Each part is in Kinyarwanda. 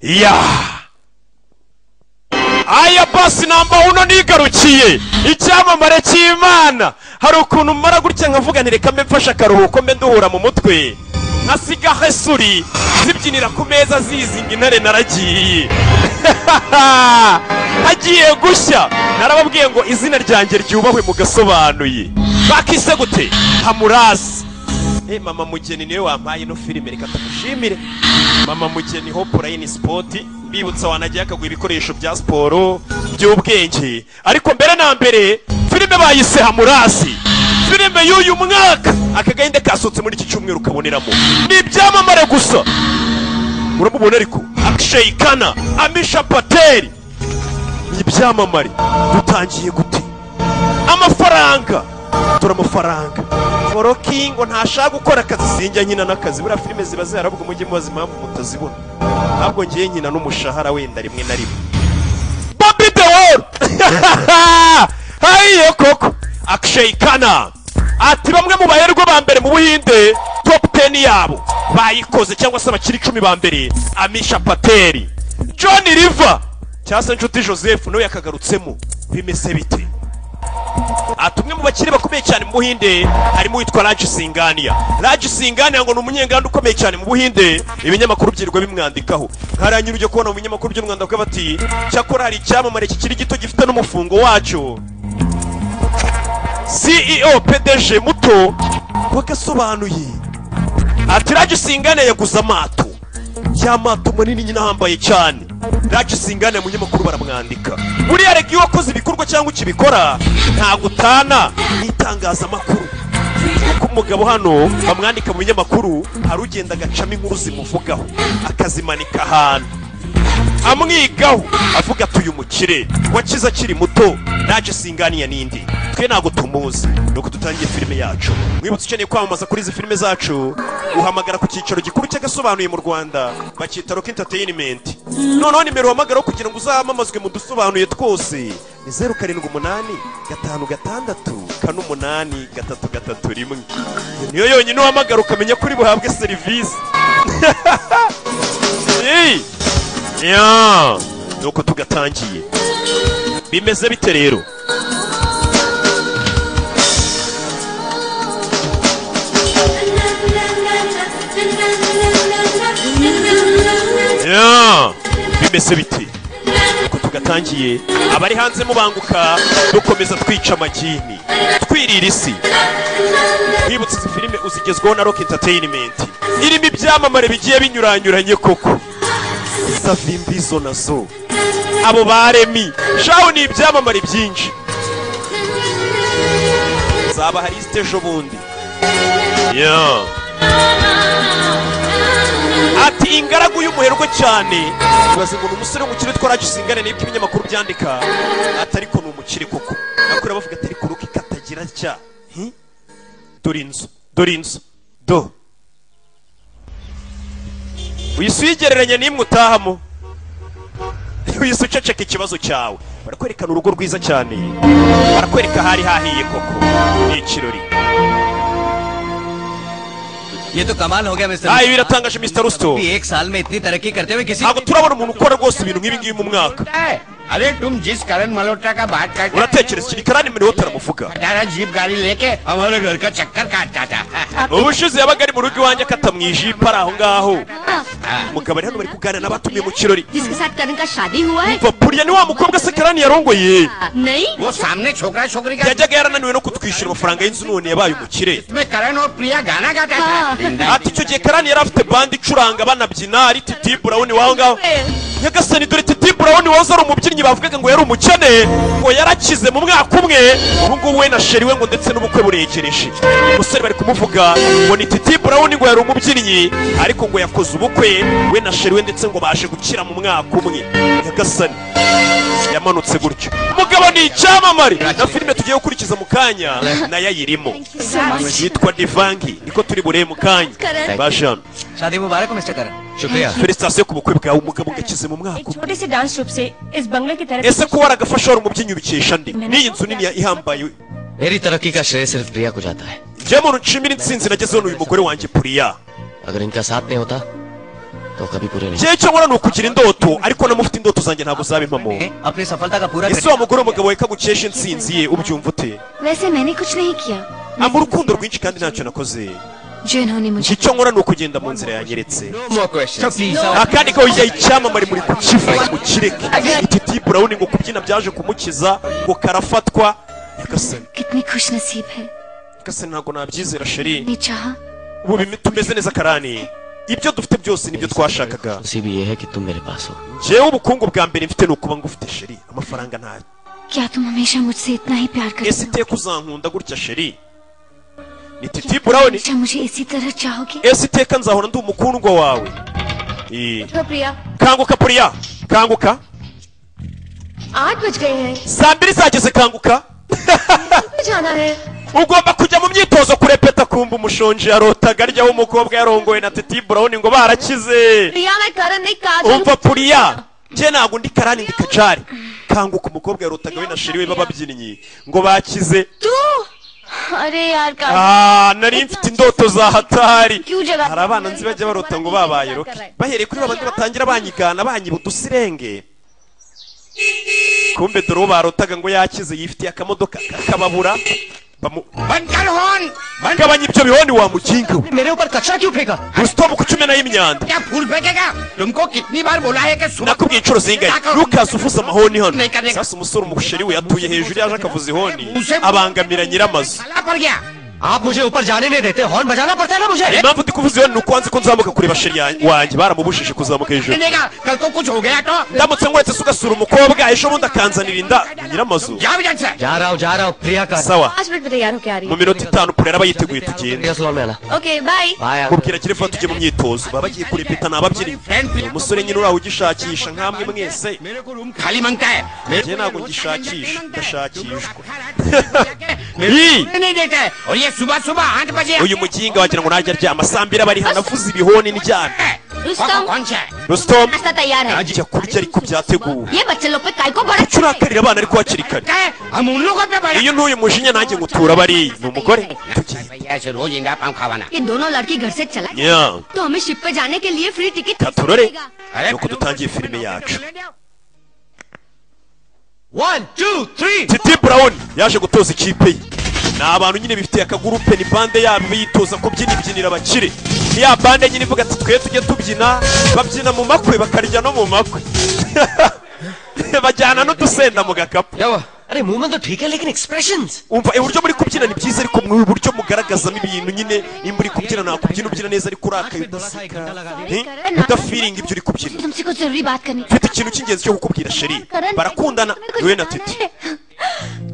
ya aya basi namba uno nigarukiye icyamamare cy'imana hari ukuntu mara gutya nkavuga ntireka mbe mfashe akaruhuko mbe nduhura mu mutwe nkasiga hesuri zibyinira ku meza zizinga intare naragiye hagiye gushya narababwiye ngo izina ryanjye ryubahwe mugasobanuye bakise gute hamurasi Eh, mama mugeni niwe wampaye ino filime reka tumushimire mama mugeni hopulayini sipoti mbibutsa wanagiye akaguha ibikoresho bya siporo by'ubwenge ariko mbere na mbere filime bayise hamurasi filime y'uyu mwaka akagahinda kasohotse muri iki cyumweru kaboneramo ni ibyamamare gusa uramubona ariko akishayikana amisha pateri ni ibyamamare dutangiye gute amafaranga dore amafaranga foroki ngo ntashaka gukora akazi sinjya nkina n'akazi buriya filime ziba ziharavuga mujye mubaza impamvu mutazibona ntabwo ngiye nkina n'umushahara wenda rimwe na rimwe bobi de woro hayiye koko akishayikana ati bamwe mu baherwe ba mbere mu buhinde topu teni yabo bayikoze cyangwa se abakiri icumi ba mbere amisha pateri john riva cyangwa se inshuti joseph nawe yakagarutsemo bimeze bite ati umwe mu bakire bakomeye cyane mu buhinde harimo uwitwa raji singania raji singania ngo ni umunyenganda ukomeye cyane mu buhinde ibinyamakuru byirirwa bimwandikaho nkaranyura ujya kubona mu binyamakuru byo mu Rwanda bavuga bati cyakora hari icyamamare kikiri gito gifite n'umufungo wacyo ceo pdg muto wagasobanuye ati raji singania yaguze amato ya mato manini nyine ahambaye cyane raji singania mu binyamakuru baramwandika buriya rega iyo wakoze ibikorwa cyangwa ukibikora ntabwo utana n'itangazamakuru kuko umugabo hano bamwandika mu binyamakuru hari ugenda agacamo inkuru zimuvugaho akazimanika ahantu amwigaho avuga ati uyu mukire wakize akiri muto naje singaniye n'indi twe ntabwo tumuzi nuko dutangiye filime yacu mwibutse ukeneye kwamamaza kuri izi filime zacu uhamagara ku cyicaro gikuru cy'agasobanuye mu rwanda bakita rock entertainment noneho nimero uhamagaraho kugira ngo uzamamazwe mu dusobanuye twose ni zeru karindwi umunani gatanu gatandatu kane umunani gatatu gatatu rimwe Iyo niyo yonyine uhamagara ukamenya ko uri buhabwe serivisi Hey! ya nuko tugatangiye bimeze bite rero ya bimeze bite nuko tugatangiye abari hanze mubanguka dukomeza twica amagini twirira isi twibutse izi filime uzigezwaho na rock entertainment irimo ibyamamare bigiye binyuranyuranye koko savimbizo nazo abo baremi shaho ni ibyamamare byinshi zaba hari isite ejo bundi Yeah. ati ingaragu y'umuherwe cyane ibaze ngo ni umusore w'umukire twarajisingane n'ibyo ibinyamakuru byandika ati ariko ni umukire koko nakora bavuga ati ariko ruka ikatagira cya Hi? dore inzu dore inzu do uyise uyigereranya n'imwe utahamo uyise uceceka ikibazo cyawe barakwerekana urugo rwiza cyane barakwereka ahari hahiye koko ni ikirori ये तो कमाल हो गया मिस्टर हाँ, ये भी रत्नांगश, मिस्टर रुस्तो। एक साल में इतनी तरक्की करते हुए किसी ntabwo turabona umuntu ukora rwose ibintu nk'ibi ngibi mu mwaka है। अरे तुम जिस करण मल्होत्रा का बात करते uratekereza iki karani niwe utaramuvuga अठारह जीप गाड़ी लेके हमारे घर का चक्कर काटता था ubushize yabaga ari mu rugo iwanjye akata mu ijipo ari aho ngaho umugabo ari hano bari kuganira n'abatumiye mu kirori जिसके साथ करण का शादी हुआ है umva burya ni wa mukobwa se karani yarongoye नहीं वो सामने छोकरा छोकरी का yajyaga yarananiwe no kutwishyura amafaranga y'inzu none yabaye umukire में करण और प्रिया गाना गाता हाँ। था ati icyo gihe karani yari afite bandi icuranga banabyina ari titi burawuni waho ngaho nyagasani dore titi burawuni wahoze ari umubyinnyi bavugaga ngo yari umukene ngo yarakize mu mwaka umwe ubu ngubu we na sheri we ngo ndetse n'ubukwe buregereje umusore bari kumuvuga ngo ni titi burawuni ngo yari umubyinnyi ariko ngo yakoze ubukwe we na sheri we ndetse ngo baje gukira mu mwaka umwe nyagasani yamanutse gutyo umugabo ni icyamamare na filime tugiye gukurikiza mu kanya nayo ayirimo yitwa divangi niko turi burebe mu kanya Correct. bashami शादी मुबारक हो मिस्टर करण शुक्रिया felicitasiyo ku bukwe bwawe umugabo ugakize mu mwaka एक umwe छोटे से dance troop से इस बंगले की तरफ ese ko waragafasha wari umubyinnyi ubikesha ndi n'iyi nzu nini ya- ihambaye मेरी तरक्की का श्रेय सिर्फ प्रिया को जाता है njye muntu nshimira insinzi nagezeho n'uyu mugore wanjye puriya अगर इनका साथ नहीं होता तो कभी पूरे नहीं icyo nkora ni ukugira indoto ariko namufite indoto zanjye ntabwo zaba impamo ए, अपनी सफलता का पूरा ese wa mugore w'umugabo we kagucesha intsinzi ye ubyumva ute वैसे मैंने कुछ नहीं किया amba urukundo rwinshi kandi ntacyo nakoze जो इन्होंने मुझे icyo nkora ni ukugenda mu nzira yanyeretse question akandi ko yayi icyamamare muri kukivuga ngo kireke iki tipu urabona ngo kubyina byaje kumukiza ngo karafatwa nyagasani कितनी खुश नसीब है nyagasani ntabwo nabyizera sheri ने चाहा ubu bimi- tumeze neza karani ibyo dufite byose nibyo twashakaga उसी भी ये है कि तुम मेरे पास हो njyewe ubukungu bwa mbere mfite ni ukuba ngufite sheri amafaranga ntayo क्या तुम हमेशा मुझसे इतना ही प्यार ese करते हो iteka uzankunda gutya sheri ni क्या titi तुम burawuni हमेशा मुझे इसी तरह चाहोगे ese iteka nzahora ndi umukundwa wawe Eh, तो प्रिया kanguka puriya kanguka आठ बज गए हैं saa mbiri zageze kanguka कहाँ जाना है ugomba kujya mu myitozo kurepeta kumva umushonji yarotaga aryaho umukobwa yarongowe na titi burawuni ngo barakize प्रिया मैं करण नहीं काजल umva puriya njye ntabwo ndi karani ndi kajari kanguka umukobwa yarotaga we na sheri we b'ababyinnyi ngo bakize तू अरे यार काजल Ah, nari mfite indoto za hatari क्यों जगा hari abana nzi bajya barota ngo babaye roki bahereye kuri babandi batangira banyigana banyiba udusirenge kumbe dore uwo barotaga ngo yakize yifitiye akamodoka kakababura bamu- बंद कर हॉर्न बंद gabanya ibyo bihondi wa mukinga we मेरे ऊपर कचरा क्यों फेंका rusito bukuca umena y'imyanda क्या फूल फेंकेगा तुमको कितनी बार बोला है कि सुबह nakubwiye inshuro zingahe lukasi uvuze amahoni hano sasa umusore umusheri we yatuye hejuru yaje akavuza ihoni abangamira nyiramazu खाला पड़ गया आप मुझे ऊपर जाने नहीं देते हॉर्न बजाना पड़ता है ना मुझे impamvu ndi kuvuza ihoni ni uko wanze ko nzamuka kureba sheri ya- wanjye baramubujije kuzamuka hejuru मिलेगा कल को कुछ हो गया तो ndamutse nkuretse se ugasura umukobwa ejo bundi akanzanira inda nyiramazu जाओ यहाँ से जा रहा हूँ जा रहा हूँ प्रिया का sawa पाँच मिनट में तैयार होके आ रही mu minota itanu pure yaba yiteguye tugenda प्रिया salon में आना है okay bye bye mubwira kirefa tujye mu myitozo baba bagiye kurepeta ni ababyinnyi Ni umusore nyine uraho ugishakisha nk'amwe mwese मेरे को रूम खाली मांगता है मेरे njye ntabwo ngishakisha ndashakishwa Ih! को नहीं देता है और ये सुबह सुबह आठ बजे uyu mukinga wagira ngo najya aryama saa mbiri aba ari hano avuza ibihoni n'ibyana Rustam कौन सा है rusitom नाश्ता तैयार है ajya kurya ariko byateguwe ये बच्चे लोग पे काय को बड़ा kuki urakarira abana ariko hakiri kare क्या है? हम उन लोगों पे बड़े iyo ntuye umujinya nanjye ngutura bariya ni umugore tugenda भैया ऐसे रोज इंगा पाम खावाना ये दोनों लड़की घर से चला गया Yeah. तो हमें शिप पे जाने के लिए फ्री टिकट Ka turore मिलेगा। nuko dutangiye filime yacu one two three titi burawuni yaje gutoza ikipe ye ni abantu nyine bifitiye akagurupe ni bande yabo biyitoza kubyina ibyinira abakire ni ya bande nyine ivuga ati twe tujye tubyina babyina mu makwe bakarya no mu makwe bajyana n'udusenda mu gakapu क्या हुआ अरे मूवमेंट तो ठीक है लेकिन expression umva uburyo muri kubyina ni byiza ariko mu buryo mugaragazamo ibintu nyine nimba uri kubyina nakubyina ubyina neza ariko urakaye udaseka Eh? udafiringa ibyo uri kubyina तुमसे कुछ जरूरी बात करनी mfite ikintu cy'ingenzi cyo kukubwira sheri करण barakundana तुम्हें कुछ niwe na बताना titi है।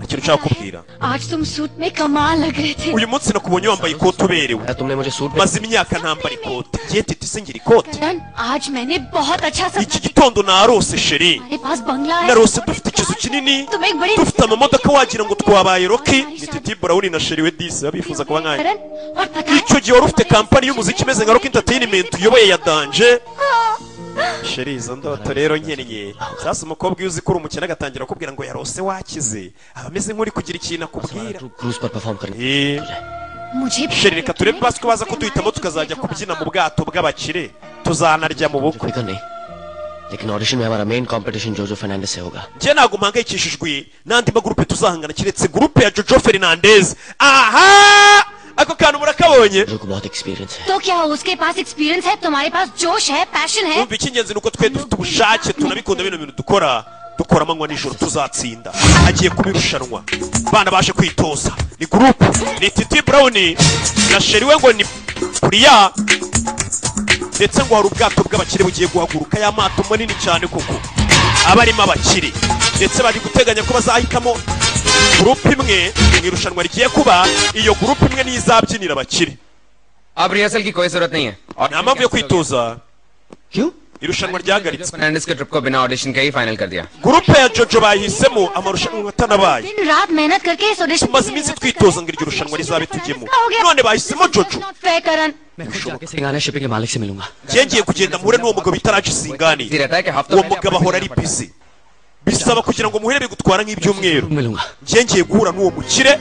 ikintu nshaka kukubwira आज तुम सूट में कमाल लग रहे थे uyu munsi nakubonye wambaye ikote uberewe तुमने मुझे सूट में maze imyaka ntambara ikote ngiye titi se ngira ikote करण आज मैंने बहुत अच्छा सपना iki gitondo narose sheri हमारे पास बंगला है narose dufite ikizu kinini तुम्हें एक बड़ी dufite amamodoka wagira ngo twabaye roki ni titi burawuni na sheri we disi babifuza kuba nkanjye करण और पता है icyo gihe wari ufite kampani y'umuziki imeze nka rock entertainment uyoboye ya danje sheri izo ndoto rero nkennye sasa umukobwa iyo uzi ko uri umukene agatangira akubwira ngo yarose wakize aba ameze nk'uri kugira ikintu akubwira cruise पर perform करने Eh, मुझे sheri reka turebe basi ko baza kuduhitamo tukazajya kubyina mu bwato bw'abakire tuzanarya mu bukwe फिक्र नहीं लेकिन ऑडिशन में हमारा main competition जोजो फर्नांडिस से होगा njye ntabwo mpangayikishijwe n'andi magurupe tuzahangana keretse gurupe ya jojo ferinandez aha ako kantu murakabonye जोजो को बहुत एक्सपीरियंस है तो क्या हो उसके पास एक्सपीरियंस है तुम्हारे पास जोश है पैशन है numva icy'ingenzi ni uko twe dufite ubushake tunabikunda bino bintu dukora dukora amanywa nijoro tuzatsinda hagiye kuba irushanwa abana baje kwitoza ni gurupe ni titi burawuni na sheri we ngo ni puriya ndetse ngo hari ubwato bw'abakire bugiye guhaguruka ya mato manini cyane koko aba arimo abakire ndetse bari guteganya ko bazahitamo gurupe imwe mu irushanwa rigiye kuba iyo gurupe imwe niyo izabyinira abakire अब rehearsal की कोई जरूरत नहीं है nta mpamvu yo kwitoza क्यों irushanwa ryahagaritse Fernandes के ट्रिप को बिना ऑडिशन के ही फाइनल कर दिया gurupe ya jojo bayihisemo amarushanwa atanabaye दिन रात मेहनत करके इस audition tumaze iminsi twitoza ngo iryo rushanwa rizabe tujyemo none bahisemo jojo Karan मैं खुद जाके सिंगाना शिपिंग के मालिक से मिलूंगा njye ngiye kugenda mpure n'uwo mugabo bitaraje isingani easy रहता है कि हफ्ता uwo mugabo ahora ari bize bisaba kugira ngo muhere bigutwara nk'ibyumweru मिलूंगा njye ngiye guhura n'uwo mukire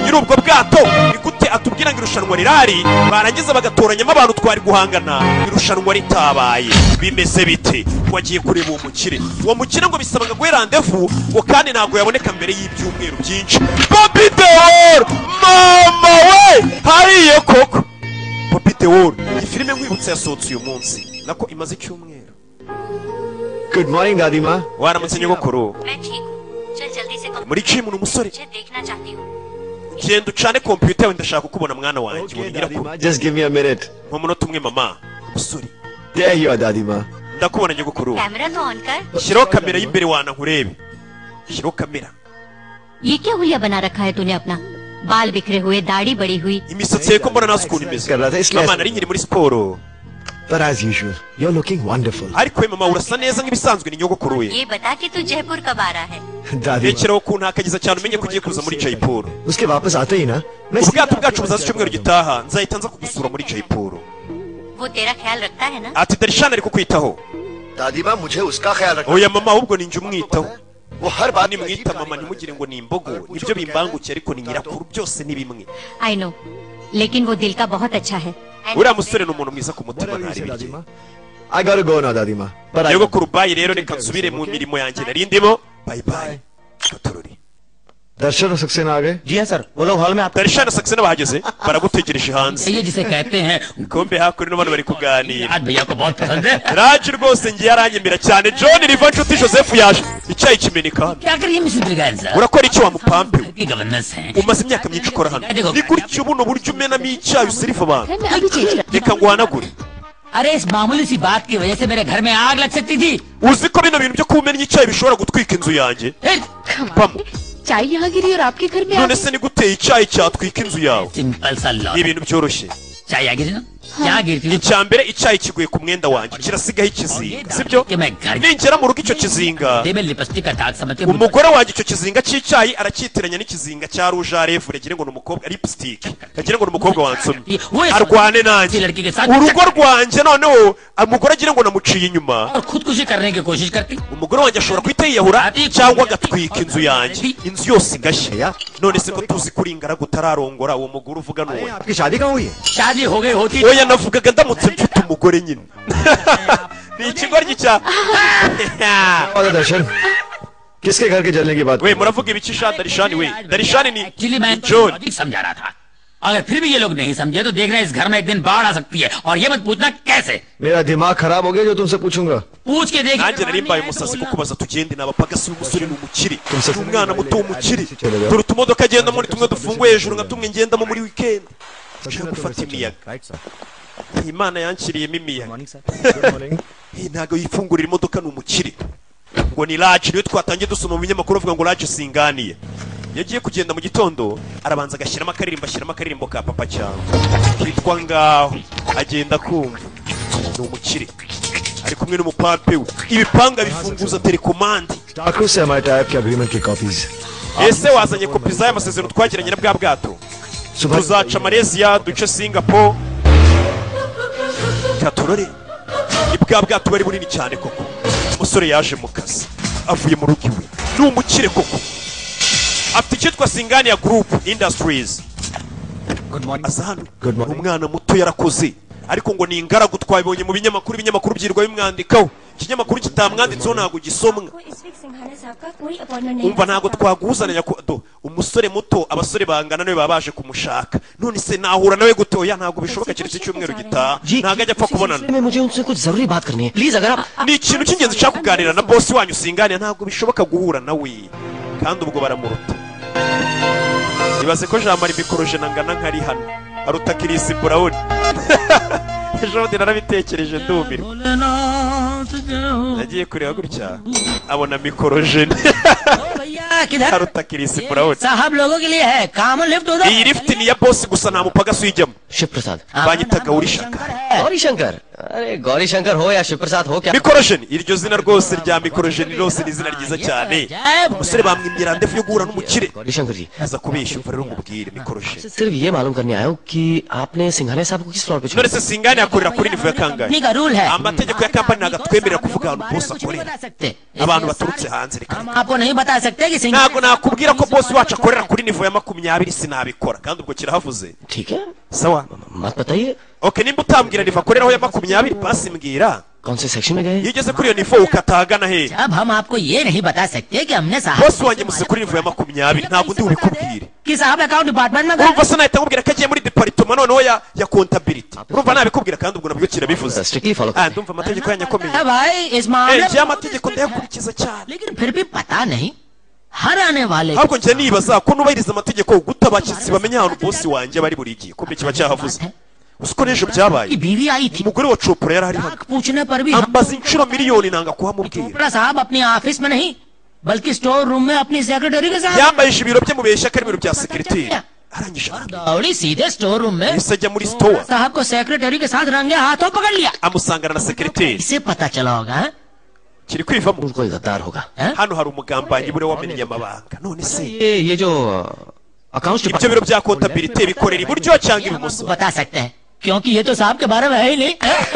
nyiri ubwo bwato ni gute atubwira ngo irushanwa rirari barangiza bagatoranyamo abantu twari guhangana irushanwa ritabaye bimeze bite wagiye kureba uwo mukire uwo mukire ngo bisaba ngo aguhe randevu ngo kandi ntabwo yaboneka mbere y'ibyumweru byinshi Bobby Deol mama we hariyo koko Bobby Deol iyi filime nkwibutsa yasohotse uyu munsi nako imaze icyumweru good morning दादी माँ waramutse nyogokuru मैं ठीक हूँ चल जल्दी से कम muri cyimu ni umusore मुझे देखना चाहती हूँ genda ucane kompiyuta yawe ndashaka kukubona mwana wanjye ubonye ko just give me a minute mu munota umwe mama umusore there you are दादी माँ ndakubona nyogokuru कैमरा तो ऑन कर shyiraho kamera y'imbere wana nkurebe shyiraho kamera ये क्या हुलिया बना रखा है तूने अपना बाल बिखरे हुए दाढ़ी बड़ी हुई imisatsi ye ko mbona nawe ukuntu imeze mama nari nkiri muri siporo पर as usual you are looking wonderful ariko we mama urasa neza nk'ibisanzwe ni nyogokuru we ये बता कि तू जयपुर कब आ रहा है दादी माँ rekeraho ukuntu hakagiza cyane umenye ko ugiye kuza muri jayipuru उसके वापस आते ही ना मैं सीधा ubwato bwacu आपके buzaza पास icyumweru जाऊंगा। gitaha nzahita nza kugusura muri jayipuru वो तेरा ख्याल रखता है ना ati darishani ari kukwitaho दादी माँ मुझे उसका ख्याल रखना oya mama ahubwo ni njye umwitaho वो हर बात में अजीब nimwita कहानी mama बना ntimugire देता ngo ni imbogo nibyo bimbangukiye ariko ni nyirakuru byose ni bimwe I know लेकिन वो दिल का बहुत अच्छा है uriya musore ni umuntu mwiza ku mutima Whatever you say, दादी ntaribirye माँ आई गॉट गो नाउ दादी माँ पर आई rero ku rubayi rero reka nsubire mu mirimo yanjye nari ndimo bayi bayi gatorori दर्शन और सक्सेना आ गए जी हाँ सर वो लोग हॉल में आपका darishani sakisena bahageze baragutegereje hanze ये जिसे कहते हैं kombe hakuno n'abantu bari kuganira आज भैया को बहुत पसंद है raje rwose ngiye aranyemera cyane john riva nshuti joseph yaje icyayi kimeneka hano क्या करिए mister Brigan sir urakora iki wa mupampe we की गवर्नेंस है umaze imyaka myinshi ukora hano ni gutya buno buryo umenamo icyayi usirifa abantu मैं अभी चेंज कर reka nguhanagure अरे इस मामूली सी बात की वजह से मेरे घर में आग लग सकती थी uzi ko bino bintu byo kumena icyayi bishobora gutwika inzu yanjě pamo चाय यहाँ गिरी और आपके घर में आ none गई। se niguteye icyayi cyatwika inzu yawe simple सा लॉ ni ibintu byoroshye चाय आ गिरी ना क्या गिरती थी icya mbere icyayi kiguye ku mwenda wanjye kirasigaho ikizinga sibyo कि मैं घर ningera mu rugo icyo kizinga दे में लिपस्टिक का दाग समझ के umugore wanjye icyo kizinga cy'icyayi aracyitiranya n'ikizinga cya rouge à lèvres agira ngo ni umukobwa lipstick agira ngo ni umukobwa wansomye arwane nanjye urugo rwanjye noneho umugore agira ngo namuciye inyuma और खुदकुशी करने की कोशिश करती umugore wanjye ashobora guhita yiyahura cyangwa agatwika inzu yanjye inzu yose igashya none se ko tuzi ko uri ingaragu utararongora uwo mugore uvuga ni uwo आपकी शादी कहाँ हुई है शादी हो गई होती oya navugaga ndamutse mfite umugore nyine ni ikigoryi cya और दर्शन किसके घर के जलने की बात we muravuga ibiki sha darishani we darishani ni ni actually मैं john लॉजिक समझा रहा था अगर फिर भी ये लोग नहीं समझे तो देखना इस घर में एक दिन बाढ़ आ सकती है और ये मत पूछना कैसे मेरा दिमाग खराब हो गया जो तुमसे पूछूंगा पूछ के देखिए nanjye nari अगर mbaye नहीं आए तो umusazi बोलना। kuko baza tugende ni abapagasi umusore ni umukire Umusatsi ni umwana muto w'umukire w'umukire. dore utumodoka agendamo ni tumwe dufunguye hejuru nka tumwe ngendamo muri weekend nshaka gufata imiyaga imana yanshyiriyemo imiyaga Eh, ntabwo yifungurira imodoka ni umukire ngo ni raje niyo twatangiye dusoma mu binyamakuru avuga ngo raje singaniye iyo agiye kugenda mu gitondo arabanza agashyiramo akaririmbo ashyiramo akaririmbo ka papa cyangwa kitwa ngaho agenda kumva ni umukire ari kumwe n'umupape we ibipanga bifunguza telekomande डाकू से हमारे टाइप के agreement की copies ese wazanye kopi z'aya masezerano twagiranye na bwa bwato tuzaca malaysia duce singapore katorore ni bwa bwato bari bunini cyane koko umusore yaje mu kazi avuye mu rugo iwe ni umukire koko afite icyitwa singania group industries aza hano Good ni morning. umwana muto yarakoze ariko ngo ni ingaragu twabibonye mu binyamakuru ibinyamakuru byirwa bimwandikaho ikinyamakuru kitamwanditseho ntabwo gisomwa आपको इस वीक सिंघाना साहब का कोई अपॉइंटमेंट नहीं umva है। ntabwo twaguhuzananya ku- do, umusore muto abasore bangana nawe baba baje kumushaka none se nahura nawe gute oya ntabwo bishoboka keretse icyumweru gitaha ntabwo ajya apfa kubonana में मुझे उनसे कुछ जरूरी बात करनी है प्लीज अगर आप ni ikintu cy'ingenzi ushaka kuganira na bosi wanyu usinganira ntabwo bishoboka guhura nawe kandi ubwo baramuruta ibaze ko jamara imikoroje nangana nkari hano aruta kirisi burawuni ejo bundi narabitekereje ndumirwa nagiye kureba gutya abona mikorojene भैया किधर aruta kirisi burawuni साहब लोगों के लिए है काम लिफ्ट उधर iyi lift ni iya bosi gusa nta mupagasi uyijyamo Shiv प्रसाद banyitaga uri shaka और शंकर अरे गौरी शंकर हो या शिव प्रसाद हो क्या mikorojeni iryo zina rwose rya mikorojeni rose ni izina ryiza cyane umusore bamwimbira ndefu yo guhura n'umukire Gauri शंकर जी aza kubesha umva rero ngubwire mikorojeni सिर्फ ये मालूम करने आया हूँ कि आपने सिंघानिया साहब को किस फ्लोर पे छोड़ा none se singane akorera kuri nivo ya kangahe का रूल है amategeko ya kampani ntabwo atwemerera kuvuga ahantu bose akorera सकते abantu baturutse hanze reka हम आपको नहीं बता सकते कि singer ntabwo nakubwira ko bosi wacu akorera kuri nivo ya makumyabiri sinabikora kandi ubwo kirahavuze ठीक है sawa मत बताइए okay nimba utambwira nivo akoreraho ya makumyabiri pasi mbwira कौन से सेक्शन में गए iyo ugeze kuri iyo nivo ukatahagana hehe अब हम आपको ये नहीं बता सकते कि हमने साहब bosi wanjye musi kuri nivo ya makumyabiri ntabwo ndi bubikubwire कि साहब अकाउंट डिपार्टमेंट में गए urumva se nahita nkubwira ko agiye muri deparitoma noneho ya ya kontabiliti urumva nabikubwira kandi ubwo nabyo kirabivuze strictly follow Ah, ndumva amategeko yanyu akomeye हैं भाई इस Eh, मामले njyewe amategeko ndayakurikiza cyane लेकिन फिर भी पता नहीं हर आने वाले ahubwo njye nibaza ko nubahiriza amategeko guta abashyitsi bamenya ahantu bosi wanjye bari buri gihe kumbe kiba cyahavuze uzi ko n'ejo byabaye की बीवी आई थी umugore wa copora yari ari hano नाक पूछने पर भी हम ambaza inshuro miliyoni nanga kuhamubwira Chopra साहब अपने ऑफिस में नहीं बल्कि स्टोर रूम में अपनी सेक्रेटरी के साथ yambayije ibiro bye mu bihe ishyaka n'ibiro bya sekiriteri arangije arambwira. दौड़ी सीधे स्टोर रूम में yahise ajya muri sitowa साहब को सेक्रेटरी के साथ रंगे हाथों पकड़ लिया amusangana na sekiriteri इसे पता चला होगा हैं? kiri kwivamo कोई गद्दार होगा हैं? hano hari umugambanyi buriya wamenye amabanga none se ये ये जो accounts ibyo biro bya kontabilite bikorera iburyo cyangwa ibumoso बता सकते हैं क्योंकि ये तो साहब के बारे में है ही नहीं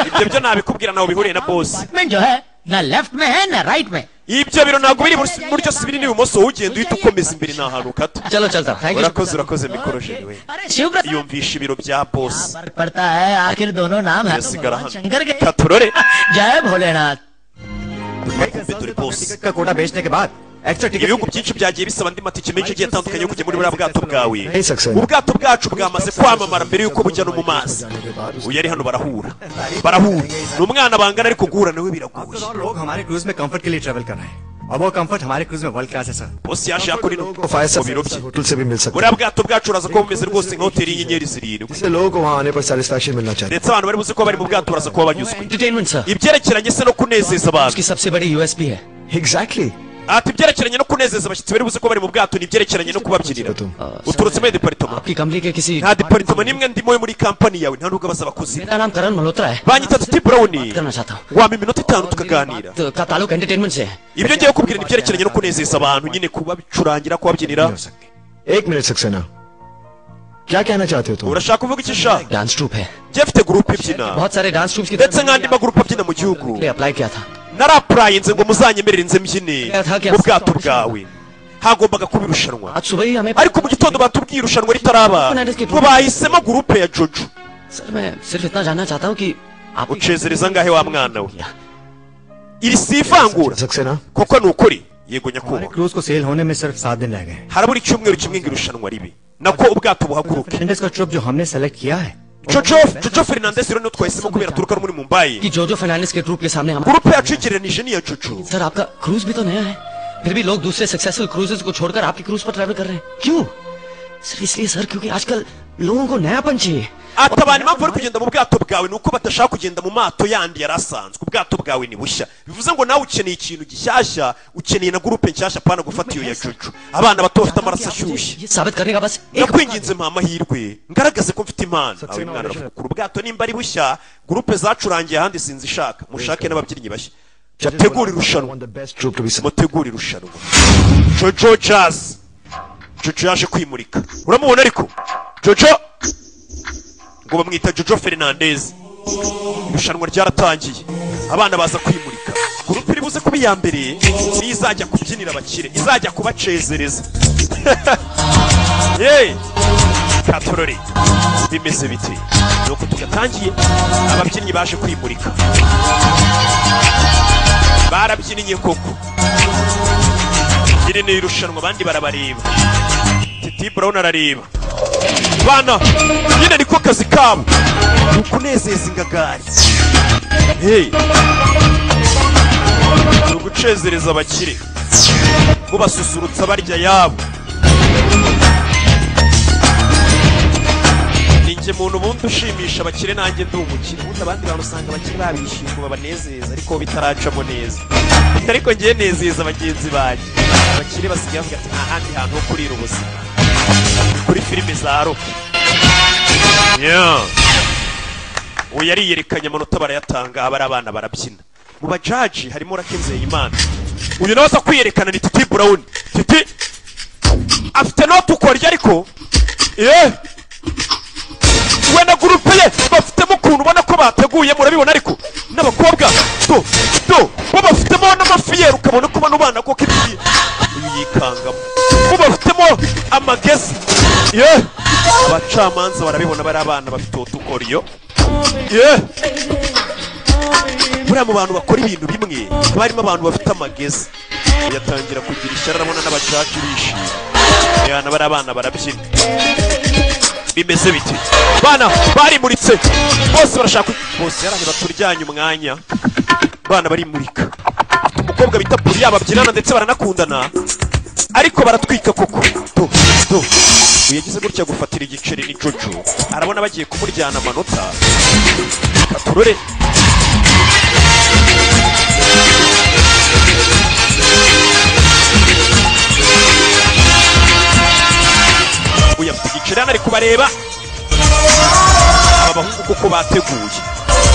ibyo byo nabikubwira nawe bihuriye na bosi department जो है ना लेफ्ट में है ना राइट में ibyo biro ntabwo biri iburyo- iburyo si biri n'ibumoso wowe ugenda uhita ukomeza imbere ni ahantu ukata चलो चलता thank you urakoze urakoze mikorojeni we अरे शिव प्रसाद yumvisha ibiro bya bosi फर्क पड़ता है आखिर दोनों नाम है तो yasigara भगवान hano शंकर के katurore जय Bholenath kumbe dore bosi ticket का कोटा बेचने के बाद extra ibihugu byinshi byagiye bisaba andi matike menshi agiye atandukanye yo kujya muri buriya bwato bwawe Hey, Saxena. ubwato bwacu bwamaze kwamamara mbere y'uko bujya no mu mazi uyu ari hano barahura barahura ni umwana bangana ariko guhura nawe biragoye लोग हमारे cruise में कंफर्ट के लिए ट्रेवल कर रहे हैं और वो कंफर्ट हमारे क्रूज में वर्ल्ड क्लास है sir bosi yaje yakora ino को five mu biro bye star hotel से भी मिल सकता है buriya bwato bwacu uraza kuba bumeze rwose nka hoteli y'inyenyeri zirindwi इससे लोगों को वहाँ आने पर सेटिस्फेक्शन मिलना चाहिए ndetse abantu bari buzi ko bari mu bwato baraza kuba banyuzwe entertainment sir ibyerekeranye se no kunezeza abantu उसकी सबसे बड़ी यूएसपी है exactly ati ibyerekeranye no kunezeza abashyitsi bari buzi ko bari mu bwato ni ibyerekeranye no kubabyinira uturutse muri deparitoma आपकी company के किसी nta deparitoma n'imwe ndimo yo muri kampani yawe nta nubwo baza abakozi मेरा नाम करण मल्होत्रा है banyita tuti burawuni करना चाहता हूँ wampa iminota itanu tukaganira तो का ताल्लुक एंटरटेनमेंट से है ibyo ngiye kukubwira ni ibyerekeranye no kunezeza abantu nyine kubabicurangira kubabyinira एक मिनट सक्सेना क्या कहना चाहते हो तुम urashaka kuvuga icyo ushaka dance troupe है njye mfite gurupe ibyina बहुत सारे डांस ट्रूप्स की ndetse nk'andi magurupe abyina mu gihugu apply किया था narapurayinze ngo muzanyemerere nze mbyine mu bwato bwawe hagombaga kuba irushanwa आज सुबह ही हमें ariko mu gitondo batubwiye irushanwa ritaraba ngo bahisemo gurupe ya jojo sir मैं सिर्फ इतना जानना चाहता हूँ कि आप ucezereza angahe wa mwana we iri si ivangura Saxena koko ni ukuri yego हमारे nyakubahwa क्रूज को सेल होने में सिर्फ सात दिन रह गए हैं harabura icyumweru kimwe ngo irushanwa ribe nako ubwato buhaguruke Fernandes का ट्रिप जो हमने सेलेक्ट किया है jojo jojo fernandez rero niwe twahisemo kubera aturuka no muri mumbayi कि जोजो फर्नांडिस के ट्रूप के सामने हम gurupe yacu igereranije n'iya jojo sir आपका क्रूज भी तो नया है फिर भी लोग दूसरे सक्सेसफुल क्रूजेस को छोड़कर आपके क्रूज पर ट्रैवल कर रहे हैं क्यों सर इसलिए सर क्योंकि आजकल लोगों को नयापन चाहिए ati abantu impamvu bari kugenda mu bwato bwawe ni uko badashaka kugenda mu mato yandi yari asanzwe ubwato bwawe ni bushya bivuze ngo nawe ukeneye ikintu gishyashya ukeneye na gurupe nshyashya pana gufata iyo ya jojo abana bato bafite amaraso ashyushye ये साबित करने का बस एक nakwinginze mpa amahirwe ngaragaze ko mfite impano awe mwana aravugura ubwato nimba ari bushya gurupe zacurangiye ahandi sinzi ishaka mushake n'ababyinnyi bashya mutegure irushanwa mutegure irushanwa jojo jazz jojo yaje kwimurika uramubona ariko jojo ngo bamwita jojo fernandez irushanwa ryaratangiye abana baza kwimurika gurupe iri buze kuba iya mbere niyo izajya kubyinira abakire izajya kubacezereza yeee katorore bimeze biti nuko tugatangiye ababyinnyi baje kwimurika barabyinnye koko iri ni irushanwa abandi barabareba titi brown arareba bana nyine niko kazi kabo ni ukunezeza ingagari hey. ni ugucezereza abakire mubasusurutsa barya yabo ninjye muntu ubundi ushimisha abakire nanjye ndi umukire ubundi abandi bantu usanga abakire babishima ngo babanezeza ariko bo bitaracamo neza ariko ngewe nezeza bagenzi banjye abakire basigaye bavuga ati nta handi hantu ho kurira ubuzima kuri filime za roki Yeah. uwo yariyerekanye amanota barayatanga aba ari abana barabyina mu bajaji harimo rakinzeye imana uyu nawe aza kwiyerekana ni titi burawuni titi afite noti ukorya ariko yewe we na gurupe ye bafitemo ukuntu ubona ko bateguye murabibona ariko n'abakobwa do do bo bafitemo n'amafiyeri ukabona ko bano bana koko ibiye uyu yikangamo bo bafitemo amagezi ye abacamanza barabibona bari abana bafite utukoriyo ye buriya mu bantu bakora ibintu bimwe haba harimo abantu bafite amagezi yatangira kugira ishyari arabona n'abacaci bishimye abana bari abana barabyina bimeze biti bana barimuritse bose barashaka ku- bose yaraje baturyanye umwanya bana barimurika Afite umukobwa bita puriya babyinana ndetse baranakundana ariko baratwika koko do do uyu yagize gutya gufatira igiceri ni jojo arabona bagiye kumuryana amanota reka turore ubu yafite igiceri hano ari kubareba aba bahungu kuko bateguye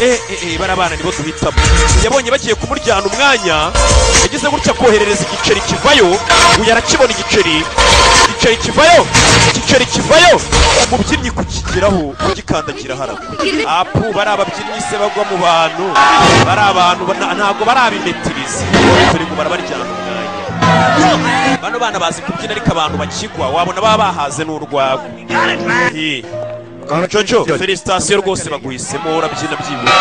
eh eh eh barabana nibo duhitamo yabonye bagiye kumuryana umwanya yagize gutya koherereza igiceri kivayo uyu arakibona igiceri igiceri kivayo igiceri kivayo umubyinnyi kukigeraho kugikandagira haragwa apu bari ababyinnyi se bagwa mu bantu bari abantu bana- ntabwo bari abimetirizi turi kubara baryana umwanya bano bana bazi kubyina ariko abantu bakigwa wabona baba bahaze n'urwagwa Eh. jojo felisitasiyo rwose baguhisemo urabyina byibura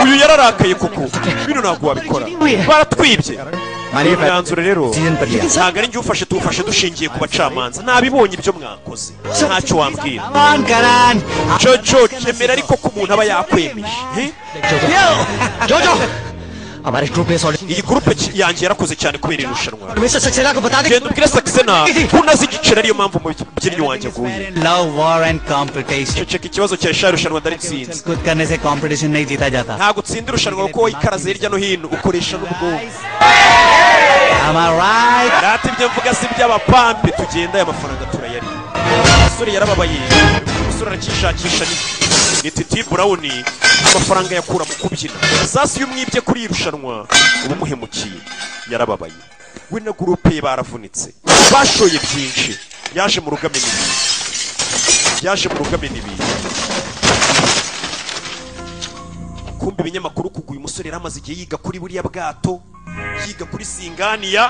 uyu yararakaye koko bino ntabwo wabikora baratwibye मानिए imyanzuro rero season पर लिया ntabwo ari njye ufashe tuwufashe dushingiye ku bacamanza nabibonye ibyo mwakoze ntacyo wambwira jojo kemera ariko ko umuntu aba yakwemeje Eh? जोजो हमारे group में sorry iyi gurupe ki- yanjye yarakoze cyane kubera irushanwa mister Saxena को बता दे genda ubwire sakisena ko unazi igiceri ariyo mpamvu umubyinnyi wanjye aguye love war and competition ceceka ikibazo cya sha irushanwa ndaritsinze खुद करने से कंपटीशन नहीं जीता जाता ntabwo utsinda irushanwa kuko ikaraze hirya no hino ukoresha n'ubwonko Am I right? rata ibyo mvuga si iby'abapampe tugenda aya mafaranga turayarira umusore yarababaye umusore arakishakisha ni ni titi burawuni amafaranga yakura mu kubyina sasi iyo umwibye kuri iri rushanwa uba umuhemukiye yarababaye we na gurupe ye baravunitse bashoye byinshi yaje mu rugame n'ibintu yaje mu rugame n'ibintu kumva ibinyamakuru kugwa uyu musore yari amaze igihe yiga kuri buriya bwato yiga kuri singaniya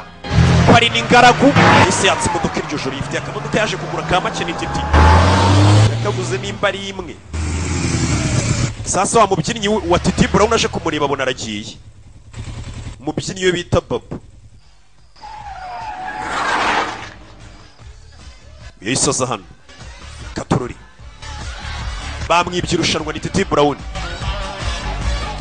hari n'ingaragu yose yatse imodoka iryo joro yifitiye akamodoka yaje kugura ka make n'igiti yakaguze nimba ari imwe sasa wa mubyinnyi we- wa titi burawuni aje kumureba abona aragiye umubyinnyi we bita babo yahise aza hano katorori bamwibye irushanwa ni titi burawuni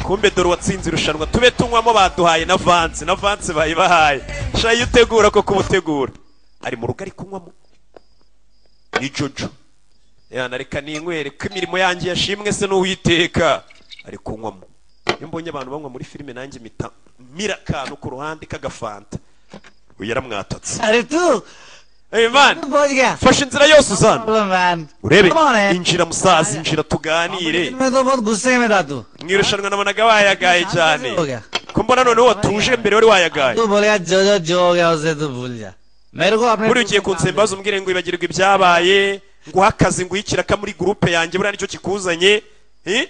kumbe dore uwatsinze irushanwa tube tunywamo baduhaye na vanse na vanse bayibahaye shayi iyo utegura koko uba utegura ari mu rugo ari kunywamo ni jojo yana reka ninywere ko imirimo yanjye yashimwe se n'uwiteka ari kunywamo iyo mbonye abantu banywa muri filime nanjye mita mira akantu ku ruhande k'agafanta uyu yaramwatatse अरे तू hey man पहुंच गया fashe inzira yose uzana man urebe injira musaza injira tuganire मैं तो बहुत गुस्से में था तू mu irushanwa nabonaga wayagaye cyane ko mbona noneho watuje mbere wari wayagaye तू बोलेगा जो जो जो हो गया उसे तू भूल जा मेरे को अपने buriya ugiye kunsembaza umbwire ngo ibagirwe ibyabaye nguhe akazi nguhe ikiraka muri gurupe yanjye buriya nicyo kikuzanye eh?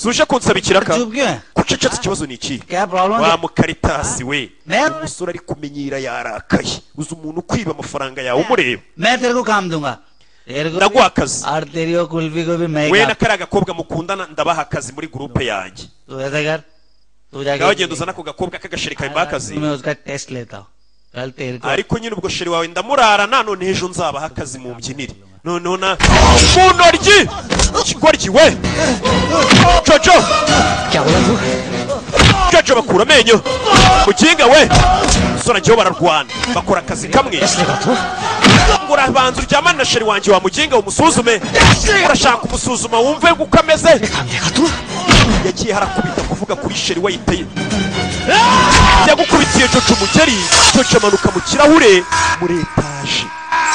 si uje kunsaba ikiraka चुप क्यों है gucecetse ikibazo ni iki क्या प्रॉब्लम wa mukaritasi we मैं umusore ari kumenyera yarakaye uzi umuntu ukwiba amafaranga yawe umureba मैं तेरे को काम दूंगा तेरे को ndaguha akazi और तेरी और कुल्फी को भी मैं we na काम- kariya gakobwa mukundana ndabaha akazi muri gurupe yanjye तू ऐसा कर तू nawe agenda जाके uzana ako gakobwa k'agasheri kawe akazi मैं उसका टेस्ट लेता हूँ कल तेरे को ariko nyine ubwo sheri wawe ndamurarana none ejo nzabaha akazi mu mbyinire noneho na mu ntoryi ikigoryi we jojo jojo bakura amenyo mukinga we sora njyewe bararwana bakora akazi kamwe ngura banza uryamane na sheri wanjye wamuginga umusuzume urashaka kumusuzuma wumve uko ameze yagiye harakubita kuvuga kuri sheri wayiteye yagukubitiye jojo umugeri jojo amanuka mu kirahure muri etaje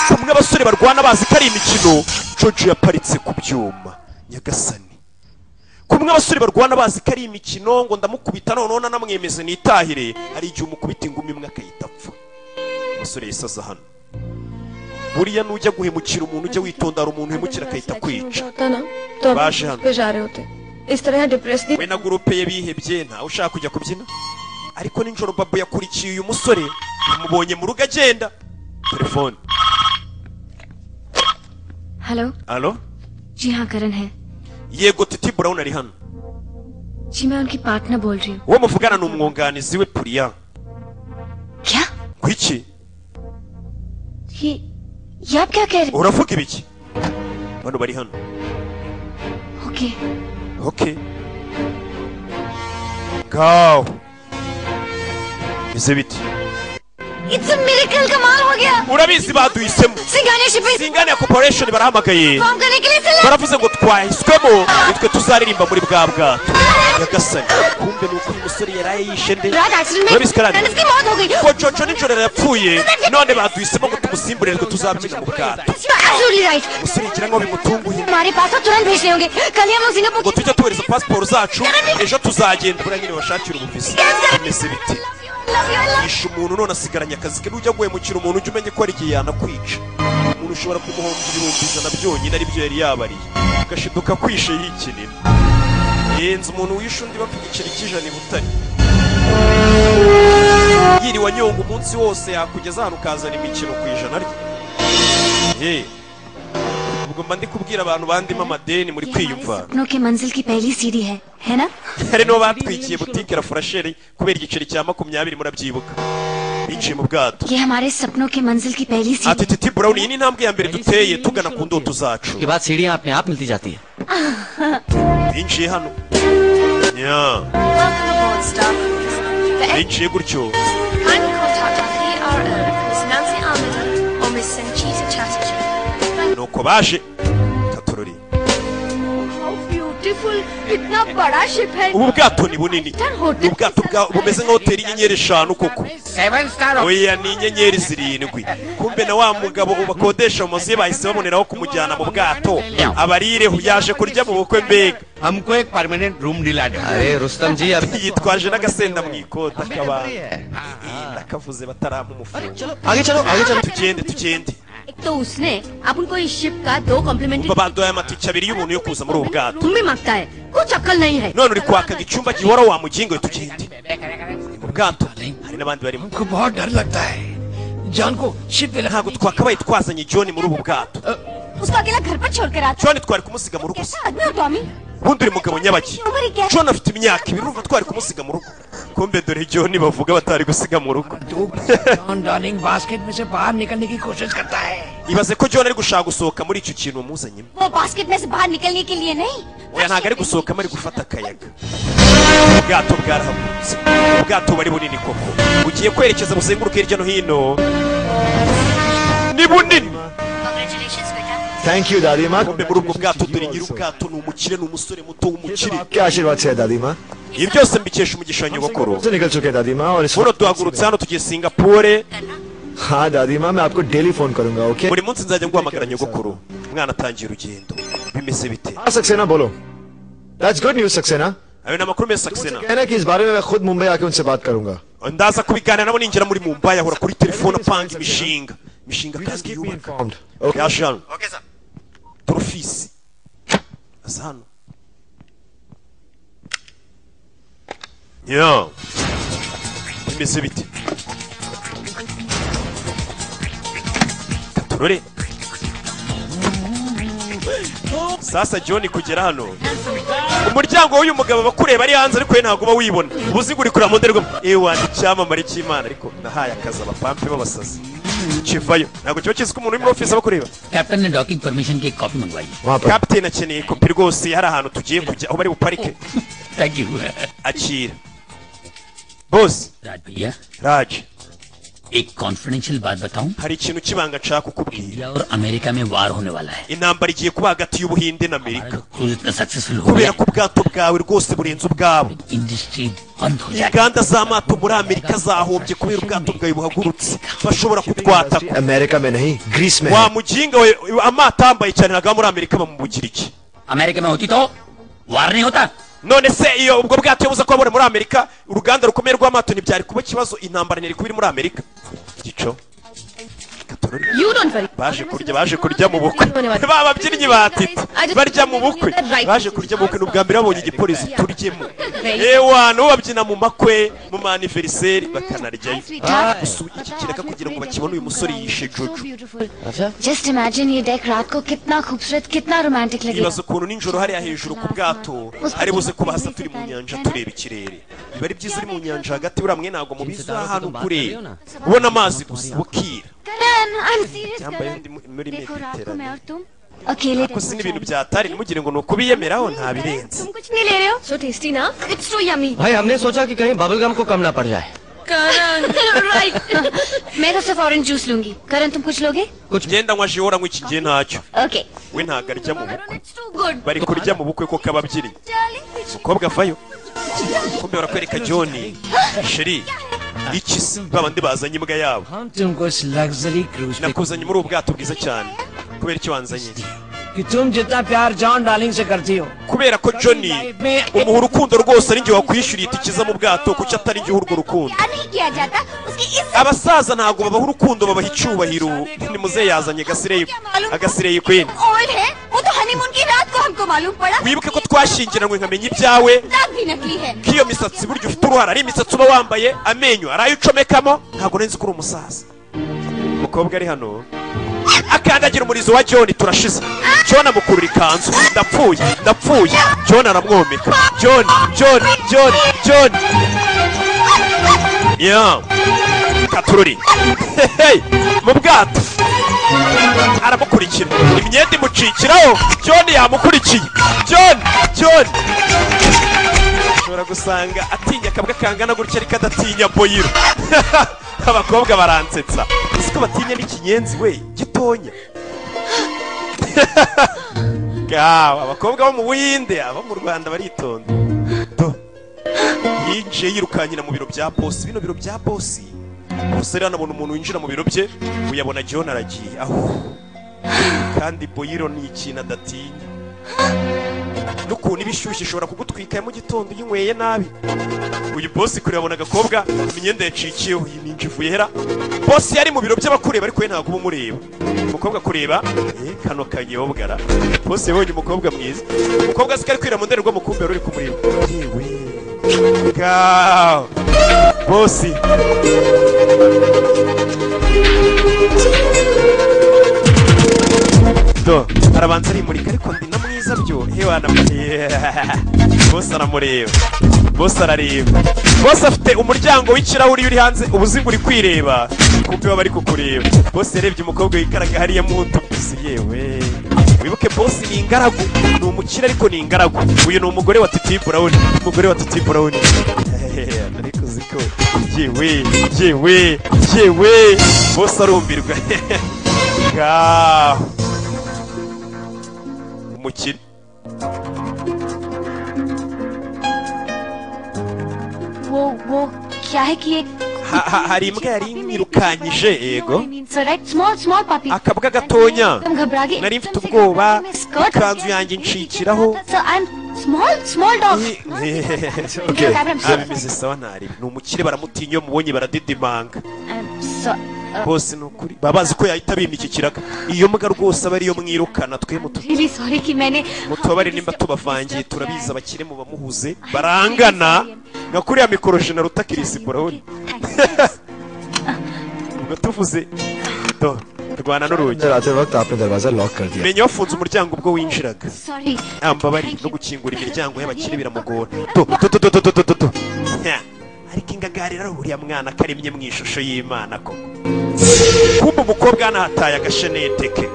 bamwe abasore barwana bazi ko ari imikino jojo yaparitse ku byuma nyagasani kumwe abasore barwana bazi ko ari imikino ngo ndamukubita noneho nanamwemeze nitahire hari igihe umukubita ingumi imwe akayita apfa umusore yisaza hano buriya nujya guhemukira umuntu ujya witonda hari umuntu uhemukira akahita akwica होता ना तो आप बादशाह। उस पे जा रहे होते इस तरह depress we na gurupe ye bihebye ntawe ushaka kujya kubyina ariko ninjoro babu yakurikiye uyu musore amubonye mu rugo agenda telefone hello alo जी हाँ करण है yego titi brown ari hano जी मैं उनकी पार्टनर बोल रही हूँ uwo muvugana ni umwunganizi we puriya क्या ku iki ये ये आप क्या कह रहे uravuga ibiki bano bari hano हैं okay okay ngaho bize bite it's miracle कमाल हो गया urabizi baduhisemo Singhania shipping singane corporation barahamagaye form करने के लिए select- baravuze ngo twahiswemo nitwe tuzaririmba muri bwa bwato nyagasani kumbe ni uko uyu musore yaraye yishe nde रात accident में urabizi karani इसकी मौत हो गई ngo jojo nijoro yarapfuye none baduhisemo ngo tumusimburirwe tuzabyina mu bwato absolutely right umusore yigira nkaho bimutunguye हमारे पास तो तुरंत भेजने होंगे कल ही हम लोग Singapore ngo tujye tuhereza pasiporo zacu ejo tuzagenda buriya nyine bashakira ubuvizi bimeze biti yishe umuntu none asigaranye akazi ke n'ujya guhemukira umuntu ujya umenye ko hari igihe yanakwica umuntu ushobora kumuhomba ibihumbi ijana byonyine aribyo yari yabariye ugashiduka kwishe yikinira yenze umuntu wishe undi bapfa igiceri cy'ijana i butare yiriwe anyonga umunsi wose yakugeza ahantu ukazana imikino ku ijana rye ye ubwo mba ndi kubwira abantu bandimo amadeni muri kwiyumva सपनों की मंजिल की पहली सीढ़ी है है ना hari n'uwo batwikiye butike la furasheri kubera igiceri cya makumyabiri murabyibuka binjiye mu bwato ये हमारे सपनों की मंजिल की पहली सीढ़ी ati titi brown iyi ni intambwe ya mbere duteye tugana ku ndoto zacu के बाद सीढ़ियाँ अपने आप मिलती जाती है binjiye hano nya binjiye gutyo nuko baje tatorori beautiful कितना बड़ा शिप है ubu bwato ni bunini ni ubwato bwa- bumeze nka hoteli y'inyenyeri eshanu koko seven star oya ni inyenyeri zirindwi kumbe na wa mugabo bakodesha mu mazu ye bahise baboneraho kumujyana mu bwato abarireho yaje kurya mu bukwe mbega हमको एक permanent room दिला दे अरे रुस्तम जी अब yitwaje n'agasenda mu ikota kabana ndakavuze batarampa umufungo आगे चलो आगे चलो tugende tugende एक तो उसने अब उनको इस शिप का दो complimentary umva baduhaye amatike abiri y'umuntu yo kuza muri ubu bwato तुम भी मांगता है कुछ अक्कल नहीं है none uri kwakaga icyumba gihora wamugingoye tugende Ni mu bwato hari n'abandi barimo हमको बहुत डर लगता है जान को शिप पे ntabwo twakabaye twazanye john muri ubu bwato उसको अकेला घर पर छोड़कर आता john twari kumusiga mu rugo se कैसा आदमी हो Tommy ubundi uri mugabo nyabaki john afite imyaka ibiri urumva twari kumusiga mu rugo kumbe dore john bavuga batari gusiga mu rugo John darling basket में से बाहर निकलने की कोशिश करता है ibaze ko john ari gushaka gusohoka muri icyo kintu wamuzanyemo वो basket में से बाहर निकलने के लिए नहीं oya ntabwo ari gusohokamo ari gufata akayaga ubwato bwarahagurutse ubwato bari bunini koko bugiye kwerekeza buzenguruke hirya no hino ni bunini thank you दादी माँ bombe muri ubwo bwato dore nyiri ubwato ni umukire ni umusore muto w'umukire आपके आशीर्वाद से है दादी माँ ibi byose mbikesha umugisha wa nyogokuru से निकल चुके हैं दादी माँ और इस buno duhagurutse hano tugiye singapore हाँ दादी माँ मैं आपको डेली फोन करूंगा okay buri munsi nzajya guhamagara nyogokuru umwana atangiye urugendo bimeze bite हाँ सक्सेना बोलो that's good news Saxena ayo ni amakuru meza sakisena कहना कि इस बारे में मैं खुद मुंबई आके उनसे बात करूंगा ndaza kubiganira nabo ninjira muri mumbai ahora kuri telefone apanga imishinga imishinga kandi yubaka okay yaje hano okay sir porofisi aza hano ya bimeze bite turore sasa john kugera hano umuryango w'uyu mugabo bakureba ari hanze ariko we ntabwo uba wibona ubuziguri kureba mu ndorerwamo ewa ni icyamamare cy'imana ariko nahaye akazi abapampe b'abasazi kivayo ntabwo kiba kizi ko umuntu uri muri ofisi aba akureba captain ने docking permission की एक कॉपी मंगवाई वहाँ पर kapitene akeneye kopi rwose hari ahantu tugiye kujya aho bari buparike thank you akira bose Raj भैया raje एक कॉन्फिडेंशियल बात बताऊं hari ikintu cy'ibanga nshaka kukubwira India और अमेरिका में वार होने वाला है intambara igiye kuba hagati y'ubuhinde na हमारा amerika जो क्रूज इतना सक्सेसफुल हो kubera गया ko ubwato bwawe rwose burenze ubwabo industry बंद हो जाएगी inganda z'amato muri amerika zahombye kubera ubwato bwawe buhagurutse bashobora kutwataka America में नहीं ग्रीस में है। wa muginga we amato ahambaye cyane ntabwo aba muri amerika bamubugiriki America में होती तो वार नहीं होता none se iyo ubwo bwato yabuze ko wabona muri amerika uruganda rukomeye rw'amato ntibyari kuba ikibazo intambara ntiri kuba iri muri amerika gico You don't worry. baje kurya baje kurya mu bukwe होने वाली। ba babyinnyi ba tito I just- barya mu bukwe baje kurya mu bukwe ni ubwa mbere babonye igipolisi turyemo ewa nabo babyina mu makwe mu maniveriseri bakanaryayo sweetheart. Gusa iki kireka kugira ngo bakibone uyu musore yishe jojo अच्छा just imagine ये deck रात को कितना खूबसूरत कितना रोमांटिक लगेगा bibaza ukuntu nijoro hariya hejuru ku bwato hari buze kuba hasa turi mu nyanja tureba ikirere biba ari byiza uri mu nyanja hagati buriya mwe ntabwo mubizi ahantu kure ubona amazi gusa bukira Karan I am serious cyambaye undi mu- muri देखो रात को मैं mediterane और तुम अकेले ariko si n'ibintu byatari ntimugire ngo ni ukubiyemeraho ntabirenze तुम कुछ नहीं ले रहे हो So tasty ना? It's so yummy. भाई हमने सोचा कि कहीं बबल गम को कम ना पड़ जाए मैं तो सिर्फ ऑरेंज जूस लूंगी करण तुम कुछ लोगे ngenda nywa jihora nywa iki gihe ntacyo okay we ntabwo arya mu bukwe It's too good. bari kurya mu bukwe ko kababyinnyi mukobwa avayo kumbe barakwereka john sheri iki si babandi bazanye imbwa yabo हम तुमको इस luxury cruise पे nakuzanye muri ubu bwato bwiza cyane kubera icyo wanzanye कि तुम जितना प्यार John darling से करती हो kubera ko john umuha urukundo rwose ari njye wakwishyuriye itike mu bwato kuko atari njye uha urwo rukundo नहीं किया जाता उसकी इस abasaza ntabwo babaha urukundo babaha icyubahiro ni muze yazanye agasireye agasireye kwene और है वो तो हनीमून की रात को हमको मालूम पड़ा wibuke को twashyingiranywe nkamenya ibyawe दाग भी नकली है ko iyo misatsi burya ufite uruhara ari imisatsi uba wambaye amenyo ari ayo ucomekamo ntabwo nari nzi ko uri umusaza umukobwa ari hano akandagira umurizo wa john turashize john amukurura ikanzu ndapfuye ndapfuye john aramwomeka john john john john ya katururi Hehe, mu bwato aramukurikira imyenda imucikiraho john yamukurikiye john john ushobora gusanga atinya akabwa kangana gutya ariko adatinya boyiro abakobwa baransetsa uzi ko batinya n'ikinyenzi we gitonya Gawe, abakobwa bo mu buhinde abo mu rwanda baritonda Do. yinjiye yirukanyira mu biro bya bosi bino biro bya bosi umusore anabona umuntu winjira mu biro bye uyabona john aragiye aho kandi boyiro ni ikintu adatinya n'ukuntu iba ishyushye ishobora kugutwika mu gitondo uyinyweye nabi uyu bosi kure yabona agakobwa imyenda yacikiyeho iyi ni injivuye hera bosi yari mu biro by'abakureba ariko we ntabwo uba umureba umukobwa kureba eh, kano kanyobwara bosi yabonye umukobwa mwiza umukobwa azi ko ari kwira mu ndorerwamo kumbe wari uri kumureba yewe gaw bosi do arabanza arimurika ariko ndi na mwiza byo hewe anamureba bose aramureba bose arareba bose afite umuryango w'ikirahuri uri hanze ubuziga uri kwireba kuko baba bari kukureba bose yarebye umukobwa wikaraga hariya mu ntuguzi yewe wibuke bose ni ingaragu ni umukire ariko ni ingaragu uyu ni umugore wa titi burawuni umugore wa titi burawuni ariko uzi ko yewe yewe yewe bose arumbirwa ngaho umukire वो वो क्या है कि ये Ha- ha- hari imbwa yari imwirukanyije yego small small puppy akabwa gatonya एकदम घबरा गई nari mfite ubwoba ikanzu yanjye incikiraho small small dog Okay. abimeze sawa ntari ni umukire baramutinya iyo mubonye baradidimanga bose ni ukuri baba bazi ko yahita abimya iki kiraga iyo mbwa rwose aba ariyo mwirukana twe mutu really sorry कि मैंने mutubabare nimba tubavangiye turabizi abakire mu bamuhuze barangana nka kuriya mikoro jena ruta kirisi burabona ubwo tuvuze do rwana n'urugi अंदर आते वक्त आपने दरवाजा लॉक कर दिया menya wafunze umuryango ubwo winjiraga sorry ambabari no gukingura imiryango y'abakire biramugora tu tu tu tu tu tu tu tu Nya. ariko ingangari rero uriya mwana karemye mu ishusho y'imana koko kumbe umukobwa yanahataye agashenete ke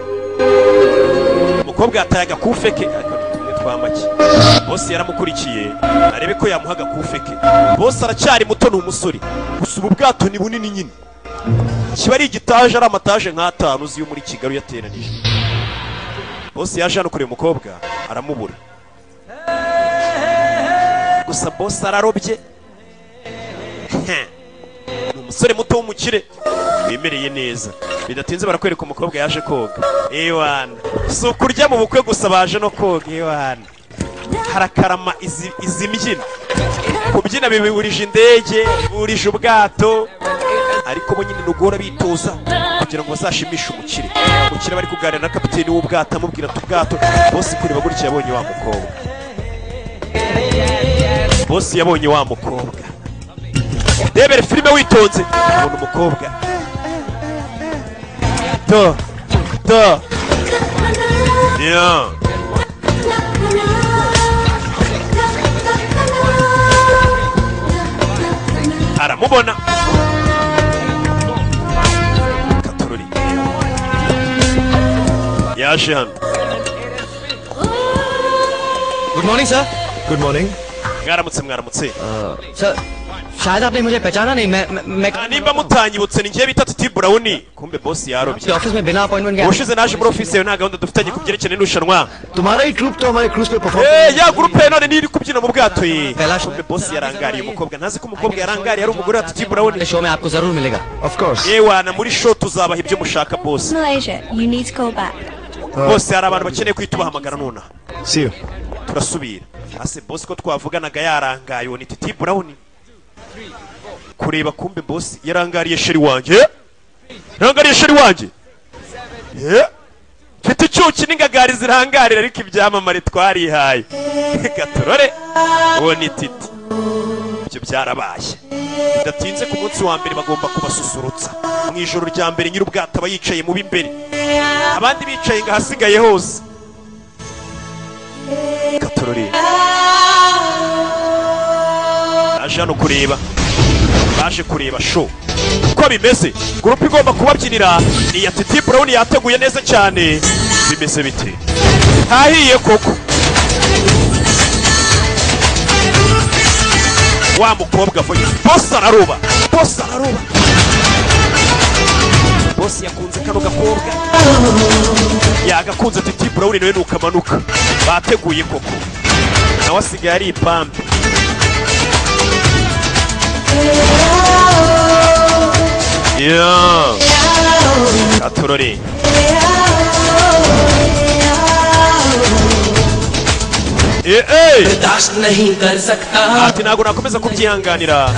umukobwa yataye agakufe ke ariko ni tumwe twa make bose yaramukurikiye arebe ko yamuha agakufe ke bose aracyari muto ni umusore gusa ubu bwato ni bunini nyine kiba ari igitaje ari amataje nk'atanu uzi yo muri kigali uyateranije bose yaje hano kureba umukobwa aramubura gusa bose ararobye Heh. ni umusore muto w'umukire wimereye neza bidatinze barakwereka umukobwa yaje koga ewana si ukurya mu bukwe gusa baje no koga ewana harakarama izi izi mbyino kubyina bibihurije indege bihurije ubwato ariko bo nyine nugora bitoza kugira ngo bazashimishe umukire umukire bari kuganira na kapiteni w'ubwato amubwira ati ubwato bose kureba gutya yabonye wa mukobwa bose yabonye wa mukobwa debere filime witonze abona umukobwa do do yeah. aramubona katururi yaje hano good morning sir good morning mwaramutse mwaramutse sir शायद आपने मुझे पहचाना नहीं मैं मैं- मैं Ah, nimba mutanyibutse ni njye bita titi burawuni kumbe bosi yarobye office में बिना अपॉइंटमेंट के ubushize naje muri ofisi yawe nta gahunda dufitanye ku byerekeye n'irushanwa तुम्हारा ही ट्रूप तो हमारे क्रूज पे perform Eh, ya gurupe ya none niri kubyina mu bwato ye Felash. kumbe bosi yarangariye umukobwa ntazi ko umukobwa yarangariye ari umugore wa titi burawuni show में आपको जरूर मिलेगा of course yewana muri show tuzabaha ibyo mushaka bose Malaysia, you need to go back. bose hari abantu bakeneye kuhita ubahamagara nonaha see you turasubira ase bosi ko twavuganaga yarangaye uwo ni titi burawuni kureba kumbe bosi yarangariye sheri wanjye Eh? yarangariye sheri wanjye Eh? mfite icyuki n'ingagari zirangarira ariko ibyamamare twarihaye reka turore uwo ni titi ibyo byarabaye bidatinze ku munsi wa mbere bagomba kubasusurutsa mu ijoro rya mbere nyir'ubwato aba yicaye mu b'imbere abandi bicaye ngo ahasigaye hose katorore baje hano kureba baje kureba show uko bimeze gurupe igomba kubabyinira ni iya titi burawuni yateguye neza cyane bimeze bite hahiye koko wa mukobwa vuga bose araruba bose araruba bose yakunze kano gakobwa yagakunze titi burawuni nawe nukamanuka bateguye koko nawe asigaye ari ipambe Yeah. Katorore. Eh, eh. बर्दाश्त नहीं कर सकता ati ntabwo nakomeza kubyihanganira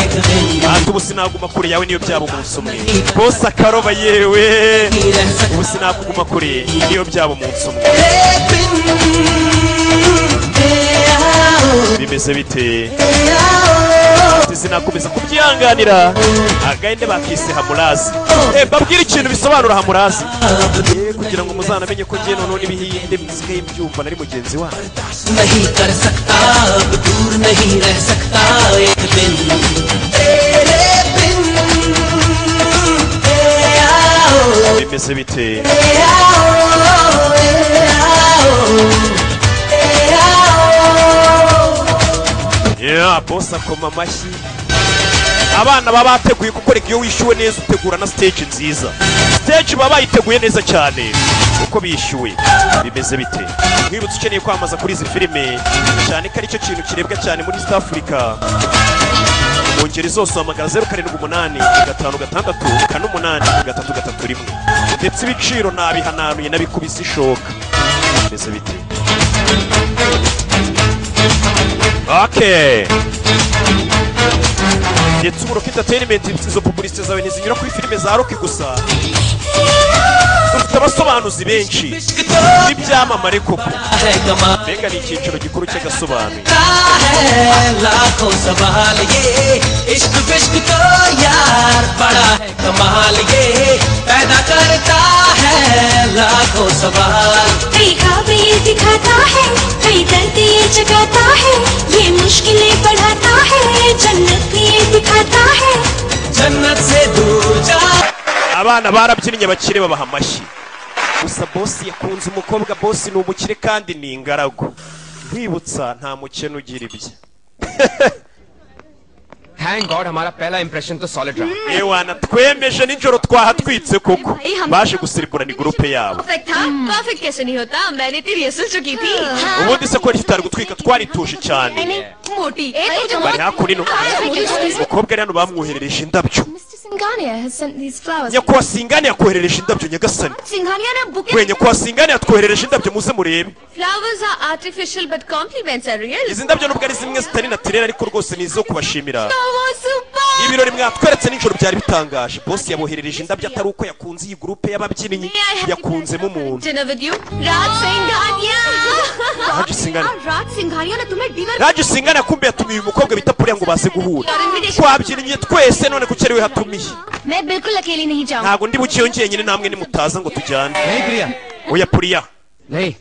एक दिन ati ubu sinaguma kure yawe niyo byaba umunsi umwe bose akaroba yewe ही रह सकता ubu sinakuguma kure niyo byaba umunsi umwe एक दिन तेरा हो bimeze bite तेरा हो ati sinakomeza kubyihanganira agahinde bakise hamurazi Eh, babwire ikintu bisobanura hamurazi Eh, kugira ngo muzanamenye ko ngiye noneho n'ibihinde bisigaye byumva nari mugenzi wanyu बर्दाश्त नहीं कर सकता अब दूर नहीं रह सकता एक दिन तेरे बिन तेरा हो bimeze bite तेरा हो तेरा हो तेरा हो Yeah, boss akoma amashyi abana baba bateguye kuko reka iyo wishyuwe neza utegura na stage nziza stage baba bayiteguye neza cyane uko bishyuwe bimeze bite mwibutse ukeneye kwamamaza kuri izi filime cyane ko aricyo kintu kirebwa cyane muri east africa mu ngeri zose wahamagara zeru karindwi umunani gatanu gatandatu kane umunani gatatu gatatu rimwe ndetse ibiciro nabihananuye nabikubise ishoka bimeze bite Okay. ndetse ubu rock entertainment izo publicite zawe ntizinyura kuri filime za rock gusa dufite abasobanuzi benshi n'ibyamamare koko है कमा mbega ni icyiciro gikuru cy'agasobanuye का है लाखों सवाल ये इश्क विश्क तो यार बड़ा है कमाल ये पैदा करता है लाखों सवाल कई ख्वाब ये दिखाता है कई दर्द ये जगाता है ये मुश्किलें बढ़ाता है जन्नत ये दिखाता है जन्नत से दूर जा abana barabyinnye bakire babaha amashyi gusa bosi yakunze umukobwa bosi ni umukire kandi ni ingaragu nkwibutsa nta mukene ugira ibye thank God हमारा पहला इंप्रेशन तो सॉलिड रहा ewana twemeje nijoro twahatwitse koko baje gusirikurana igurupe yabo perfect था perfect कैसे नहीं होता मैंने तेरी रिहर्सल चुकी थी ubundi se ko tutari gutwika twarituje cyane मोटी bari hakurino एक umukobwa ari hano bamwoherereje indabyo Mr. Singh Singhania has sent these flowers. nyakubahwa singane yakoherereje indabyo nyagasani Singhania na bouquet. we nyakubahwa singane yatwoherereje indabyo muze murebe Flowers are artificial but compliments are real. izi ndabyo nubwo ari zimwe zitari natirere ariko rwose ni izo kubashimira Oh, super! ibirori mwatweretse nijoro byari bitangaje bosi yaboherereje indabyo atari uko yakunze iyi gurupe y'ababyinnyi yakunzemo umuntu Dinner with you. Raj Singhania! Raj Singhania. Ah, Raj Singhania ne tumhe dinner raje singana yakumbuye yatumiye uyu mukobwa bita puriya ngo baze guhura twabyinnye twese none kuki ariwe hatumiye मैं बिल्कुल अकेली नहीं जाऊंगी ntabwo ndi bukiyongeye nyine namwe nimutaza ngo tujyane oya puriya नहीं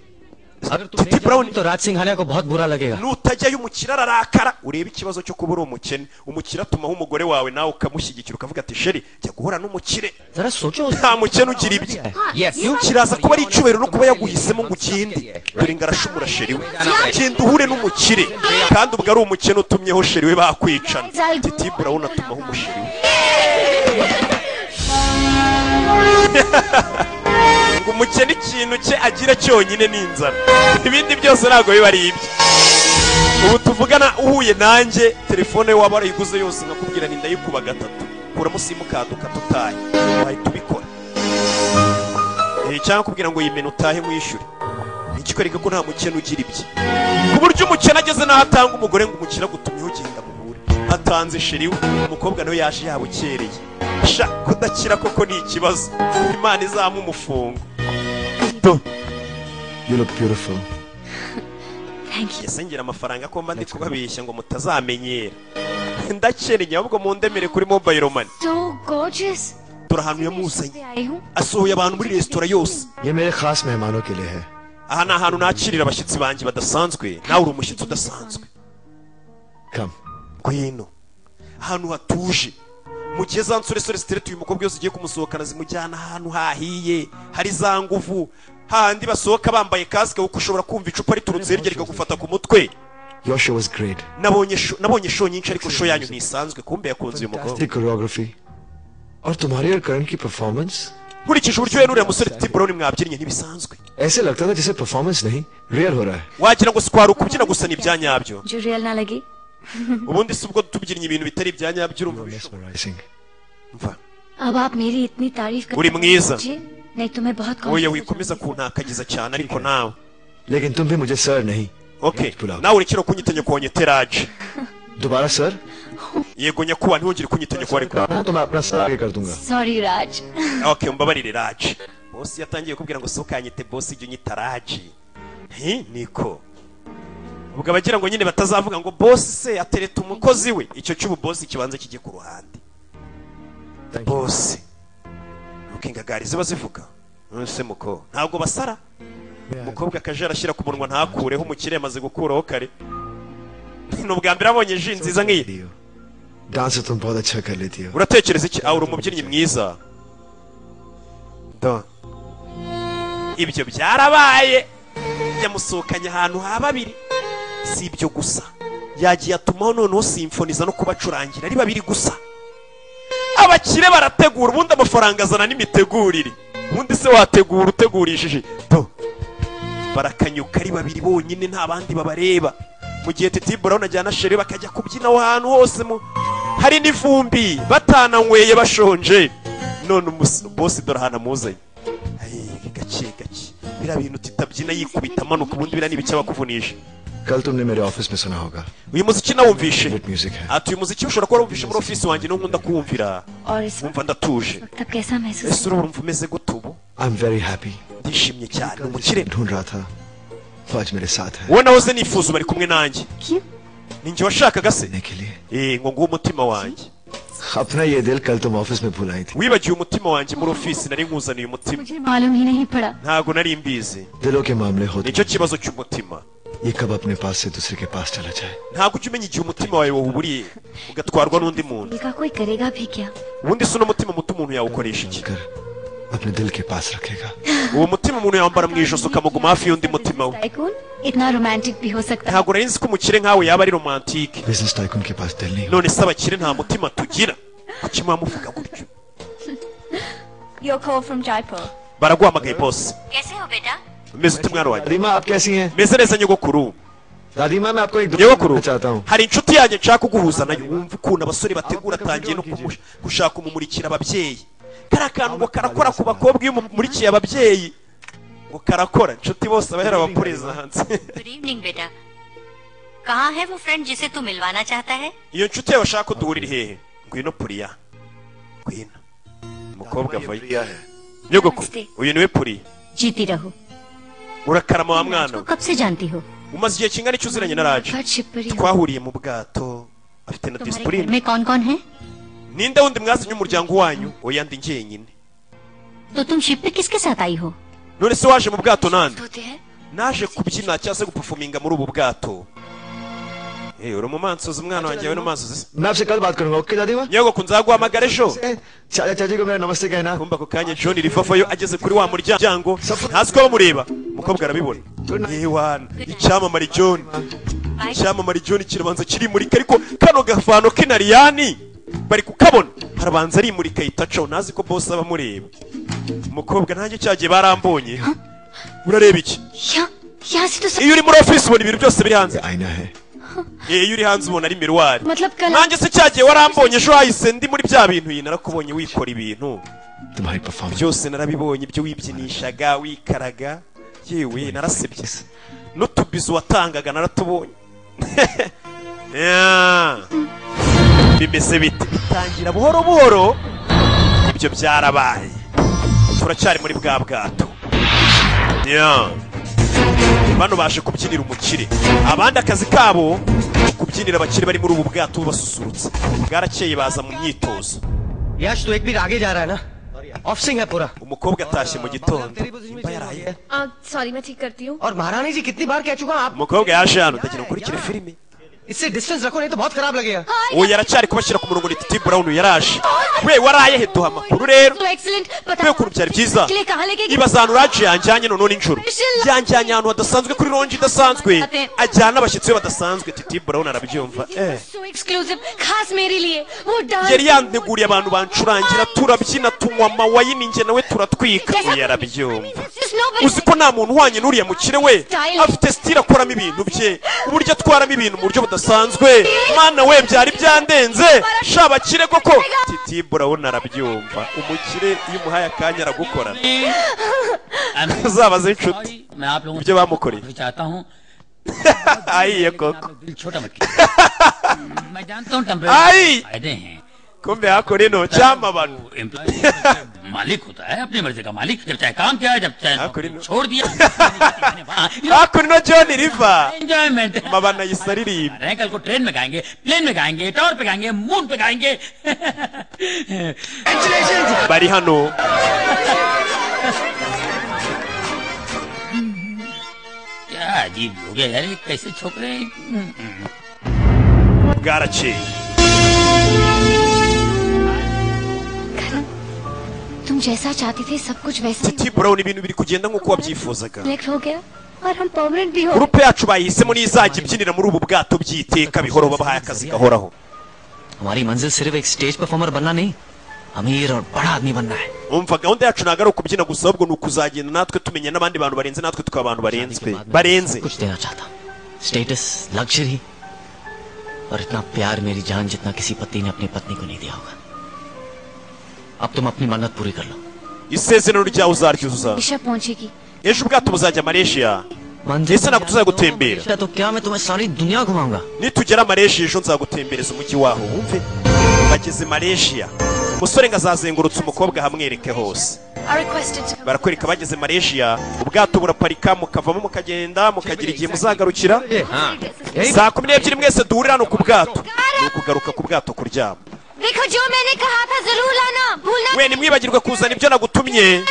अगर तुम नहीं जाओगी तो राज सिंघानिया को बहुत बुरा लगेगा nutajyayo umukire ararakara urebe ikibazo cyo kuba uri umukene umukire atumaho umugore wawe nawe ukamushyigikira ukavuga ati sheri jya guhora n'umukire nta mukene ugira ibye kiraza kuba ari icyubahiro no kuba yaguhisemo ngo ugende dore ngarashumura sheri we genda uhure n'umukire kandi ubwo ari umukene utumyeho sheri we bakwicana titi burawuni atumaho umusheri we ngo umukene ikintu cye agira cyonyine ni inzara ibindi byose ntabwo biba ari ibye ubu tuvugana uhuye nanjye telefone waba warayiguze yose nkakubwira ni ndayikuba gatatu kuramo simukadi ukatutaye wahita ubikora Eh, cyangwa kubwira ngo yimene utahe mwishyure ikikwereka ko nta mukene ugira ibye ku buryo umukene ageze n'aho atanga umugore ngo umukene agutumyeho ugenda muhure atanze sheri we umukobwa nawe yaje yabukereye sha kudakira koko ni ikibazo imana izamu umufungo You look beautiful. ese ngira amafaranga ko mba ndi kubabeshya ngo mutazamenyera ndakeneye ahubwo mundemere kuri mobile money So gorgeous. dore ahantu yamuzanye आई हूँ asohoye abantu muri resitora yose ये मेरे खास मेहमानों के लिए है aha ni ahantu nakirira abashyitsi banjye badasanzwe nawe uri umushyitsi udasanzwe Come. ngwino ahantu hatuje mu gihe za nsore sore sitereti uyu mukobwa yose ugiye kumusohokana zimujyana ahantu hahiye hari za nguvu hahandi basohoka bambaye kasike kuko ushobora kumva icupa riturutse hirya rikagufata ku mutwe Your show was great. nabonye sho- nabonye show nyinshi ariko show yanyu ntisanzwe kumbe yakunze uyu mukobwa Fantastic choreography. और तुम्हारी और करण की performance nkurikije uburyo we n'uriya musore titi buroni mwabyinnye ntibisazwe ऐसे लगता था जैसे परफॉर्मेंस नहीं रियल हो रहा है wagira ngo sikwari ukubyina gusa ni ibya nyabyo जो रियल ना लगी ubundi si ubwo tubyinnye ibintu bitari ibya nyabyo urumva mesmerizing अब आप मेरी इतनी तारीफ उरी मंगेज़। मुझे नहीं तुम्हें बहुत oya confidence wikomeza kuntakagiza cyane ariko nawe लेकिन तुम भी मुझे सर नहीं okay nawe urekera kunyita nyoko wanyeteraje दोबारा sir yego nyakuba ntiwongere kunyita nyoko wari हाँ, तो मैं अपना सर आगे कर दूंगा sorry Raj okay mbabarire raje bosi yatangiye kubwira ngo sokanyite bosi ijya unyita raje nti niko ubwo abagira ngo nyine batazavuga ngo bosi se atereta umukozi we icyo cy'ubu bosi kibanza kijye ku ruhande bosi nuko ingagari ziba zivuga nonese muko ntabwo basara umukobwa akaje arashyira ku munwa ntakureho umukire yamaze gukuraho kare ni ubwa mbere abonye ji nziza nk'iyi dance तुम बहुत अच्छा कर लेती हो uratekereza iki aho uri umubyinnyi mwiza Do. ibyo byarabaye yamusohokanye ahantu ha babiri si ibyo gusa yagiye atumaho noneho simfoniza no kubacurangira ari babiri gusa abakire barategura ubundi amafaranga azana n'imitegurire ubundi se wategura utegurishije Do. barakanyuka ari babiri bonyine nta bandi babareba mu gihe titi burawuni ajyana shere bakajya kubyina aho hantu hose mu hari n'ivumbi batananyweye bashonje none umus- bosi dore ahantu amuzanye Ay, gake gake biriya bintu titabyina yikubita amanuka ubundi biriya ni ibice abakuvunisha कल तुमने मेरे ऑफिस में सुना होगा uyu muziki nawumvishe music है ati uyu muziki ushobora kuba warumvishe muri ofisi wanjye niho nkunda kuwumvira और इस wumva ndatuje वक्त आप कैसा महसूस ese urumva umeze gute ubu I am very happy ndishimye cyane umukire ढूंढ रहा था वो आज मेरे साथ है wowe nahoze nifuza bari kumwe nanjye ni njye washakaga se देने के लिए Eh, ngo nguhe umutima wanjye अपना ये दिल कल तुम ऑफिस में भूल आई थी wibagiwe umutima wanjye muri ofisi nari nkuzaniye umutima मुझे मालूम ही नहीं पड़ा ntabwo nari mbizi दिलों के मामले होते nicyo kibazo cy'umutima ये कब अपने पास से दूसरे के पास चला जाए ntabwo ujya umenya igihe umutima wawe wawuburiye ugatwarwa n'undi muntu देखा कोई करेगा भी क्या ubundi si uno mutima muto umuntu yawukoresha iki कर अपने दिल के पास रखेगा uwo mutima umuntu yawambara mu ijosi ukamuguma hafi y'undi mutima we tycoon इतना रोमांटिक भी हो सकता है ntabwo nari nzi ko umukire nkawe yaba ari romantike business tycoon के पास दिल नहीं none se abakire nta mutima tugira kuki muba muvuga gutyo your call from Jaipur baraguhamagaye bose कैसे हो बेटा umeze ute mwana wanjye दादी माँ आप कैसी हैं meze neza nyogokuru दादी माँ मैं आपको एक nyogokuru चाहता हूँ hari inshuti inshuti yanjye nshaka kuguhuza nayo wumva ukuntu abasore bategura atangiye no kumusha- gushaka umumurikira ababyeyi kari akantu ngo karakora ku bakobwa iyo umumurikiye ababyeyi ngo karakora inshuti bose abahera abapuriza hanze good evening बेटा कहाँ है वो फ्रेंड जिसे तू मिलवाना चाहता है iyo nshuti yawe ashaka ko duhurira hehe ngwino puriya ngwino umukobwa avayo nyogoko uyu niwe puriya जीती रहो urakarama wa mwana we कब से जानती हो umaze igihe kingana iki uziranye na raje but Shivpuri twahuriye mu bwato afite na तुम्हारे घर disipurine में कौन कौन है ninde wundi mwasinye umuryango wanyu oya ndi njyenyine तो तुम शिप पे किसके साथ आई हो none se waje mu bwato nande होते हैं naje kubyina cyangwa se gupafuminga muri ubu bwato Eh, uri umumansozi umwana wanjye we n'umumansozi मैं आपसे कल बात करूंगा ओके दादी माँ nyogoko nzaguhamagara ejo चाचा चाची को मेरा नमस्ते कहना kumva ako kanya john rivafayo ageze kuri wa muryango ntazi ko bamureba umukobwa arabibona yewana icyamamare john icyamamare john kirabanza kirimurika ariko kano gafano k'inariyani bari kukabona harabanza arimurika yitacaho ntazi ko bose aba amureba umukobwa ntange cyagiye barambonye urareba iki यहाँ यहाँ से तो सब iyo uri muri ofisi ubona ibintu byose biri hanze आईना है Eh, iyo uri hanze ubona ari miruwari मतलब कल nanjye se cyagiye warambonye ejo hahise ndi muri bya bintu iyi narakubonye wikora ibintu तुम्हारी performance byose narabibonye ibyo wibyinishaga wikaraga yewe narasebye n'utubizo watangaga naratubonye Yeah. bimeze bite bitangira buhoro buhoro ibyo byarabaye turacyari muri bwa bwato Yeah. bano baje kubyinira umukire abandi akazi kabo ni kubyinira abakire bari muri ubu bwato basusurutsa bwarakeye baza mu myitozo Yash तू एक भी आगे जा रहा है ना ऑफ सिंह है पूरा umukobwa atashye mu gitondo तेरी पोजीशन में चली गई है सॉरी मैं ठीक करती हूँ और महारानी जी कितनी बार कह चुका हूं, आप umukobwa yaje hano ndagira nkurikire filime इससे डिस्टेंस रखो नहीं तो बहुत खराब लगेगा uwo yaracyari kubashyira ku murongo ni titi burawuni yaraje we warayehe duha amakuru rero तो एक्सीलेंट we पता ukuntu byari byiza के लिए कहाँ लेके गए? niba za nuraje yanjyanye noneho nijoro yanjyanye ahantu hadasanzwe kuri ronji idasanzwe ajyana abashyitsi be badasanzwe titi burawuni arabyumva eh so exclusive खास मेरे लिए वो yari dance yanteguriye abantu bancurangira turabyina tunywa amawayini njye nawe turatwika जैसा- uwo yarabyumva There's just nobody uzi ko nta muntu uhwanye n'uriya mukire we afite sitire akoramo ibintu bye uburyo atwaramo ibintu mu buryo budasanzwe mana we byari byandenze sha bakire koko titi burabona arabyumva umukire iyo umuhaye akanya aragukorana uzabaze inshuti मैं आप लोगों ibyo bamukoreye से चाहता हूँ ayiye koko दिल छोटा मत कीजिए। मैं जानता हूँ टेम्परेरी आई। फायदे हैं kumbe hakora ino cyama abantu employ मालिक होता है अपनी मर्जी का मालिक जब चाहे काम किया जब चाहे नौकरी छोड़ दिया hakora ino john riva enjoyment mabana yise aririmba रहे हैं, कल को ट्रेन में गाएंगे प्लेन में गाएंगे टावर पे गाएंगे मून पे गाएंगे bari hano क्या अजीब लोग हैं यार ये कैसे छोकरे हैं? हम्म, हम्म। bwarakeye तुम जैसा चाहती थी सब कुछ वैसा titi burabona ibintu biri kugenda nk'uko wabyifuzaga select हो गया और हम परमानेंट भी हो gurupe yacu bayihisemo niyo izajya ibyinira muri ubu bwato by'iteka bihoro babahaye akazi gahoraho हमारी मंजिल सिर्फ एक स्टेज परफॉर्मर बनना नहीं अमीर और बड़ा आदमी बनना है umva gahunda yacu ntabwo ari ukubyina gusa ahubwo ni ukuzagenda natwe tumenya n'abandi bantu barenze natwe tukaba abantu barenzwe barenze कुछ देना चाहता हूँ स्टेटस लग्जरी और इतना प्यार मेरी जान जितना किसी पति ने अपनी पत्नी को नहीं दिया होगा अब तुम अपनी मन्नत पूरी कर लो isezerano ryawe uzaryuzuza दिशा पहुंचेगी ejo ubwato buzajya malaysia ese ntabwo tuzagutembera तो क्या मैं तुम्हें सारी दुनिया घुमाऊंगा nitugera malaysia ejo nzagutembereza umujyi waho wumve bageze malaysia umusore ngo azazengurutse umukobwa hamwereke hose Are requested to come. barakwereka bageze malaysia ubwato buraparika mukavamo mukagenda mukagira igihe muzagarukira saa kumi n'ebyiri mwese duhurira hano ku bwato ni ukugaruka ku bwato kuryama देखो जो मैंने कहा था जरूर लाना भूलना we ntimwibagirwe kuzana ibyo nagutumye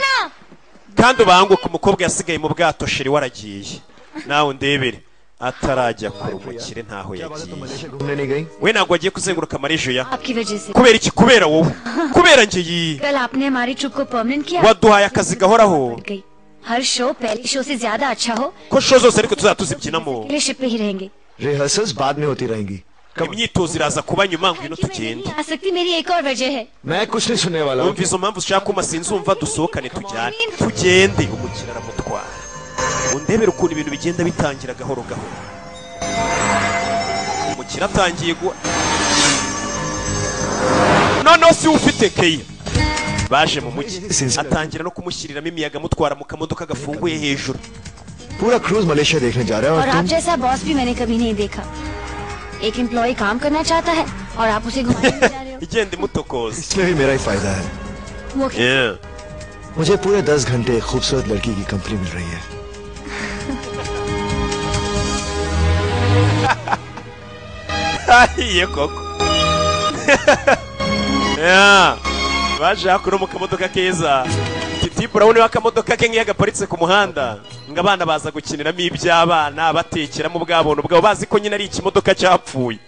kandi ubanguke umukobwa yasigaye mu bwato sheri waragiye nawe undebere atarajya kure umukire ntaho yagiye घूमने नहीं गई we ntabwo agiye kuzenguruka amarejo ya आपकी वजह से kubera iki kubera wowe kubera ngiyi कल आपने हमारी ट्रिप को परमानेंट किया waduhaye akazi gahoraho बढ़ गई हर शो पहले शो से ज्यादा अच्छा हो ko show zose ariko tuzajya tuzibyinamo अगले शिप पे ही रहेंगे रिहर्सल्स बाद में होती रहेंगी imyitozo iraza kuba nyuma ngwino कि मैं tugende नहीं आ सकती मेरी एक और वजह है मैं कुछ नहीं सुनने वाला हूँ wumva izo mpamvu ushaka kuma sinzumva dusohokane tujyane tugende umukino aramutwara undebere ukuntu ibintu bigenda bitangira gahoro gahoro umukino kiratangiye guha noneho si ufite keya baje mu mujyi atangira no kumushyiriramo imiyaga amutwara mu kamodoka gafunguye hejuru पूरा cruise Malaysia देखने जा रहा है और और आप तुम जैसा बॉस भी मैंने कभी नहीं देखा एक एम्प्लॉय काम करना चाहता है और आप उसे घुमाने igenda imutokoza इसमें भी मेरा ही फायदा है वो मुझे पूरे दस घंटे खूबसूरत लड़की की कंपनी मिल रही है ahiye koko Ya, baje hakuno mu kamodoka keza titi burawuni w'akamodoka ke nk'iyo gaparitse ku muhanda ngo abana baza gukiniramo iby'abana batekeramo ubwabuntu bwabo bazi ko nyine ari ikimodoka cyapfuye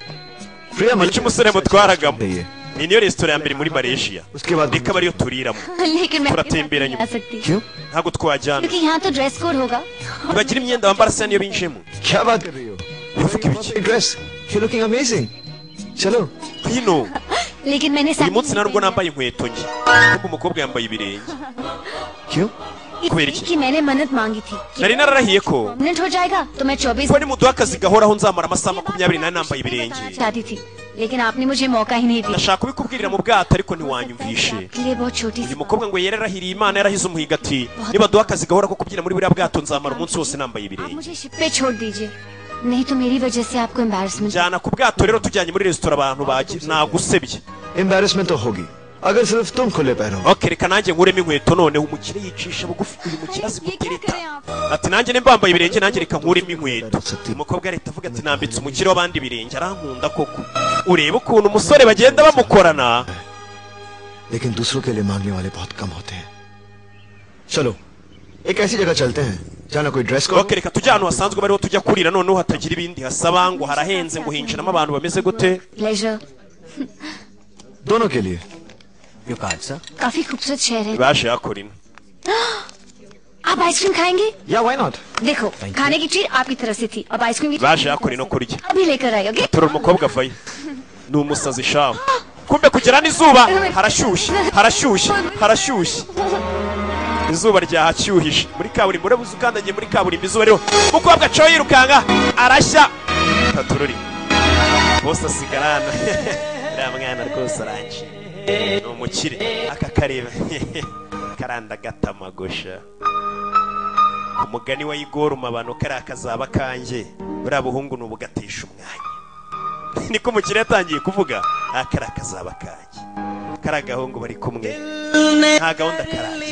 icyo umusore mutwaragamo iyi niyo resitora ya mbere muri malaysia reka ariyo turiramo लेकिन मैं आपके साथ turatemberanye नहीं आ सकती ntabwo twajyana क्योंकि यहाँ तो dress code होगा ntibagira imyenda bambara se niyo binjiyemo क्या बात कर रही हो ड्रेस यू लुकिंग अमेजिंग चलो hino लेकिन मैंने uyu साड़ी munsi nta नहीं nubwo पहनी nambaye inkweto nke ahubwo umukobwa yambaye ibirenge kubera है। iki कि मैंने मन्नत मांगी थी nari nararahiye ko परमानेंट हो जाएगा तो मैं चौबीस ko nimuduha akazi gahoraho nzamara amasaha makumyabiri n'ane nambaye ibirenge चाहती थी लेकिन आपने मुझे मौका ही नहीं दिया ndashaka kubikubwirira mu bwato ariko ntiwanyumvishe आपके लिए बहुत छोटी सी uyu mukobwa ngo yararahiriye imana yarahize umuhigo ati nibaduha akazi gahora ko kubyina muri buriya bwato nzamara umunsi wose nambaye ibirenge मुझे शिप पे छोड़ दीजिए नहीं तो मेरी वजह से आपको embarrassment jyana ku bwato rero tujyanye muri resitora abantu baje nagusebye embarrassment तो होगी अगर सिर्फ तुम खुले पैरों okay reka nanjye nkuremo inkweto noneho umukire yicisha bugufi uyu mukire azi gutereta ati nanjye ne mbambaye ibirenge nanjye reka nkuremo inkweto umukobwa leta avuga ati nambitse umukire w'abandi ibirenge arankunda koko urebe ukuntu umusore bagenda bamukorana लेकिन दूसरों के लिए मांगने वाले बहुत कम होते हैं चलो एक ऐसी जगह चलते हैं जाना कोई ड्रेस को okay reka tujye ahantu hasanzwe bariho tujya kurira noneho hatagira ibindi hasaba ngo harahenze ngo hinjiramo abantu bameze gute pleasure दोनों के लिए यो कार्ड सर काफी खूबसूरत शहर है baje hakora ino आप आइसक्रीम खाएंगे या व्हाई नॉट देखो खाने की ट्रीट आपकी तरफ से थी अब आइसक्रीम की treat baje hakora ino kurya अभी लेकर आए okay turura umukobwa avayo ni umusazi shawe kumbe kugera n'izuba harashyushye harashyushye harashyushye izuba ryahacyuhije muri kaburimbo ureba uzi ukandagiye muri kaburimbo izuba rero umukobwa acaho yirukanka arashya tatururi bose asigara hano uriya mwana rwose aranje ni umukire aka kareba karanda gatamagosha umugani wa igoruma abantu kariya kazaba kanjye buriya buhungu ni ubugatesha umwanya niko umukire yatangiye kuvuga "Ah, kariya kazaba kanjye kariya gahungu bari kumwe nta gahunda karaje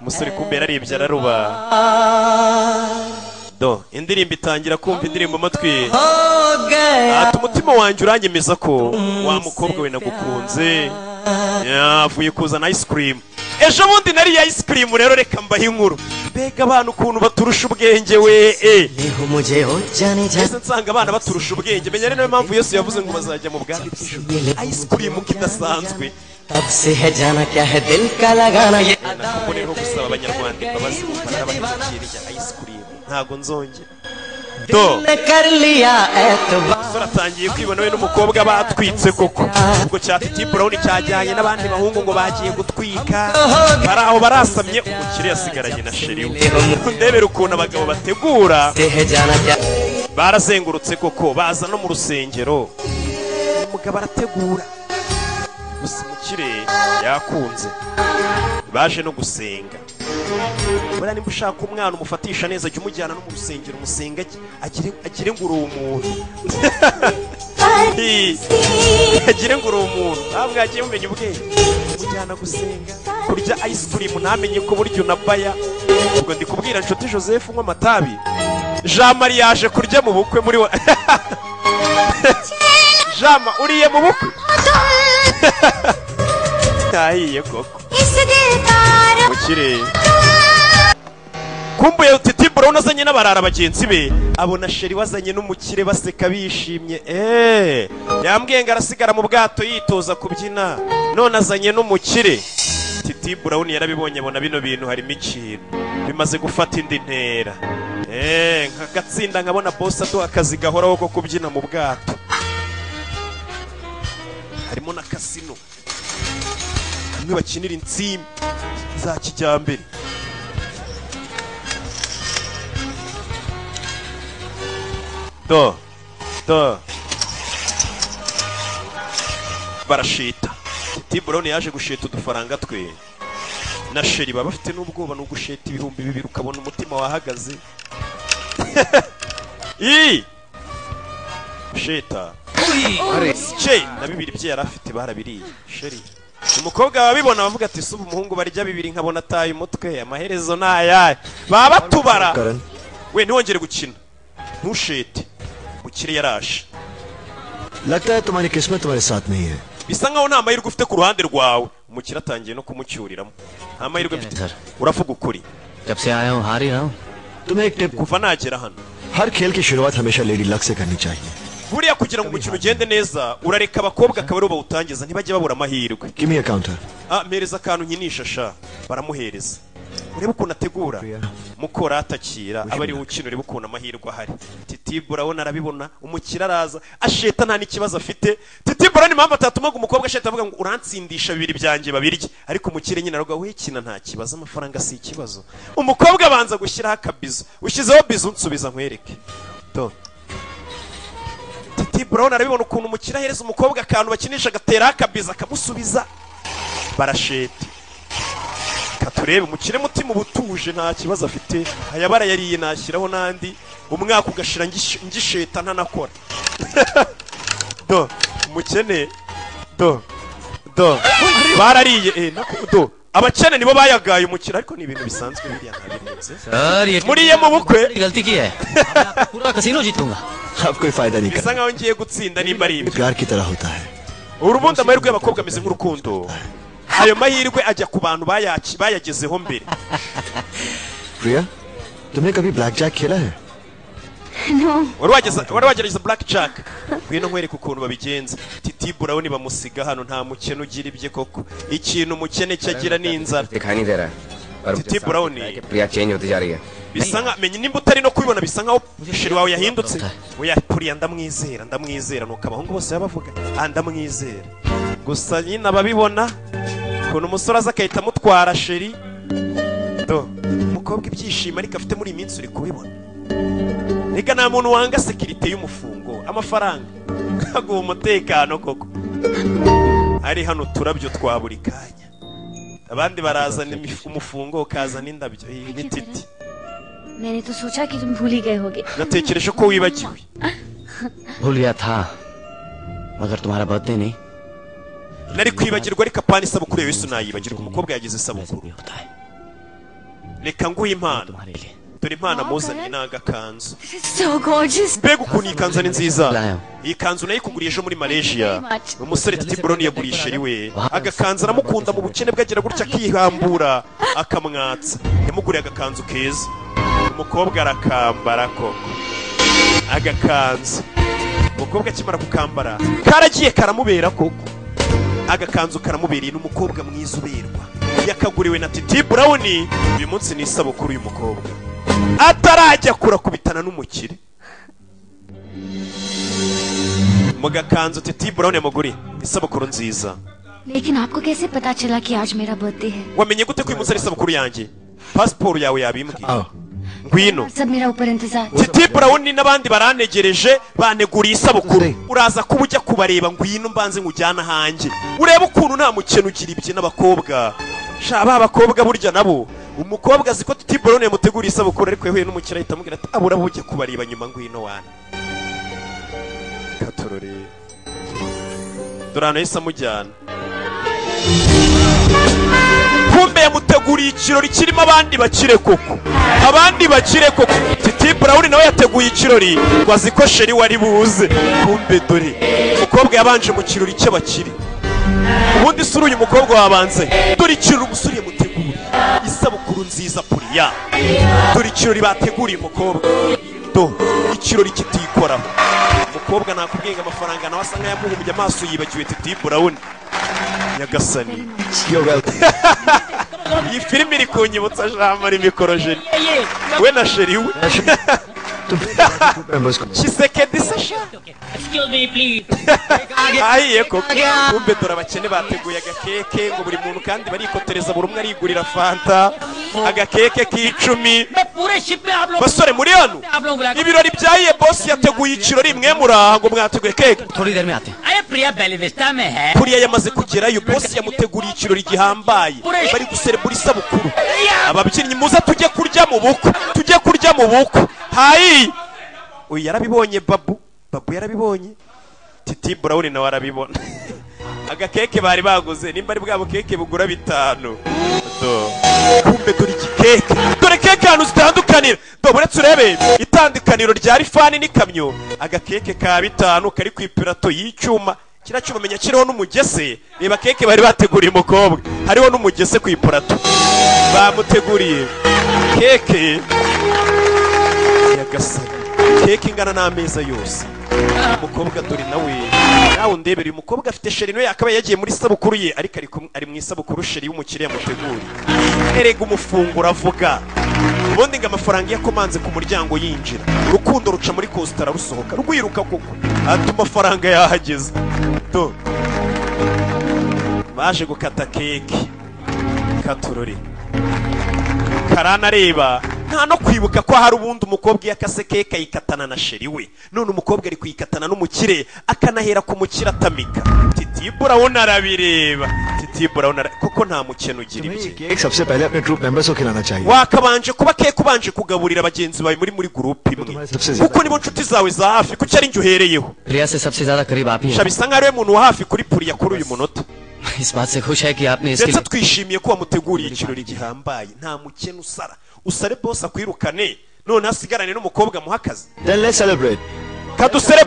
umusore kumbe yararibye araruba do indirimbo itangira kumva indirimbo amatwi ati umutima wanjye uranyemeza ko wa mukobwa we nagukunze Ya, avuye kuzana ice cream ejo bundi nariye ice cream rero reka mbahe inkuru mbega abantu ukuntu baturusha ubwenge we eh देखो मुझे हो जाने जा mbese nsanga abana baturusha ubwenge menya ari nayo mpamvu yesu yavuze ngo bazajya mu bwami bw'ijuru ice cream kidasanzwe तब से है जाना क्या है दिल का लगाना ये nako rero gusaba abanyarwanda imbabazi bamara bakikira rya ice cream ntago nzongera do दिल कर लिया एतबार umusore atangiye kwibona we n'umukobwa batwitse koko ubwo cya titi burawuni cyajyanye n'abandi bahungu ngo bagiye gutwika bari aho barasamye umukire yasigaranye na sheri we ndebera ukuntu abagabo bategura से है जाना क्या barazengurutse koko baza no mu rusengero umugabo arategura gusa umukire yakunze baje no gusenga buriya niba ushaka umwana umufatisha neza jya umujyana no mu rusengero umusenge agire- agire ngo uri umuntu agire ngo uri umuntu ntabwo yagiye mumenya ubwenge mujyana gusenga kurya ice cream ntamenye ko burya unabaya ubwo ndi kubwira inshuti joseph unywa amatabi jean marie yaje kurya mu bukwe muri wa jama uriye mu bukwe ntahiye koko इस दिल का रंग mukire kumbuye titi burawuni azanye n'abarara bagenzi be abona sheri wazanye n'umukire baseka bishimye eee yambwiye ngo arasigara mu bwato yitoza kubyina none azanye n'umukire titi burawuni yarabibonye abona bino bintu harimo ikintu bimaze gufata indi ntera eee nk'agatsinda nkabona bose aduha akazi gahoraho ko kubyina mu bwato harimo na kasino bamwe bakinira insimbi za kijyambere do do barashita tiburoni yaje gusheta udufaranga twe na sheri baba bafite n'ubwoba ni ugusheta ibihumbi bibiri ukabona umutima wahagaze iyi sheta che na bibiri bye yari afite barabiriye sheri umukobwa wabibona bavuga ati suba umuhungu barya bibiri nkabona ataye umutwe amaherezo ni ayahe baba batubara Karan, we ntiwongere gukina ntushete mukire yarashe लगता है तुम्हारी किस्मत तुम्हारे साथ नहीं है bisa nkaho nta mahirwe ufite ku ruhande rwawe umukire atangiye no kumucyuriramo nta mahirwe mfite uravuga ukuri जब से आया हूँ हार ही रहा हूँ तुम्हें एक टिप kuva nagera hano हर खेल की शुरुआत हमेशा लेडी लक से करनी चाहिए buriya kugira ngo umukino ugende neza urareka abakobwa akaba aribo bawutangiza ntibajye babura amahirwe Give me a counter. ah mpereza akantu nkinisha sha baramuhereza urebe ukuntu ategura mukora atakira aba ariwe ukina urebe ukuntu amahirwe ahari titibu urabona arabibona umukira araza asheta nta n'ikibazo afite titibu urabona impamvu atatumaga umukobwa asheta avuga ngo uransindisha bibiri byanjye babirye ariko umukire nyine aravuga we kina nta kibazo amafaranga si ikibazo umukobwa abanza gushyiraho akabizo ushyizeho bizo unsubiza nkwereke to titibu urabona arabibona ukuntu umukira ahereza umukobwa akantu bakinisha agateraho akabizo akamusubiza barashete reka turebe umukire mutima uba utuje nta kibazo afite ayabara yariye nashyiraho n'andi umwaka ugashira ngish- ngisheta ntanakora do umukene do do barariye eh, nako- do abakene nibo bayagaye umukire ariko ni ibintu bisanzwe biriya ntabirenze sir ये muri ye mu bukwe गलती की है अब मैं आपका पूरा कसीनो जीतूंगा अब कोई फायदा नहीं bisa nkaho ngiye gutsinda nimba ari ibyo प्यार की तरह होता है urubundi amahirwe y'abakobwa ameze nk'urukundo ayo mahirwe ajya ku bantu bayaci- bayagezeho mbere प्रिया तुमने कभी ब्लैक जैक खेला है no wari wageza- wari wagerageza black jack ngwino nkwereka ukuntu babigenza titibu urabona bamusiga hano nta mukene ugira ibye koko ikintu umukene cye agira ni inzara दिखाई नहीं दे रहा है और titibu urabona प्रिया चेंज होती जा रही है bisa nka menya nimba utari no kubibona bisa nkaho sheri wawe yahindutse oya kuriya ndamwizera ndamwizera nuko abahungu bose baba bavuga ah ndamwizera gusa nyine ababibona ukuntu umusore aza agahita amutwara sheri do umukobwa ibyishimo ariko afite muri iyi minsi uri kubibona reka nta muntu wanga sekirite y'umufungo amafaranga aguha umutekano koko ari hano uturabyo twa buri kanya abandi barazana imif- umufungo ukazana indabyo iyi ni titi मैंने तो सोचा कि तुम भूल ही गए होगे natekereje ko wibagiwe भूल गया था मगर तुम्हारा बर्थडे नहीं nari kwibagirwa ariko apana isabukuru yawe yesu nayibagirwa umukobwa yagize isabukuru reka nguhe impano dore impano muzanye ni agakanzu So gorgeous. mbega ukuntu iyi kanzu ni nziza iyi kanzu nayikuguriye ejo muri malaysia umusore titi buroni yaguriye sheri we agakanzu aramukunda mu bukene bwe agira gutya akihambura akamwatsa yamuguriye agakanzu keza umukobwa arakambara koko agakanzu umukobwa akimara gukambara karagiye karamubera koko agakanzu karamubereye ni umukobwa mwiza uberwa yakaguriwe na titi burawuni uyu munsi ni isabukuru uyu mukobwa atarajya kurakubitana n'umukire mu gakanzu titi burawuni yamuguriye isabukuru nziza लेकिन आपको कैसे पता चला कि आज मेरा बर्थडे है wamenye gute ko uyu munsi ari isabukuru yanjye pasiporo yawe yabimbwiye ngwino सब मेरा ऊपर इंतजार titi burawuni n'abandi barantegereje baneguriye isabukuru uraza kuba ujya kubareba ngwino mbanze nkujyana hanjye urebe ukuntu nta mukene ugira ibye n'abakobwa sha ba bakobwa burya nabo umukobwa azi ko titi burawuni yamuteguriye isabukuru ariko yahuye n'umukire ahita amubwira ati abura abo ujya kubareba nyuma ngwino wana katurore dore ahantu yahise amujyana kumbe yamuteguriye ikirori kirimo abandi bakire koko abandi bakire koko titi burawuni nawe yateguye ikirori ngo azi ko sheri wari buze kumbe dore umukobwa yabanje mu kirori cy'abakire ubundi isura uyu mukobwa wabanze dore ikirori umusore yamuteguriye isabukuru nziza puriya dore ikirori bateguriye umukobwa do ikirori kitikoraho umukobwa nakubwiye ngo amafaranga nawe asa nk'ayamuhumuye amaso yibagiwe titi burawuni nyagasani iyi filime iri kunyibutsa jambo ari mikorojeni we na sheri we Members को kisekedi se sha ahiye koko kumbe dore abakene bateguye agakeke ngo buri muntu kandi barikotereza buri umwe arigurira fanta agakeke k'icumi basore muri hano ibirori bya iye bosi yateguye ikirori mwe muraha ngo mwateguye keke प्रिया बेलिविस्ता में है kuriya yamaze kugerayo bosi yamuteguriye ikirori gihambaye bari guserebura isabukuru ababyinnyi muza tujye kurya mu bukwe tujye kurya mu bukwe hayi uyu yarabibonye babu babu yarabibonye titi burawuni nawe arabibona agakeke bari baguze nimba ari bwabo keke bugura bitanu Do. kumbe dore iki keke dore keke ahantu zitandukanira do uretse urebe itandukaniro rya rifani n'ikamyo agakeke ka bitanu kari ku ipirato y'icyuma kiriya cyuma menya kiriho n'umugese reba keke bari bateguriye umukobwa hariho n'umugese ku ipurato bamuteguriye keke yagasana keke ingana n'ameza yose umukobwa dore nawe nawe ndebere uyu mukobwa afite sheri nawe akaba yagiye muri isabukuru ye ariko ari kumwe- ari mu isabukuru sheri y'umukiriya muteguri erega umufungura avuga ubundi ngo amafaranga iyo akomanze ku muryango yinjira urukundo ruca muri kositara rusohoka rwiruka koko ati amafaranga yahageze Do. baje gukata keke katurore karana areba nta no kwibuka ko hari ubundi umukobwa iyo akase keke ayikatana na sheri we none umukobwa ari kuyikatana n'umukire akanahera ku mukire atamika titibura urabona arabireba titibura urabona ara- kuko nta mukene ugira ibye cake सबसे पहले अपने troop members को खिलाना चाहिए wakabanje kuba keke ubanje kugaburira bagenzi bawe muri muri gurupe imwe kuko nibo nshuti zawe za hafi kuki ari njye uhereyeho प्रिया से सबसे ज्यादा करीब आप ही shaba हैं bisa nk'aho ariwe muntu wa hafi kuri puriya kuri uyu munota इस बात से खुश है कि आपने इसके ndetse लिए twishimiye ko wamuteguriye ikirori gihambaye nta mukene usara usare bose akwirukane none asigarane n'umukobwa muha akazi Then let's celebrate.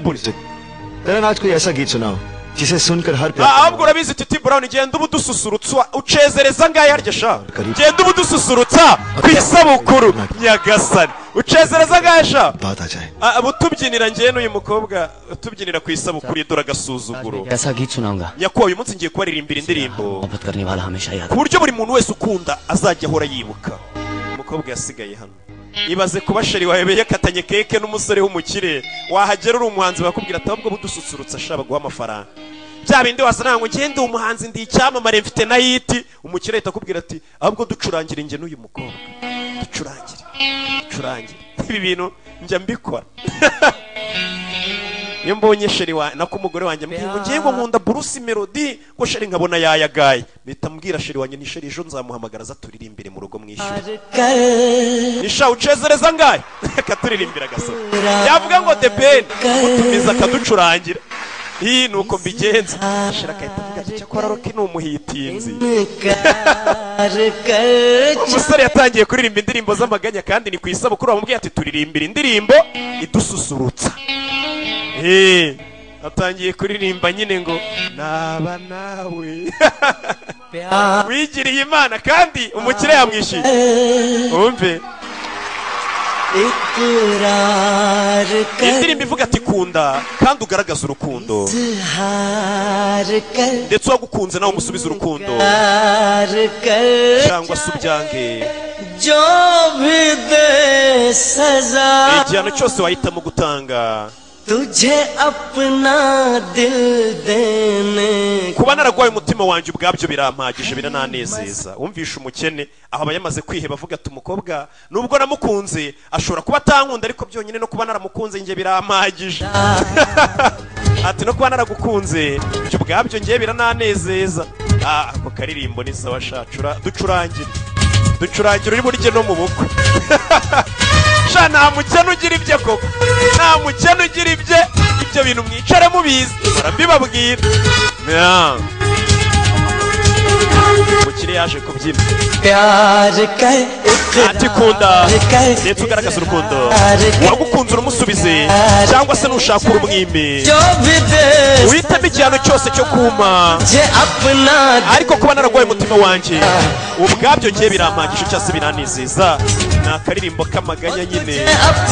तेरा आज कोई ऐसा गीत सुनाओ जिसे सुनकर हर प्यार ahubwo urabizi titi brown genda uba udususurutsa ucezereza ngaho arya sha genda uba udususurutsa ku isabukuru nyagasani ucezereza ngaho sha बात आ जाए Ah, utubyinira ngewe n'uyu mukobwa utubyinira ku isabukuru dore agasuzuguro ऐसा गीत सुनाऊंगा nyakubahwa uyu munsi ngiye kubaririmbira indirimbo मोहब्बत करने वाला हमेशा याद ku buryo buri muntu wese ukunda azajya ahora yibuka umukobwa yasigaye hano ibaze kuba sheri wawe yakatanye keke n'umusore w'umukire wahagera uri umuhanzi bakubwira ati ahubwo budususurutsa ashaka guha amafaranga bya bindi wasana ngo ngende umuhanzi ndi icyamamare mfite na hiti umukire ahita akubwira ati ahubwo ducurangire njye n'uyu mukobwa ducurangire ducurangire ibi bintu njya mbikora iyo mbonye sheri wa nako umugore wanjye ambwira ngo ngiye ngo nkunda burusi melodi ngo sheri nkabona yayagaye mpita mbwira sheri wanjye ni sheri ejo nzamuhamagara aza turirimbire mu rugo mwishyure nisha ucezereza ngahe akaturirimbira agasoro yavuga ngo the ben mutumiza akaducurangira iyi ni uko mbigenza sheri akahita avuga ati cyakora roki ni umuhitinzi umusore yatangiye kuririmba indirimbo z'amaganya kandi ni ku isabukuru bamubwiye ati turirimbira indirimbo idususurutsa Eh, atangiye kuririmba nyine ngo naba nawe wigiriye imana kandi umukire yamwishyuye wumve indirimbo ivuga ati kunda kandi ugaragaze urukundo ndetse uwagukunze nawe umusubize urukundo cyangwa se ubyange जो भी दे सजा igihano cyose wahitamo gutanga तुझे अपना दिल देने kuba naragwaye umutima wanjye ubwabyo birampagije birananezeza umvisha umukene aho aba yamaze kwiheba avuga ati umukobwa nubwo namukunze ashobora kuba atankunda ariko byonyine no kuba naramukunze njye birampagije ati no kuba naragukunze ibyo ubwabyo njye birananezeza Ah, ako karirimbo ni sawa sha cura- ducurangire ducurangire uri burye no mu bukwe sha nta mukene ugira ibye koko nta mukene ugira ibye ibyo bintu mwicare mubizi barabibabwira Yeah. umukire yaje kubyina ati kunda ndetse ugaragaza urukundo wagukunze urumusubize cyangwa se nushaka urumwime uhitamo igihano cyose cyo kuma ariko kuba nararwaye umutima wanjye ubu bwabyo ngiye birampagije cyangwa se biranezeza ni akaririmbo k'amaganya nyine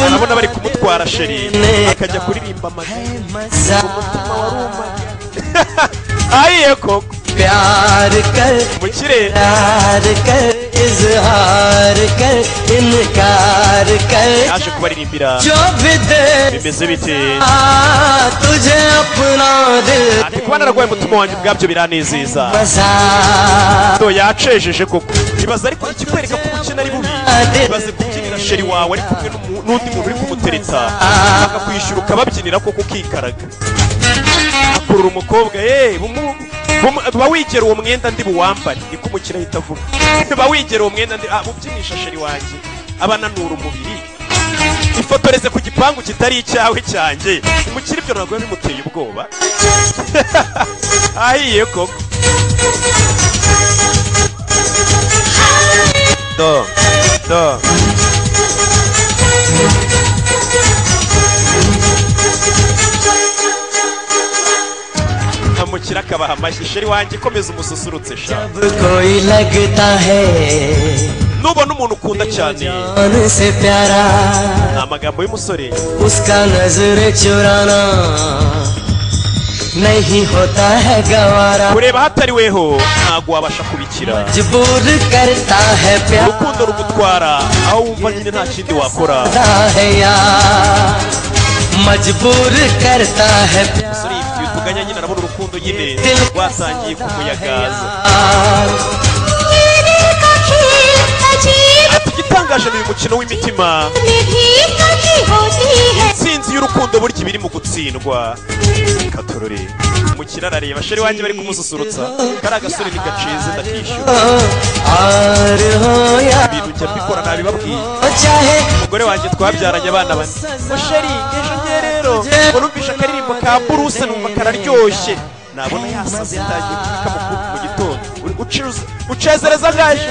urabona bari kumutwara sheri akajya kuririmba amaganya umutima waruma ayiye koko प्यार कर umukire प्यार कर इजहार कर इनकार कर yaje kubaririmbira जो भी दे bimeze bite आ, तुझे अपना दिल ati kuba nararwaye umutima wanjye ubwabyo biranezeza do yacejeje koko ibaza ariko ikikwereka ko umukene ari bubi ibaze kubyinira sheri wawe ari kumwe n'umu- n'undi muntu uri kumutereta bakakwishyura ukababyinira koko ukikaraga akurura umukobwa eh bumu- bumu- ba wigera uwo mwenda ndi buwambare niko umukino ahita avuga ba wigera uwo mwenda ndi ah, ubyinisha sheri wanjye abananura umubiri ifotoreze ku gipangu kitari icyawe cyanjye umukiri ibyo ntabwo biba bimuteye ubwoba ahiye koko do do nkamukira akabaha amashyi sheri wanjye komeza umususurutse sha कोई लगता है nubona umuntu ukunda cyane मन से प्यारा ni amagambo y'umusore उसका नजर चुराना नहीं होता है गवारा kureba hatariweho ntabwo wabasha kubikira मजबूर करता है प्यार urukundo rugutwara aho wumva nyine nta kindi wakora है यार मजबूर करता है umusore yifitiye utuganya nyine arabona urukundo nyine rwasangiye ku muyagaza ati igitangaje ni uyu mukino w'imitima insinzi y'urukundo burya iba iri mu gutsindwa reka turore umukino arareba sheri wanjye bari kumususurutsa kari agasore ni gacize ndakishyura ibintu njya mbikora nabibabwiye umugore wanjye twabyaranye abana bane musheri ejo njye rero urumvisha akaririmbo ka buruse numva kararyoshye nabona yasaze ndagiye kubika mu kuboko mu gitondo Uri- ucuruza- ucezereza ngaje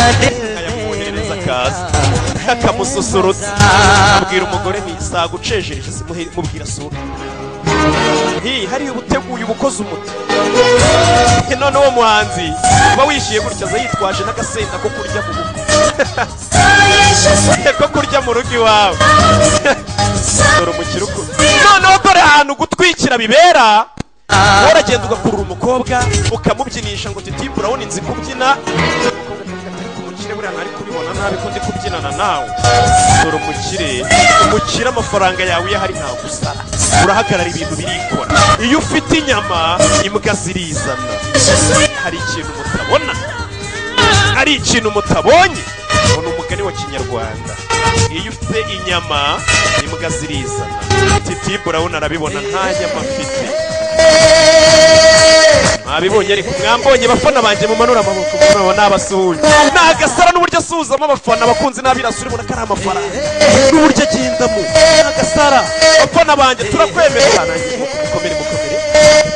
akayamwoherereza akaza akamususurutsa abwira umugore ni isaga ucejereje simuhe- mubwira sohoka hi hariya uba uteguye uba ukoze umuti Eh, none uwo muhanzi uba wishyuye gutya aza yitwaje n'agasenda ko kurya mu rugo ko kurya mu rugo iwawe dore umukiro uko- noneho dore ahantu gutwikira bibera waragenda ugakurura umukobwa ukamubyinisha ngo titimbura urabona inzi kubyina umukire buriya ntari kubibona nabi ko ndi kubyinana nawe dore umukire umukire amafaranga yawe iyo ahari ntawe usara urahagarara ibintu birikora iyo ufite inyama imbwa zirizana hari ikintu mutabona hari ikintu mutabonye ubona umugani wa kinyarwanda iyo ufite inyama imbwa zirizana titimbura urabona arabibona nta nyama afite mwabibonye ariko mwambonye bafana banjye mumanura amaboko murabo n'abasuhuye ni agasara n'uburyo asuhuzamo abafana abakunzi n'abirasi urabona ko ari amafaranga n'uburyo agendamo ni agasara abafana banjye turakwemerera nanjye mukomere mukomere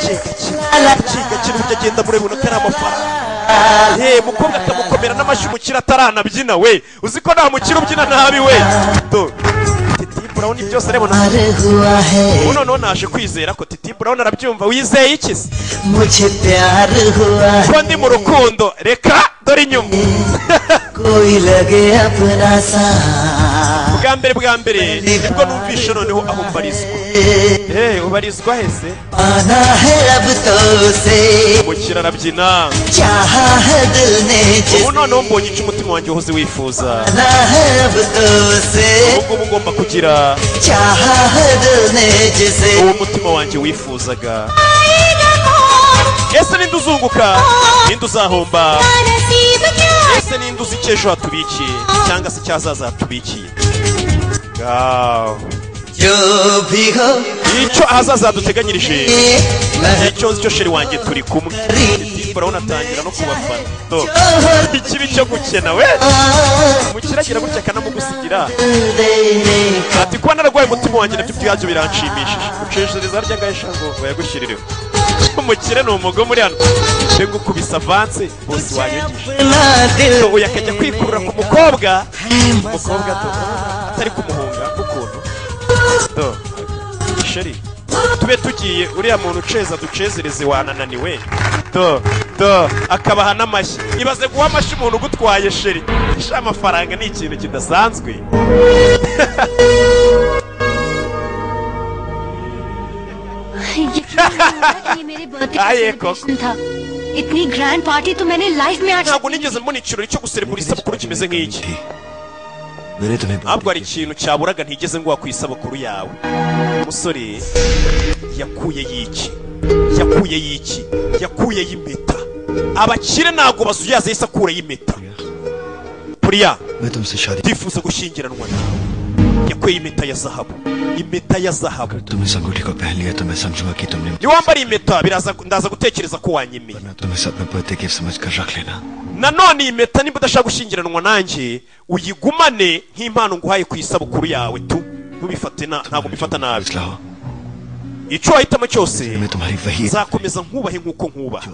gake gake gake gake n'uburyo agendamo urabona ko ari amafaranga Hey, mukobwa akamukomera n'amashyi umukira ataranabyina we uzi ko nta mukira ubyina nabi we Do. Titibu urabona ibyo byose arabona ubu noneho naje kwizera ko titibu urabona arabyumva wizeye iki se मुझे प्यार हुआ ko ndi mu rukundo reka dore inyuma कोई लगे अपना सा bwa mbere bwa mbere nibwo numvisha noneho aho mbarizwa Eh, ubarizwa hese आना है अब तो से umukira arabyina चाहा है दिल ने ubu noneho mbonye icyo umutima wanjye wahoze wifuza आना है अब तो से ubu ngubu ngomba kugira चाहा है दिल ने जिसे uwo mutima wanjye wifuzaga ese ninde uzunguka ninde uzahomba ese ninde uzi icyo ejo hatubikiye cyangwa se icyazaza hatubikiye Ngaho. icyo ahazaza haduteganyirije icyo nzi cyo sheri wanjye turi kumwe Ati, urabona atangira no kubafana Do. ikibi cyo gukena we mukiragira gutya akanamugusigira ati kuba nararwaye umutima wanjye nabyo ubwabyo biranshimishije ucishiriza harya ngahe shango bayagushyirireho umukire ni umugome uri hano mbega ukubise avanse bose wanyogeje uyu akajya kwikurura ku mukobwa umukobwa do, atari kumuhunga n'ukuntu Do, sheri tube tugiye uriya muntu uceza ducezereze wanananiwe do do akabaha n'amashyi ibaze guha amashyi umuntu ugutwaye sheri sha amafaranga ni ikintu kidasanzwe ये मेरे birthday का आइए, celebration था इतनी grand party तो मैंने लाइफ में आज ntabwo nigeze mbona ikirori cyo guserebura isabukuru kimeze nk'iki मेरे तुम्हें ntabwo hari ikintu cyaburaga ntigeze nguha ku isabukuru yawe umusore yakuye y'iki yakuye y'iki yakuye y'impeta abakire ntabwo basuyaza isakura y'impeta puriya मैं तुमसे शादी ndifuza gushyingiranwa nawe yakweye impeta ya zahabu impeta ya zahabu तुमने संगूठी को पहन लिया तो मैं समझूंगा कि तुमने iyo wambariye impeta biraza ndaza gutekereza ko wanyemeye तुम्हें सपना पति के समझ कर रख लेना nanone iyi mpeta niba udashaka gushyingiranwa nanjye uyigumane nk'impano nguhaye ku isabukuru yawe tu ntubifate na- ntabwo mbifata nabi icyo wahitamo cyose nzakomeza nkubahe nk'uko nkubaha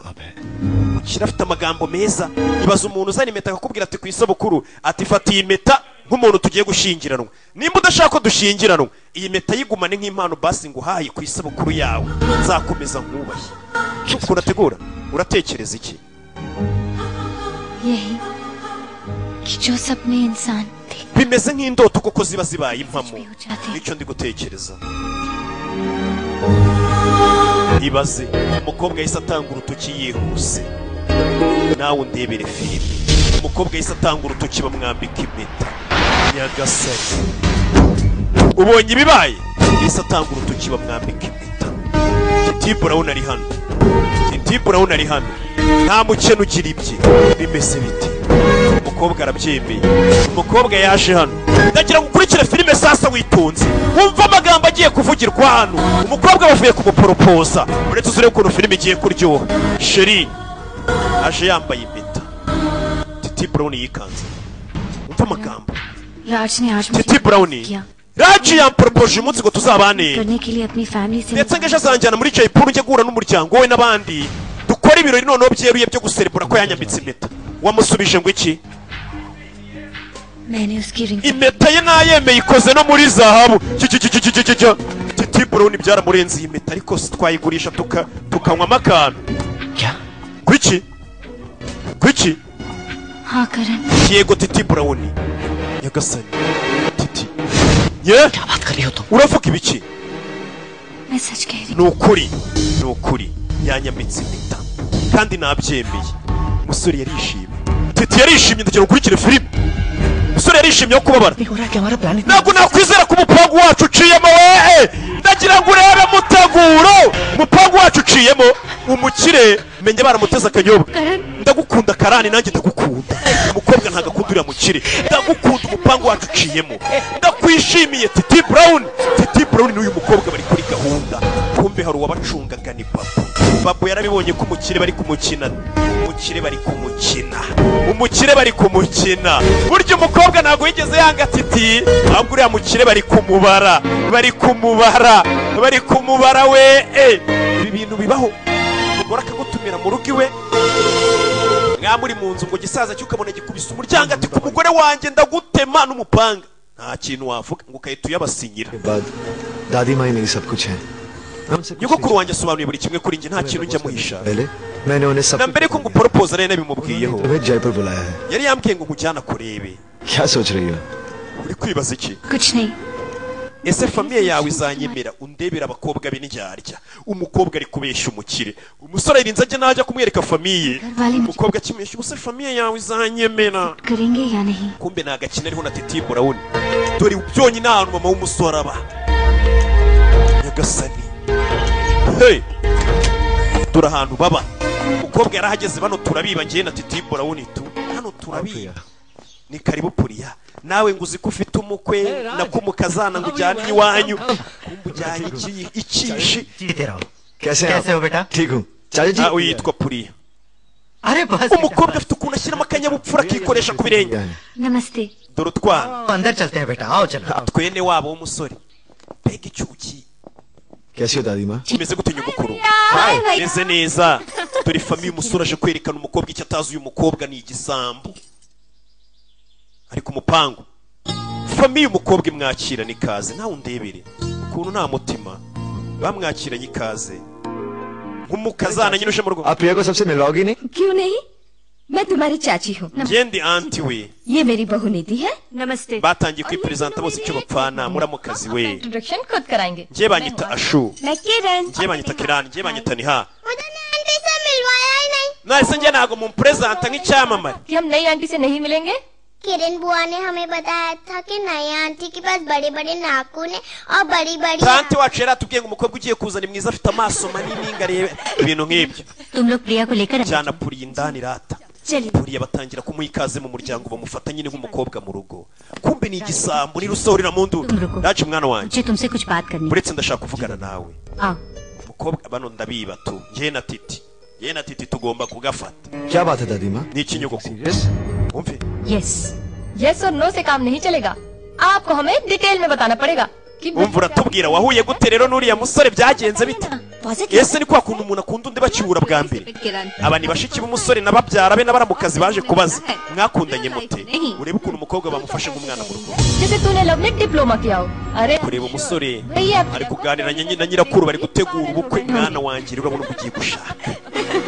ukiri afite amagambo meza ibaza umuntu uzana impeta akakubwira ati ku isabukuru ati fata iyi mpeta nk'umuntu tugiye gushyingiranwa nimba udashaka ko dushyingiranwa iyi mpeta yigumane nk'impano basi nguhaye ku isabukuru yawe nzakomeza nkubahe ukuntu ategura uratekereza iki यही कि जो सपने इंसान bimeze nk'indoto kuko ziba zibaye impamo nicyo ndi gutekereza ibaze umukobwa yahise atanga urutoki yihuse nawe undebere filime umukobwa yahise atanga urutoki bamwambika impeta nyagasare ubonye ibibaye yahise atanga urutoki bamwambika impeta titibu urabona ari hano titibu urabona ari hano nta mukene ugira ibye bimeze bite umukobwa arabyemeye umukobwa yaje hano ndagira ngo ukurikire filime sasa witonze wumve amagambo agiye kuvugirwa hano umukobwa bavuye kumuporopoza uretse uzure ukuntu filime igiye kuryoha sheri aje yambaye impeta titi brown yikanze umva amagambo राज ने आज titi brown raji yamporopoje umunsi ngo tuzabane करने के लिए अपनी फैमिली से ndetse ngo ejo azanjyana muri jayipuru njye guhura n'umuryango we n'abandi dukore ibirori noneho byeruye byo guserebura ko yanyamitse impeta wamusubije ngo iki मैंने उसकी ring impeta ye nayemeye ikoze no muri zahabu titi brown byaramurenze iyi mpeta ariko si twayigurisha tuka- tukanywa amakano kuki kuki हाँ करण yego titi brown nyagasani titi ye uravuga ibiki मैं सच कह रही ni ukuri ni ukuri yanyamitse impeta kandi nabyemeye umusore yarishimye titi yarishimye ndagira ngo ukurikire filime umusore yarishimye yo kubabara ntabwo nakwizera ko umupangu wacu uciyemo weee ndagira ngo urebe muteguro umupangu wacu uciyemo umukire menya baramuteze akanyobwa ndagukunda karani nanjye ndagukunda umukobwa ntabwo akunda uriya mukire ndagukunda umupangu wacu uciyemo ndakwishimiye titi brown titi brown n'uyu mukobwa bari kuri gahunda kumbe hari uwabacungaga ni babu babu yarabibonye ko umukire bari kumukina umukire bari kumukina umukire bari kumukina burya umukobwa ntabwo yigeze yanga titi ahubwo uriya mukire bari kumubara bari kumubara bari kumubara we eh, ibi bintu bibaho umugore akagutumira mu rugo iwe mwaba muri mu nzu ngo gisaza cyo ukabona gikubise umuryango ati ku mugore wanjye ndagutema n'umupanga nta kintu wavuga ngo ugahita uyabasinyira दादी माँ ही मेरी सब कुछ है nyogokuru wanjye asobanuye buri kimwe kuri njye nta kintu njya muhisha पहले मैंने उन्हें सब na mbere ko ngo uporopoza nari nabimubwiyeho तुम्हें जयपुर बुलाया है yari yambwiye ngo nkujyane akurebe क्या सोच रही हो uri kwibaza iki कुछ नहीं ese famiye yawe izanyemera undebera abakobwa be n'indyarya umukobwa ari kubeshya umukire umusore yirinze ajya najya kumwereka famiye umukobwa akimeshya umusore famiye yawe izanyemera करेंगे या नहीं kumbe ni agakino ariho na titi murawuni dore byonyine ahantu mama w'umusore aba nyagasani hey dore ahantu baba umukobwa yarahageze bano turabiba ngewe na titi murawuni tu hano turabiba ni karibu puriya nawe ngo uzi ko ufite umukwe na ko umukazana ngo ujyane iwanyu kumbe ujyanye iki- ikishi कैसे हैं आप? कैसे हो बेटा? ठीक हूँ चाचा जी Ah, uyu yitwa puriya umukobwa afite ukuntu ashyiramo akanyabupfura akikoresha ku birenge नमस्ते dore utwana अंदर चलते हैं बेटा आओ चलो twene wabo w'umusore mbega icyuki कैसी हो दादी माँ kimeze gute nyogokuru meze neza dore famiye umusore aje kwerekana umukobwa icyo atazi uyu mukobwa ni igisambu ari ku mupangu famiye umukobwa imwakiranye ikaze nawe undebere ukuntu nta mutima bamwakiranye ikaze nk'umukazana nyine uje mu rugo आप प्रिया को सबसे मिलवाओगी नहीं क्यों नहीं मैं तुम्हारी चाची हूँ ngende anti we ये मेरी बहू निधि है नमस्ते batangiye kwiperezanta bose icyo bapfana muramukazi we introduction खुद कराएंगे njye banyita ashu मैं Kiran njye banyita kirani njye banyita niha aunty से मिलवाया ही नहीं nahise njye ntabwo mumperezanta nk'icyamamare कि हम नई आंटी से नहीं मिलेंगे किरण बुआ ने हमें बताया था कि नया आंटी के पास बड़े बड़े नाखून है और बड़ी बड़ी tanti wacu yari atubwiye ngo umukobwa ugiye kuza ni mwiza afite amaso manini ngo arebe ibintu nk'ibyo तुम लोग प्रिया को लेकर cyane apuriye indani irata चलिए buriya batangira kumuha mu muryango bamufata nyine nk'umukobwa mu rugo kumbe ni igisambo nirusahurira mu ndu naje mwana wanjye मुझे तुमसे कुछ बात करनी uretse ndashaka kuvugana nawe आओ umukobwa bano ndabiba tu njye na titi njye na titi tugomba kugafata क्या बात है दादी माँ ni ikinyogoko wumve yes yes और नो से काम नहीं चलेगा आपको हमें डिटेल में बताना पड़ेगा कि wumva uratubwira wahuye gute rero n'uriya musore byagenze bite ese ni kwa kuntu umuntu akunda undi bakiwura bwa mbere aba ni bashiki b'umusore n'ababyara be n'abaramukazi baje kubaza mwakundanye mute urebe ukuntu umukobwa bamufashe nk'umwana mu rugo जैसे तूने लव में डिप्लोमा किया हो अरे kureba umusore ari kuganira na nyi- na nyirakuru bari gutegura ubukwe mwana wanjye rero urabona ko ugiye gushaka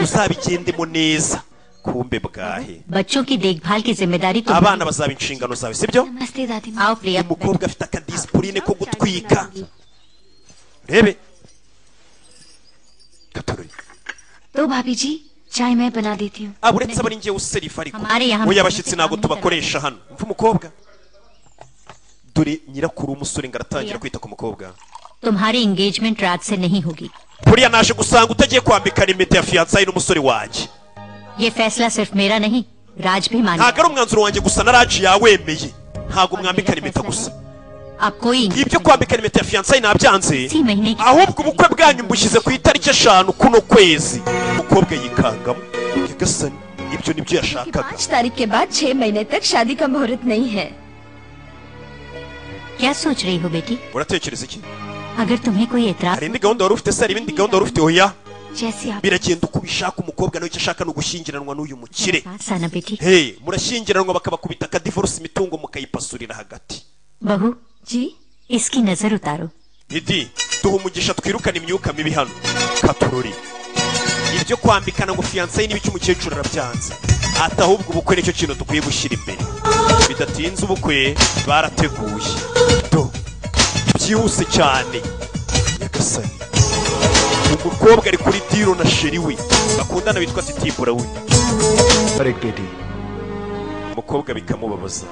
uzabigendemo neza kumbe bwahe बच्चों की देखभाल की जिम्मेदारी तुम abana bazaba inshingano zawe sibyo नमस्ते दादी आओ प्रिया umukobwa afite akadisipurine ko gutwika rebe तो भाभी जी चाय मैं बना देती हूँ aba uretse aba ari njyewe userifa ariko Amari yahamwe. oya abashyitsi ntabwo tubakoresha hano mva umukobwa dore nyirakuru w'umusore ngo aratangira kwita ku mukobwa तुम्हारी एंगेजमेंट रात से नहीं होगी buriya naje gusanga utagiye kwambikana impeta ya fiyansayi n'umusore wanjye ये फैसला सिर्फ मेरा नहीं राज भी माने ntabwo ari umwanzuro wanjye gusa na raji yawemeye ntabwo mwambikana impeta gusa अब कोई ibyo kwambikana impeta ya fiyansayi nabyanze इसी महीने की ahubwo ubukwe bwanyu mbushyize ku itariki eshanu kuno kwezi umukobwa yikangamo nyagasani ibyo nibyo yashakaga पाँच तारीख के बाद छह महीने तक शादी का मुहूर्त नहीं है क्या सोच रही हो बेटी uratekereza iki अगर तुम्हें कोई एतराज hari indi gahunda wari ufite se hari ibindi gahunda wari ufite oya जैसे आप biragenda uko ubishaka umukobwa nawe icyo ashaka ni ugushyingiranwa n'uyu mukire साना बेटी hey murashyingiranwa bakabakubita akadivorisi imitungo mukayipasurira hagati बहू जी इसकी नजर उतारो didi duha umugisha twirukane imyuka mibi hano katurori ibyo kwambikana ngo fiyansaye n'ibice umukecuru arabyanze ati ahubwo ubukwe nicyo kintu dukwiye gushyira imbere bidatinze ubukwe barateguye do byihuse cyane nyagasani umukobwa ari kuri diro na sheri we bakundana witwa titibura we पर एक बेटी umukobwa bikamubabaza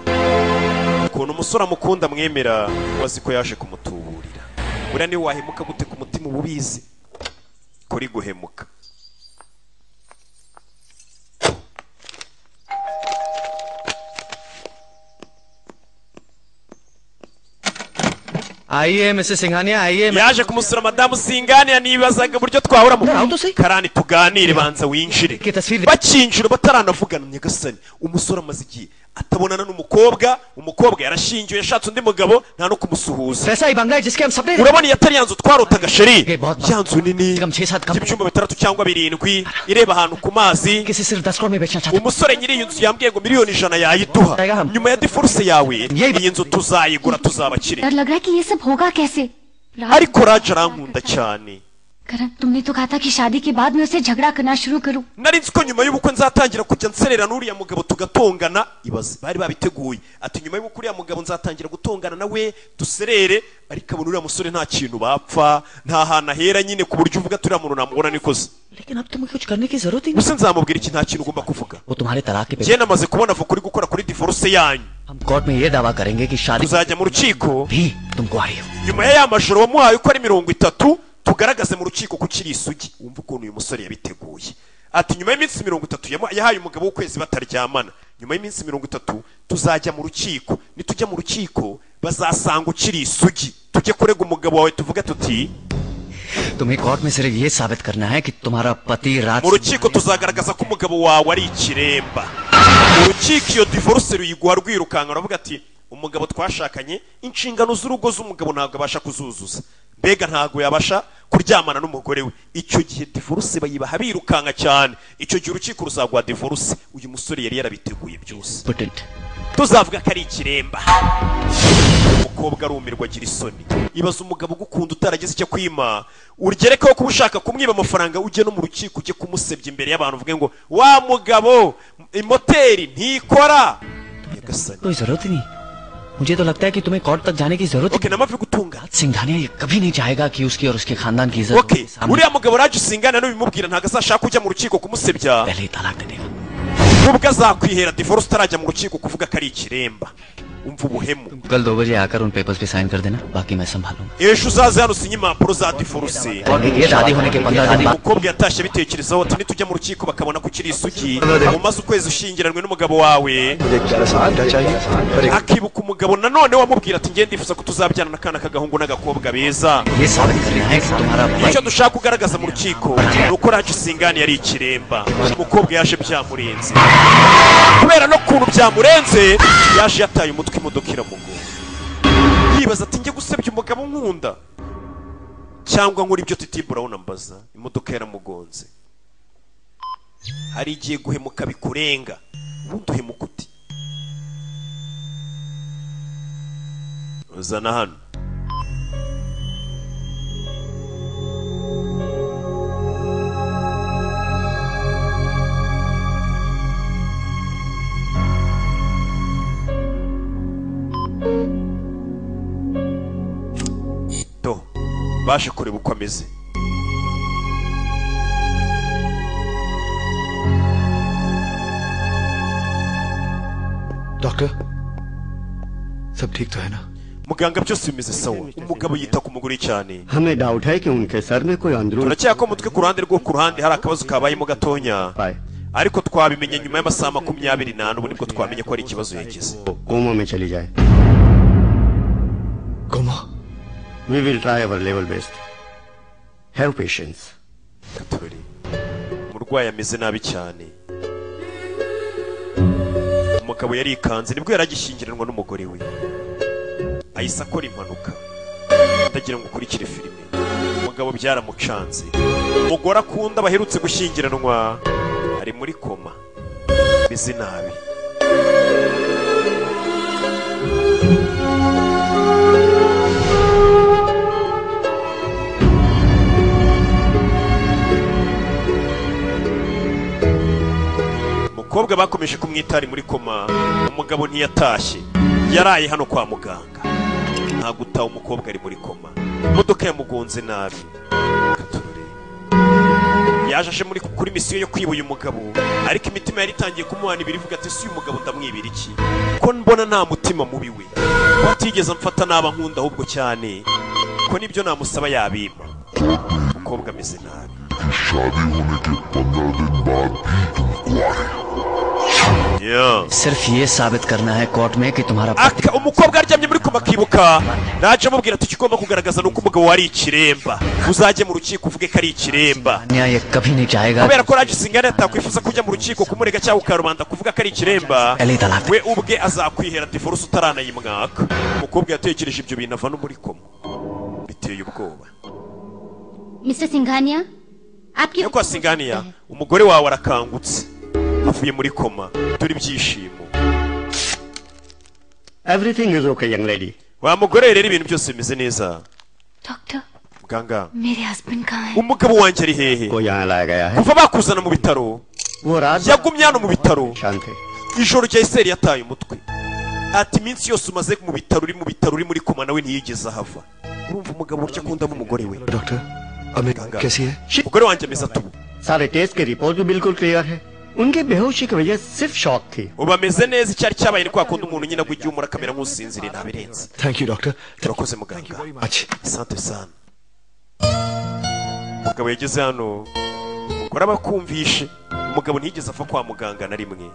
ukuntu umusore amukunda amwemera wazi ko yaje kumutuburira buriya niwe wahemuka gute ku mutima uba ubizi kuri guhemuka आइए Mrs Singhania आइए yaje kumusura madamu singanira nibazaga uburyo twahuramo karani tuganire banza winjire bakinjira bataranavugana nyagasani umusore amaze igihe atabonana n'umukobwa umukobwa yarashingiwe yashatse undi mugabo nta no kumusuhuza पैसा ही बंगला है जिसके हम सपने urabona iyi atari yanzu twarotaga sheri ya nzu nini y'ibyumba bitandatu cyangwa birindwi ireba ahantu ku mazi umusore nyiri iyi nzu yambwiye ngo miliyoni ijana yayiduha nyuma ya diforuse yawe iyi nzu tuzayigura tuzabakire डर लग रहा है कि ये सब होगा कैसे ariko raje arankunda cyane करण तुमने तो कहा था कि शादी के बाद मैं उससे झगड़ा करना शुरू करूं nari nzi ko nyuma y'ubukwe nzatangira kujya nserera n'uriya mugabo tugatongana ibaze bari babiteguye ati nyuma y'ubukwe uriya mugabo nzatangira gutongana nawe duserere ariko abona uriya musore nta kintu bapfa nta hantu ahera nyine ku buryo uvuga turiya muntu namubona nikoze लेकिन अब तुम्हें कुछ करने की जरूरत ही ubuse nzamubwira iki nta kintu ugomba kuvuga वो तुम्हारे तलाक के njye paper namaze kubona avoka uri gukora kuri divorce yanyu court में ये दावा करेंगे कि शादी tuzajya mu rukiko तुमको आ रही हो nyuma ya ya majoro wamuhaye uko ari mirongo itatu tugaragaze mu rukiko ko ukiri isugi wumva ukuntu uyu musore yabiteguye ati nyuma y'iminsi mirongo itatu yamu- yahaye umugabo w'ukwezi bataryamana nyuma y'iminsi mirongo itatu tuzajya mu rukiko nitujya mu rukiko bazasanga ukiri isugi tujye kurega umugabo wawe tuvuge tuti तुम्हें court में सिर्फ ये साबित करना है कि तुम्हारा पति रात mu rukiko tuzagaragaza ko umugabo wawe ari ikiremba mu rukiko iyo divorce ruyiguha rwirukanka uravuga ati umugabo twashakanye inshingano z'urugo z'umugabo ntabwo abasha kuzuzuza mbega ntabwo yabasha kuryamana n'umugore we icyo gihe divorce bayibaha birukanka cyane icyo gihe urukiko ruzaguha divorce uyu musore yari yarabiteguye byose tuzavuga ko ari ikiremba umukobwa arumirwa agira isoni ibaza umugabo ugukunda utaragize icyo kwima ugerekaho kuba ushaka kumwiba amafaranga ujye no mu rukiko ujye kumusebya imbere y'abantu uvuge ngo wa mugabo moteri ntikora कोई जरूरत ही नहीं मुझे तो लगता है कि तुम्हें कोर्ट तक जाने की जरूरत ओके नमक गुतूंगा सिंघानिया ये कभी नहीं चाहेगा कि उसकी और उसके खानदान की इज्जत okay uriya mugabo raje usingana n'ubimubwira ntabwo azashaka kujya mu rukiko kumusebya ubwo azakwihera divorce utarajya mu rukiko kuvuga ko ari ikiremba umva ubuhemu कल दो बजे आकर उन पेपर्स पे साइन कर देना बाकी मैं संभालूंगा ejo uzaze hano usinye impapuro za divorce शादी होने के पंद्रह दिन बाद umukobwa yatashye abitekerezaho ati nitujya mu rukiko bakabona ko ukiri isugi umaze ukwezi ushyingiranwe n'umugabo wawe akibuka umugabo nanone wamubwira ati ngende ndifuza ko tuzabyana n'akana k'agahungu n'agakobwa beza ये साबित करना है कि तुम्हारा icyo dushaka kugaragaza mu rukiko ni uko raci singani yari ikiremba umukobwa yaje byamurenze kubera no kuntu byamurenze yaje yataye umutwe imodoka iramugonga yibaza ati njye gusebya umugabo nkunda cyangwa nkora ibyo titi burawuni ambaza imodoka yaramugonze hari igihe guhemuka bikurenga ubundi uhemuka uti uzana hano to baje kureba uko ameze doctor सब ठीक तो है ना muganga byose bimeze sawa umugabo yita ku mugore cyane हमें doubt है कि उनके सर में कोई अंदरूनी turakeka ko umutwe ku ruhande rwo ku ruhande hari akabazo kabayemo gatonya ariko twabimenye nyuma y'amasaha makumyabiri n'ane ubu nibwo twamenye ko hari ikibazo yagize coma में चली जाए coma we will try our level best have patience umurwayi ameze nabi cyane umugabo yarikanze nibwo yari agishyingiranwa n'umugore we ahise akora impanuka ndagira ngo ukurikire filime umugabo byaramucanze umugore akunda baherutse gushyingiranwa ari muri koma ameze nabi umukobwa bakomeje kumwita ari muri koma umugabo ntiyatashye yaraye hano kwa muganga nta gutaha umukobwa ari muri koma imodoka yamugonze nabi Katurore. yaje aje muri kuri misiyo yo kwiba uyu mugabo ariko imitima yari itangiye kumuhana ibiri ivuga ati si uyu mugabo ndamwibira iki ko mbona nta mutima mubi we ko atigeze amfata naba nkunda ahubwo cyane ko nibyo namusaba yabimpa umukobwa ameze nabi सिर्फ ये साबित करना है कोर्ट में कि तुम्हारा Aka- umukobwa aryamye muri koma akibuka naje amubwira ati icyo ugomba kugaragaza ni uko umugabo wari ikiremba uzajye mu rukiko uvuge ko ari ikiremba न्याय ये कभी नहीं चाहेगा kubera ko raje singana atakwifuza kujya mu rukiko kumurega cyangwa ukarubanda kuvuga ko ari ikiremba we ubwe azakwihera divorce utaranayimwaka umukobwa yatekereje ibyo bintu ava no muri koma biteye ubwoba Mr Singhania आपकी ariko singaniya umugore wawe arakangutse avuye muri koma turi byishimo everything is okay young lady wa mugore rero ibintu byose bimeze neza doctor muganga मेरे husband कहाँ हैं umugabo wanjye ari hehe kuva bakuzana mu bitaro yagumye hano mu bitaro ijoro rya eseri yataye umutwe ati iminsi yose umaze mu bitaro uri mu bitaro uri muri koma nawe ntiyigeze ahava urumva umugabo burya akunda n'umugore we doctor कैसी है umugore wanjye ameze ate ubu सारे test की report भी बिल्कुल क्लियर है उनके बेहोशी की वजह सिर्फ शॉक थी ubu ameze neza icyari cyabaye ni kwa kundi umuntu nyine agwa igihe umura akamera nk'usinziriye ntabirenze thank you doctor turakoze muganga sante sana umugabo yageze hano umugore aba akumvishe umugabo ntiyigeze ava kwa muganga na rimwe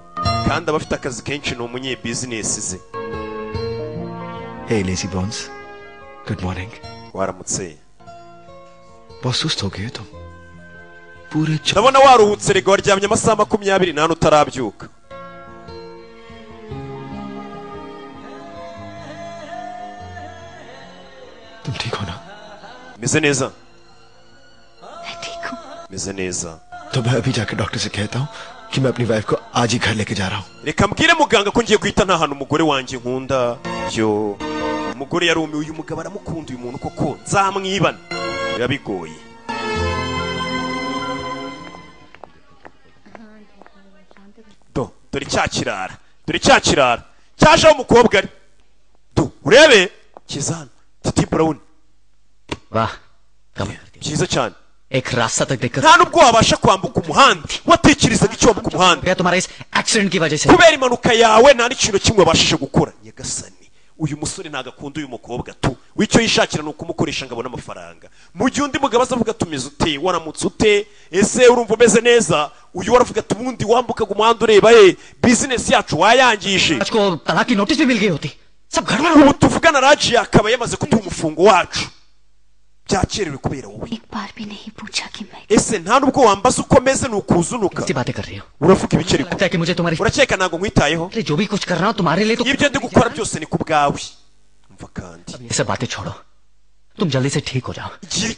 kandi aba afite akazi kenshi ni umunyebizinesi ze hey lazy bones good morning waramutse बहुत सुस्त हो गए तुम पूरे च- ndabona waruhutse rega waryamye amasaha makumyabiri n'ane utarabyuka तुम ठीक हो ना meze neza meze neza तो मैं अभी जाकर डॉक्टर से कहता हूँ कि मैं अपनी वाइफ को आज ही घर लेके जा रहा हूँ reka mbwire muganga ko ngiye guhita nta hantu umugore wanjye nkunda yo umugore yarumiwe uyu mugabo aramukunda uyu muntu koko nzamwibana biba bigoye do dore cya kirara dore cya kirara cyaje aho umukobwa ari do urebe kiza hano titi burawuni वाह byiza cyane एक रास्ता तक देखकर nta nubwo wabasha kwambuka umuhanda watekerezaga icyo wambuka umuhanda तुम्हारा इस एक्सीडेंट की वजह से kubera impanuka yawe nta n'ikintu kimwe wabashije gukora nyagasani uyu musore ntabwo akunda uyu mukobwa tu w'icyo yishakira ni ukumukoresha ngo abone amafaranga mu gihe undi mugabo azavuga ati umeze ute waramutse ute ese urumva umeze neza uyu waravuga ati ubundi wambukaga umuhanda ureba ye bizinesi yacu wayangije तलाक की नोटिस भी मिल गई होती सब गड़बड़ ubu tuvugana raji akaba yamaze kuduha umufungo wacu byakerewe kubera wowe एक बार भी नहीं पूछा कि मैं ese nta nubwo wambaza uko meze ni ukuzunuka uravuga ibiceri kumwe urakeka ntabwo nkwitayeho ibyo ndi gukora byose ni ku bwawe ये सब बातें छोड़ो तुम जल्दी से ठीक हो जाओ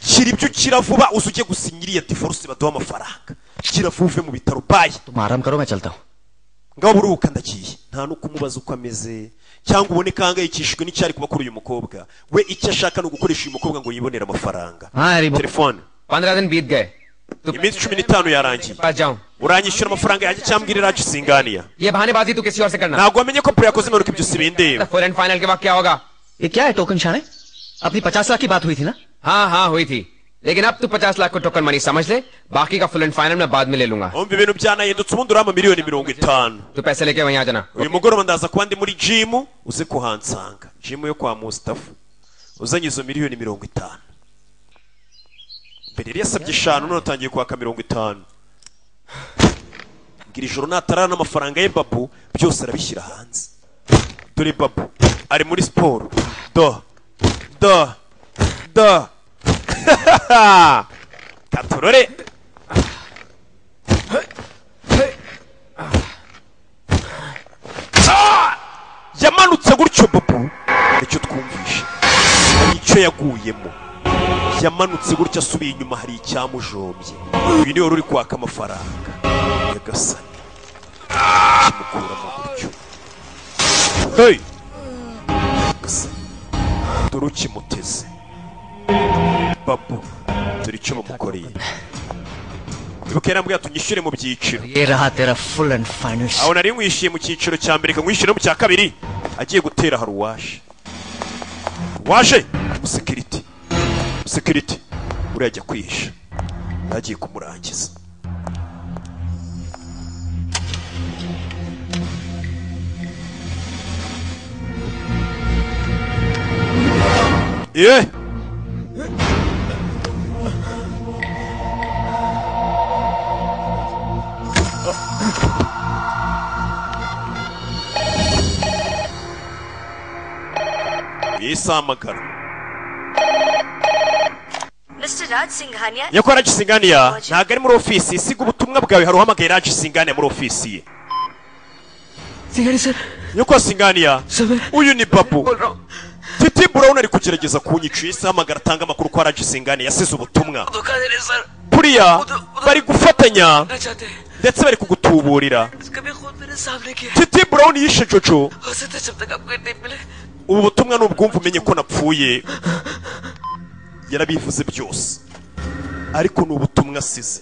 kira ibyo ukira vuba uze ujye gusinya iriya divorce baduha amafaranga kira vuba uve mu bitaro bayi तुम आराम करो मैं चलता हूँ ngabo uruhuka ndagiye nta no kumubaza uko ameze cyangwa ubone ko ahangayikishijwe n'icyari kuba kuri uyu mukobwa we icyo ashaka ni ugukoresha uyu mukobwa ngo yibonere amafaranga हाँ रिमो telefone पंद्रह दिन बीत गए iminsi cumi n'itanu yarangiye पास जाऊं uranyishyura amafaranga yanjye cyangwa irirage singaniya ये बहानेबाजी तू किसी और से करना ntabwo wamenye ko pure yakoze impanuka ibyo sibindeba फोर एंड फाइनल के बाद क्या होगा ये क्या है टोकन शाने अपनी पचास लाख की बात हुई थी ना हाँ हाँ हुई थी लेकिन अब तू पचास लाख को टोकन मनी समझ ले बाकी का फुल एंड फाइनल मैं बाद में ले लूंगा umva ibintu byanahindutse ubundi urama miliyoni mirongo itanu तू पैसे लेके वहीं आ जाना uyu mugoroba ndaza kuba ndi muri jimu uze kuhansanga jimu yo kwa mustafa uzanye izo miliyoni mirongo itanu mbere yari yasabye eshanu none atangiye kwaka mirongo itanu mbwira ijoro natarara n'amafaranga ye babu byose arabishyira hanze dore babu ari muri siporo do do do katurore yamanutse gutyo babu icyo twumvishe hari icyo yaguyemo yamanutse gutyo asubiye inyuma hari icyamujombye uyu niwe wari uri kwaka amafaranga yagasani kimukuramo gutyo hey! Yagasani. dore ukimuteze babu dore icyo bamukoreye ibuka yarambwira tunyishyure mu byiciro ये रहा तेरा full and final aho nari nkwishyuye mu cyiciro cya mbere kankwishyura no mu cya kabiri agiye gutera hari uwaje waje umusekiriti umusekiriti uriya ajya kwihisha agiye kumurangiza ye yisamagara Mr Raj Singhania nyakora ragi singaniya ntabwo ari muri ofisi siga ubutumwa bwawe hari uhamagaye ragi singaniya muri ofisi ye Singhania sir nyakora singaniya uyu ni babu titi burawuni ari kugerageza kunyica isi hamagara atanga amakuru ko ragi singaniya yasize ubutumwa धोखा दे रहे sir buriya bari gufatanya ना चाहते हैं ndetse bari kugutuburira कभी खुद मेरे सामने किया titi burawuni yishe jojo हो सकता है जब तक आपको नहीं मिले ubu butumwa ni ubwumva umenye ko napfuye yarabivuze byose ariko ni ubutumwa asize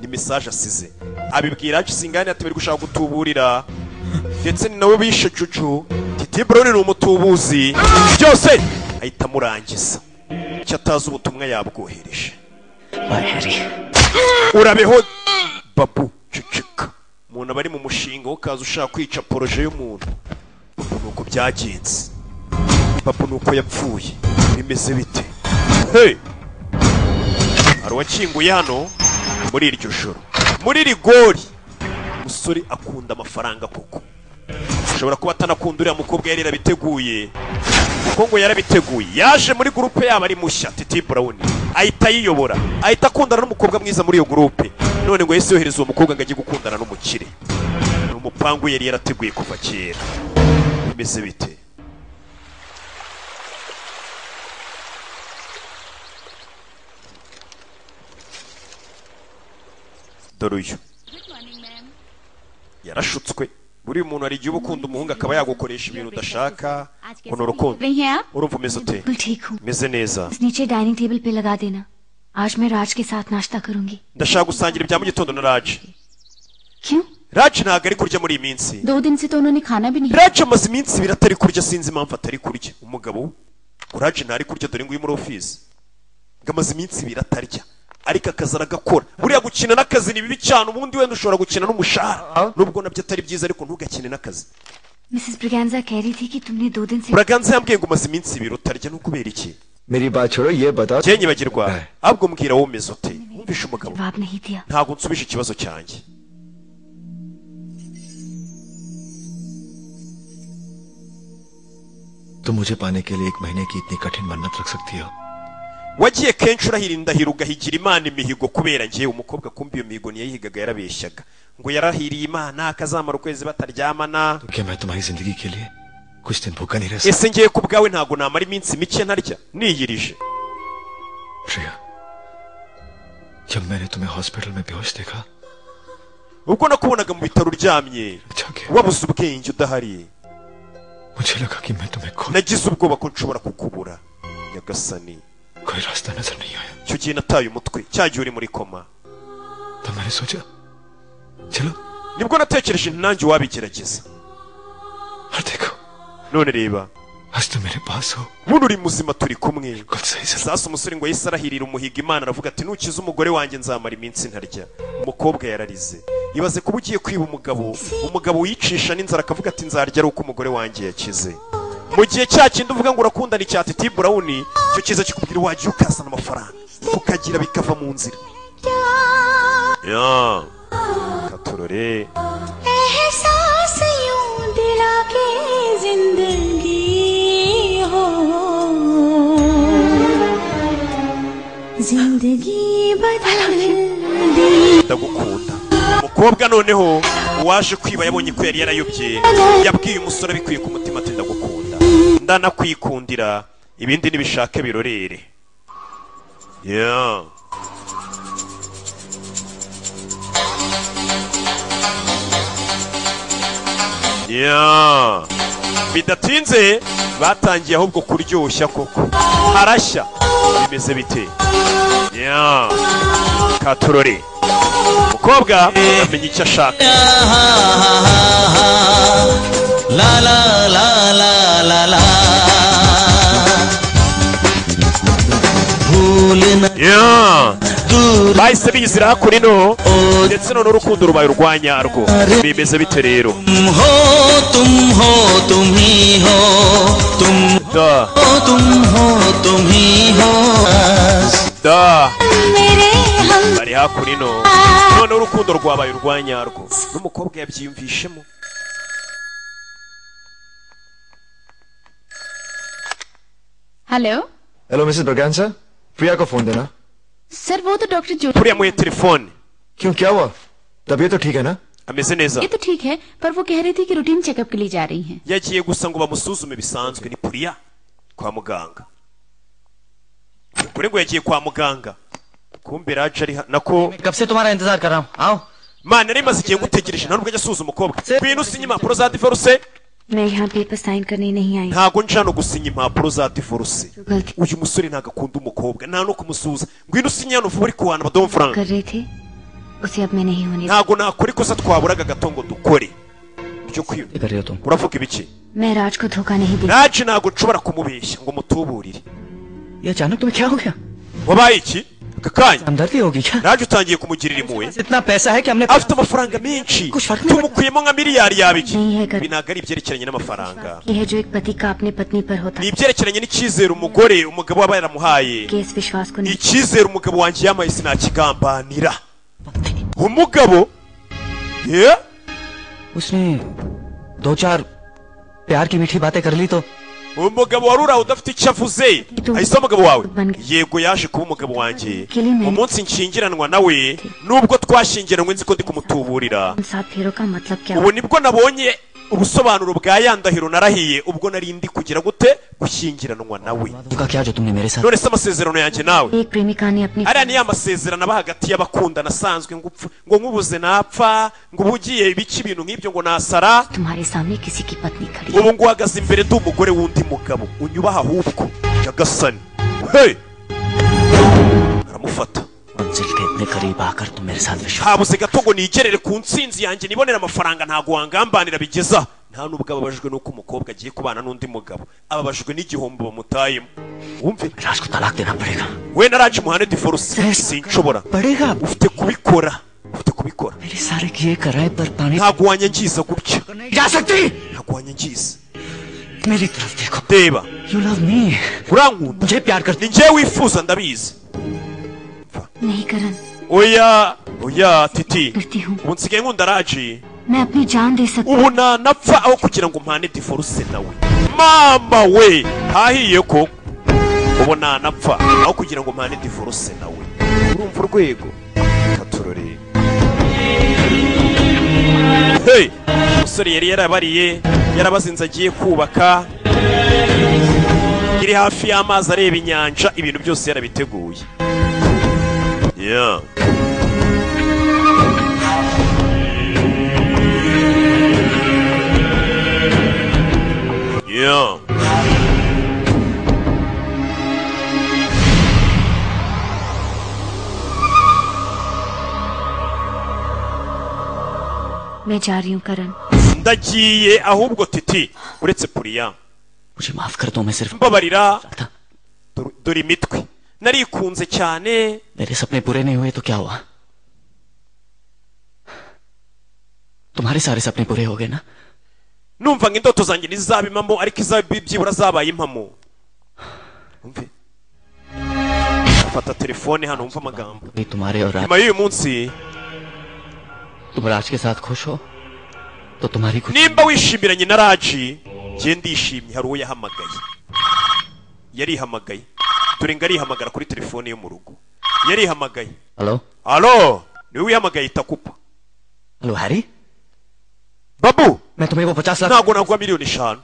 ni mesaje asize abibwira haci singani ati bari gushaka gutuburira ndetse ni nawe bishe cucu titi buroni ni umutubuzi byose ahita amurangiza icyo atazi ubutumwa yabwohereje urabeho babu cucika umuntu aba ari mu mushinga wo kaza ushaka kwica poroje y'umuntu babu ni uko byagenze babu ni uko yapfuye bimeze bite hey! hari uwakinguye hano muri iryo joro muri rigori umusore akunda amafaranga koko ashobora kuba atanakunda uriya mukobwa yari yarabiteguye kuko ngo yarabiteguye yaje muri gurupe yaba ari mushya titi burawuni ahita ayiyobora ahita akundana n'umukobwa mwiza muri iyo gurupe none ngo yahise yohereza uwo mukobwa ngo ajye gukundana n'umukire ni umupangu yari yarateguye kuva kera bimeze bite dore uyu yarashutswe buri muntu hari igihe uba ukunda umuhungu akaba yagukoresha ibintu udashaka ngo ni urukundo रही हैं आप urumva umeze ute बिल्कुल ठीक हूँ meze neza इस नीचे dining table पे लगा देना आज मैं राज के साथ नाश्ता करूंगी ndashaka gusangira ibya mu gitondo na raje क्यों raje ntabwo ari kurya muri iyi minsi दो दिन से तो उन्होंने खाना भी नहीं raje amaze iminsi ibiri atari kurya sinzi impamvu atari kurya umugabo we ngo raje ntari kurya dore ngo uri muri ofisi ngo amaze iminsi ibiri atarya ariko akazi aragakora buriya gukina n'akazi ni bibi cyane ubundi wenda ushobora gukina n'umushahara nubwo nabyo atari byiza ariko ntugakine n'akazi Mrs Braganza कह रही थी कि तुमने दो दिन से buraganza yambwiye ngo umaze iminsi ibiri utarya ni ukubera iki मेरी बात छोड़ो ये बताओ njye nyibagirwa ahubwo mbwira wowe umeze ute wumvishe umugabo जवाब नहीं दिया ntabwo nsubije ikibazo cyanjye तुम मुझे पाने के लिए एक महीने की इतनी कठिन मन्नत रख सकती हो wagiye kenshi urahira indahiro ugahigira imana imihigo kubera njye umukobwa kumbi iyo mihigo niyayihigaga yarabeshyaga ngo yarahiriye imana akazamara ukwezi bataryamana क्या मैं तुम्हारी जिंदगी के लिए कुछ दिन भूखा नहीं रह ese ngiye ku bwawe ntabwo namara iminsi mike ntarya niyirije प्रिया जब मैंने तुम्हें हॉस्पिटल में बेहोश देखा ubwo nakubonaga mu bitaro uryamye wabuze ubwenge udahari मुझे लगा कि मैं तुम्हें खो nagize ubwoba ko nshobora kukubura nyagasani कोई रास्ता नजर नहीं आया icyo gihe nataye umutwe cya gihe uri muri koma तो मैंने सोचा चलो nibwo natekereje nti nanjye wabigerageza none reba आज तुम मेरे पास हो buno uri muzima turi kumwe sasa umusore ngo yahise arahirira umuhiga imana aravuga ati nukiza umugore wanjye nzamara iminsi ntarya umukobwa yararize ibaze kuba ugiye kwiba umugabo umugabo wicisha n'inzara akavuga ati nzarya ari uko umugore wanjye yakize mu gihe cya kindi uvuga ngo urakundana icya titi burawuni icyo cyiza kikubwira wagiye ukazana amafaranga ukagira bikava mu nzira ya katurore एहसास यूं दिला के जिंदगी हो जिंदगी बदल दी ndagukunda umukobwa noneho uwaje kwiba yabonye ko yari yarayobye yabwiye umusore abikuye ku mutima ati ndagukunda ndanakwikundira ibindi nibishake birorere ya ya bidatinze batangiye ahubwo kuryoshya koko harashya bimeze bite ya katorore umukobwa amenya icyo ashaka ला ला ला ला ला ला Yeah. bahise biyizira hakuno ino ndetse none urukundo rubaye urwa nyarwo bimeze bite rero तुम हो तुम हो तुम ही हो तुम हो तुम हो तुम ही हो da bari hakuno ino none urukundo rwabaye urwa nyarwo n'umukobwa yabyiyumvishemo hello hello Mrs Braganza Priya को फोन देना सर वो तो डॉक्टर जो प्रिया मुझे टेलीफोन क्यों क्या हुआ तबीयत तो ठीक है ना ameze neza ये तो ठीक है पर वो कह रही थी कि रूटीन चेकअप के लिए जा रही हैं yagiye gusa ngo bamusuzume bisanzwe ni puriya kwa muganga kuri ngo yagiye kwa muganga kumbe raje ari ha- nako कब से तुम्हारा इंतजार कर रहा हूँ आओ mana yari imaze igihe ngutegereje nta nubwo ajya asuhuza umukobwa ngwino usinye impapuro za divorce मैं यहाँ पेपर साइन करने नहीं आई ntago nje hano gusinya impapuro za divorce uyu musore ntago akunda umukobwa nta no kumusuhuza ngwino usinye hano vuba uri kuhana amadoma जो faranga कर रहे थे उसे अब मैं नहीं होने ntago nakora ikosa twaburaga gato ngo dukore byo kwiba uravuga ibiki मैं राज को धोखा नहीं दे raje ntago nshobora kumubeshya ngo mutuburire ये अचानक तुम्हें क्या हो गया wabaye iki aka kanya हमदर्दी होगी क्या raje utangiye kumugirira impuhwe इतना पैसा है कि हमने afite amafaranga menshi tumukuyemo nka miliyari yaba iki ibi ntabwo ari ibyerekeranye n'amafaranga ये है जो एक पति का अपने पत्नी पर होता ni ibyerekeranye n'ikizere umugore umugabo aba yaramuhaye है इस विश्वास को नहीं icyizere umugabo wanjye yamaye sinakigambanira umugabo ye उसने दो चार प्यार की मीठी बातें कर ली तो umugabo wari uraho udafite icyo avuze ahise umugabo wawe yego yaje kuba umugabo wanjye umunsi nshyingiranwa nawe nubwo twashyingiranywe nzi ko ndi kumutuburira साथ फेरों का मतलब क्या ubu nibwo nabonye ubusobanuro bwa ya ndahiro narahiye ubwo nari ndi kugira gute gushyingiranwa nawe का क्या जो तुमने मेरे साथ none se amasezerano yanjye nawe एक प्रेमिका ने अपनी ariya ni ya masezerano aba hagati y'abakundana asanzwe ngo upfe- ngo nkubuze napfa ngo uba ugiye ibice ibintu nk'ibyo ngo nasara तुम्हारे सामने किसी की पत्नी खड़ी ubu ngo uhagaze imbere ndi umugore w'undi mugabo unyubaha ahubwo nyagasani hey! aramufata मंजिल के इतने करीब आकर तुम मेरे साथ विश्वास habuze gato ngo nigerere ku nsinzi yanjye nibonere amafaranga ntago wangambanira bigeza nta nubwo ababajwe n'uko umukobwa agiye kubana n'undi mugabo ababajwe n'igihombo bamutayemo wumve wenda araje umuhane diforce sinshobora ufite kubikora ufite kubikora सारे किए कराए पर पानी ntabwo wanyangiza gutya जा सकती ntabwo wanyangiza मेरी तरफ देखो reba you love me urankunda ni njyewe wifuza ndabizi नहीं करण oya oya titi ubu nsigaye nkunda raji मैं अपनी जान दे सकती ubu nanapfa aho kugira ngo mpane diforce nawe mama we hahiye ko ubu nanapfa aho kugira ngo mpane diforce nawe urumva urwego katurore hey umusore yari yarabariye yarabazinze agiye kubaka iri hafi y'amazi areba inyanja ibintu byose yarabiteguye yeah. Yeah. मैं जा रही हूँ करण ndagiye ahubwo titi uretse puriya माफ कर दो मैं सिर्फ mbabarira dore- dore imitwe narikunze cyane मेरे सपने पूरे नहीं हुए तो क्या हुआ तुम्हारे सारे सपने पूरे हो गए ना numva ngo indoto zanjye ntizaba impamo ariko izaba byibura zabaye impamo Umve. fata telefone hano wumve amagambo कभी तुम्हारे और राज nyuma y'uyu munsi तुम राज के साथ खुश हो तो तुम्हारी खुशी nimba wishimiranye na raji njye ndishimye hari uwo yahamagaye yarihamagaye dore ngo arihamagara kuri telefone yo mu rugo yarihamagaye hello alo niwe wihamagaye itakupa hello Harry babu मैं तुम्हें वो पचास lakh ntabwo nagura miliyoni eshanu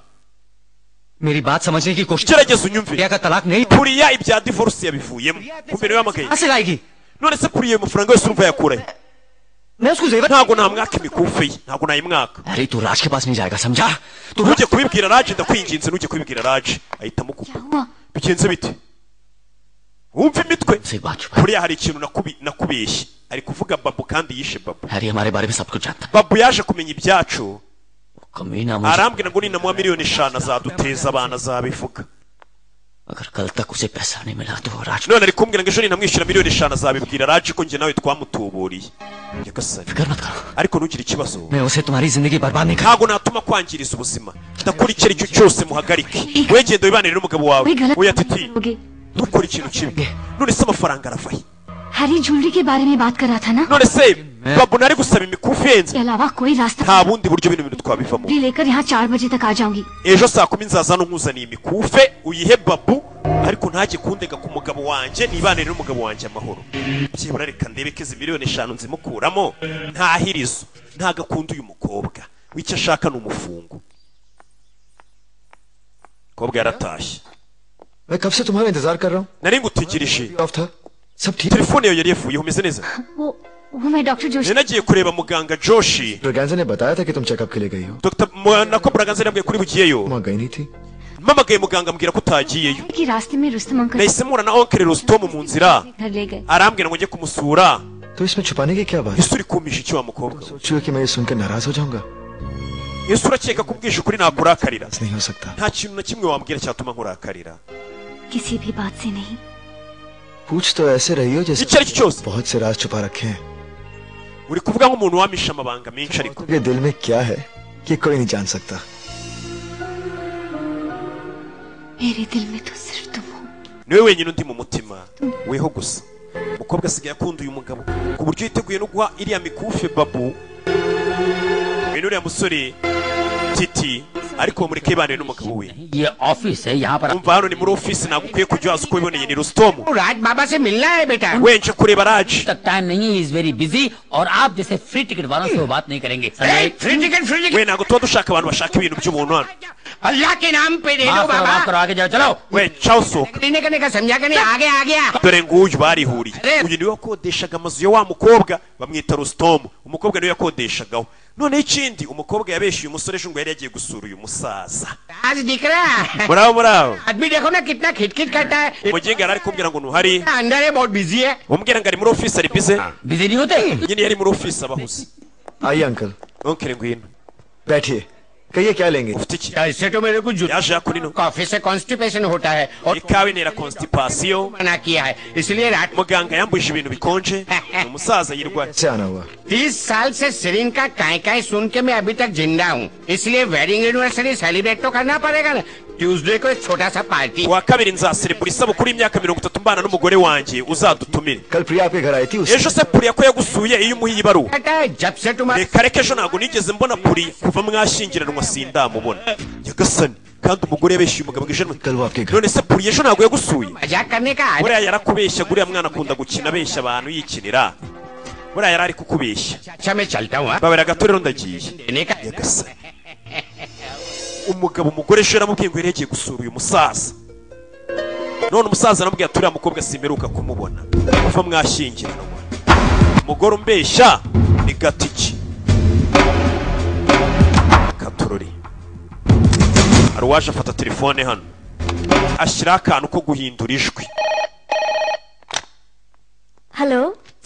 मेरी बात समझने की कोशिश gerageza unyumve प्रिया का तलाक नहीं puriya ibya divorce yabivuyemo kumbe niwe wihamagaye कहाँ से लाएगी none se puriya ayo mafaranga yose urumva yakurahe ntabwo namwaka imikufi ye ntabwo nayimwaka अरे तू राज के पास नहीं जाएगा समझा ntujye kubibwira raje ndakwinginze ntujye kubibwira raje ahita amukupa bigenze bite wumva imitwe buriya hari ikintu nakubi- nakubeshye ari kuvuga babu kandi yishe babu Harry हमारे बारे में सब कुछ जानता babu yaje kumenya ibyacu कमी ना मुझे arambwira ngo ninamuha miliyoni eshanu azaduteza abana azabivuga अगर कल तक उसे पैसा नहीं मिला तो वो राज none ari kumbwira ngo ejo ninamwishyura miliyoni eshanu azabibwira raje ko njye nawe twamutuburiye nyagasani ariko ntugire ikibazo मैं उसे तुम्हारी जिंदगी बर्बाद नहीं ntabwo natuma kwangiriza ubuzima ndakora icyo aricyo cyose muhagarike wegenda wibanire n'umugabo wawe oya titi ntukore ikintu kimwe none se amafaranga arava he Harry jewellery के बारे में बात कर रहा था ना none se babu nari gusaba imikufi yenze इसके अलावा कोई रास्ता nta bundi buryo bino bintu twabivamo भी लेकर यहाँ चार बजे तक आ जाऊंगी ejo saa kumi nzaza nkuzaniye imikufe uyihe babu ariko ntajye kundega ku mugabo wanjye nibanire n'umugabo wanjye amahoro byibura reka ndebe ko izi miliyoni eshanu nzimukuramo nta hirizo nta gakunda uyu mukobwa w'icyo ashaka ni umufungo mukobwa yaratashye मैं कब से तुम्हारा इंतजार कर रहा हूँ nari ngutegereje सब ठीक telefone yawe yari yavuyeho umeze neza वो वो मैं doctor Joshi nari nagiye kureba muganga joshi Braganza ने बताया था कि तुम चेकअप के लिए गई हो dr Mu- nako buraganze yambwiye kuri bugiyeyo माँ गई नहीं थी mpamagaye muganga ambwira ko utagiyeyo कि रास्ते में Rustam uncle nahise mpura na onkere rusitomu mu nzira घर ले गए arambwira ngo njye kumusura तो इसमें छुपाने की क्या बात ese uri kumisha iki wa mukobwa सोची हो कि मैं ये सुनकर नाराज हो जाऊंगा ese urakeka ko ubwishe ukuri nakurakarira नहीं हो सकता nta kintu na kimwe wambwira cyatuma nkurakarira किसी भी बात से नहीं पूछ तो ऐसे रही हो जैसे बहुत से राज छुपा रखे हैं uri kuvuga nk'umuntu wamisha amabanga menshi ariko उनके दिल में क्या है ये कोई नहीं जान सकता मेरे दिल में तो सिर्फ तुम हो niwe wenyine undi mu mutima weho gusa umukobwa asigaye akunda uyu mugabo ku buryo yiteguye no guha iriya mikufe babu uyu ni uriya musore titi ariko mureke yibaniye n'umugabo we ये ऑफिस है यहाँ पर umva hano ni muri ofisi ntabwo ukwiye kujya waza uko wiboneye ni rusitomu राज बाबा से मिलना है बेटा wenje kureba raji तक time नहीं है इज वेरी बिजी और आप जैसे फ्री टिकट वालों से वो बात नहीं करेंगे free ticket free we ntabwo tuba dushaka abantu bashaka ibintu by'umuntu hano अल्लाह के नाम पे दे दो माफ करो बाबा माफ करो आगे जाओ चलो we caho sohoka करने करने का समझा करने आगे आ गया dore nguyu barihuriye uyu niwe wakodeshaga amazu ya wa mukobwa bamwita rusitomu umukobwa niwe yakodeshagaho noneho ikindi umukobwa yabeshyuye umusore ejo ngo yari yagiye gusura uyu musaza आज दिख रहा है murabo murabo आदमी देखो ना कितना खिटखिट करता है umugenga yari ari kumbwira ngo ntuhari अंदर है बहुत बिजी है umbwira ngo ari muri ofisi ari bize busy नहीं होते nyine yari muri ofisi abahuze आइए अंकल onkere ngwino बैठिए कहिए क्या लेंगे इससे तो मेरे को जुटा कॉफी से कॉन्स्टिपेशन होता है और ikawa intera constipation मना किया है इसलिए रात muganga yambujije ibintu bikonje umusaza yirwara cyane huwa तीस साल से सिरिन का काय काय सुन के मैं अभी तक जिंदा हूँ इसलिए वेडिंग एनिवर्सरी सेलिब्रेट तो करना पड़ेगा ना ट्यूसडे को एक छोटा सा party kuwa kabiri nzaserebura isabukuru y'imyaka mirongo itatu mbana n'umugore wanjye uzadutumire ejo se puri ko yagusuye iyo umuhiye ibaruwa जब से तुम्हारे reka reka ejo ntabwo nigeze mbona puri kuva mwashyingiranwa sindamubona nyagasani kandi umugore yabeshyuye umugabo ngo ijana none se puri ejo ntabwo yagusuye मजाक करने का आदि- buriya yarakubeshya guriya mwana akunda gukina abeshya abantu yikinira buriya yari ari kukubeshya अच्छा मैं चलता हूँ हाँ। babera gato rero ndagiye देने का nyagasani umugabo umugore ejo yaramubwiye ngo yari yagiye gusura uyu musaza none umusaza aramubwiye ati uriya mukobwa simperuka kumubona kuva mwashyingiranwa umugore umbeshya ni gatiki katurori hari uwaje afata telefone hano ashyiraho akantu ko guhindura ijwi hello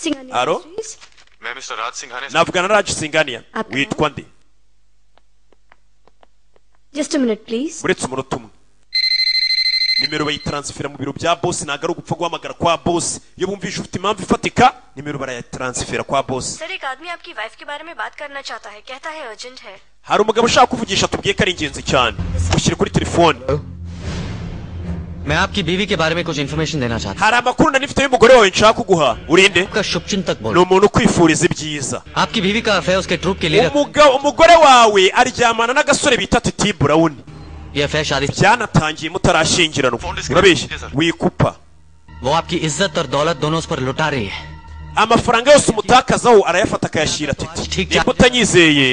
Singhania Hello? industries? मैं mister Raj Singhania navugana na raje singaniya Ati. witwa nde just a minute please uretse umunota umwe nimero bayitaransifera mu biro bya bosi ntabwo ari ugupfa guhamagara kwa bosi iyo bumvise ufite impamvu ifatika nimero barayitaransifera kwa bosi sir एक आदमी आपकी वाइफ के बारे में बात करना चाहता है कहता है अर्जेंट है hari umugabo ushaka kuvugisha tubwiye ko ari ingenzi cyane mushyire kuri telefone मैं आपकी बीवी के बारे में कुछ इन्फॉर्मेशन देना चाहता hari amakuru nari mfite y'umugore wawe nshaka kuguha urinde ni umuntu ukwifuriza ibyiza हूँ आपकी बीवी का अफेयर उसके ट्रूप के लिए Umuga- umugore wawe aryamana n'agasore bita titi burawuni byanatangiye mutarashyingiranwa urabeshya wikupa वो आपकी इज्जत और दौलत दोनों उस पर लुटा रही है amafaranga yose umutakazaho arayafata akayashyira titi niba utanyizeye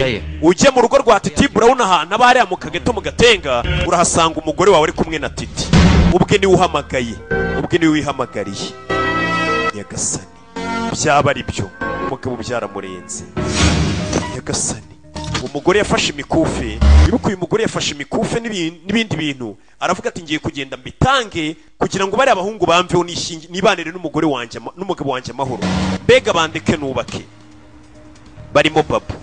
ujye mu rugo rwa titi burawuni ahantu aba hariya mu kageto mu gatenga urahasanga umugore wawe ari kumwe na titi ubwe niwe uhamagaye ubwe niwe wihamagariye nyagasani byaba ari byo umugabo byaramurenze nyagasani umugore yafashe imikufe wibuke uyu mugore yafashe imikufe n'ibi- n'ibindi bintu aravuga ati ngiye kugenda mbitange kugira ngo bariya abahungu bamveho nishingi- nibanire n'umugore wanjye ama- n'umugabo wanjye amahoro mbega bandeke nubake barimo babo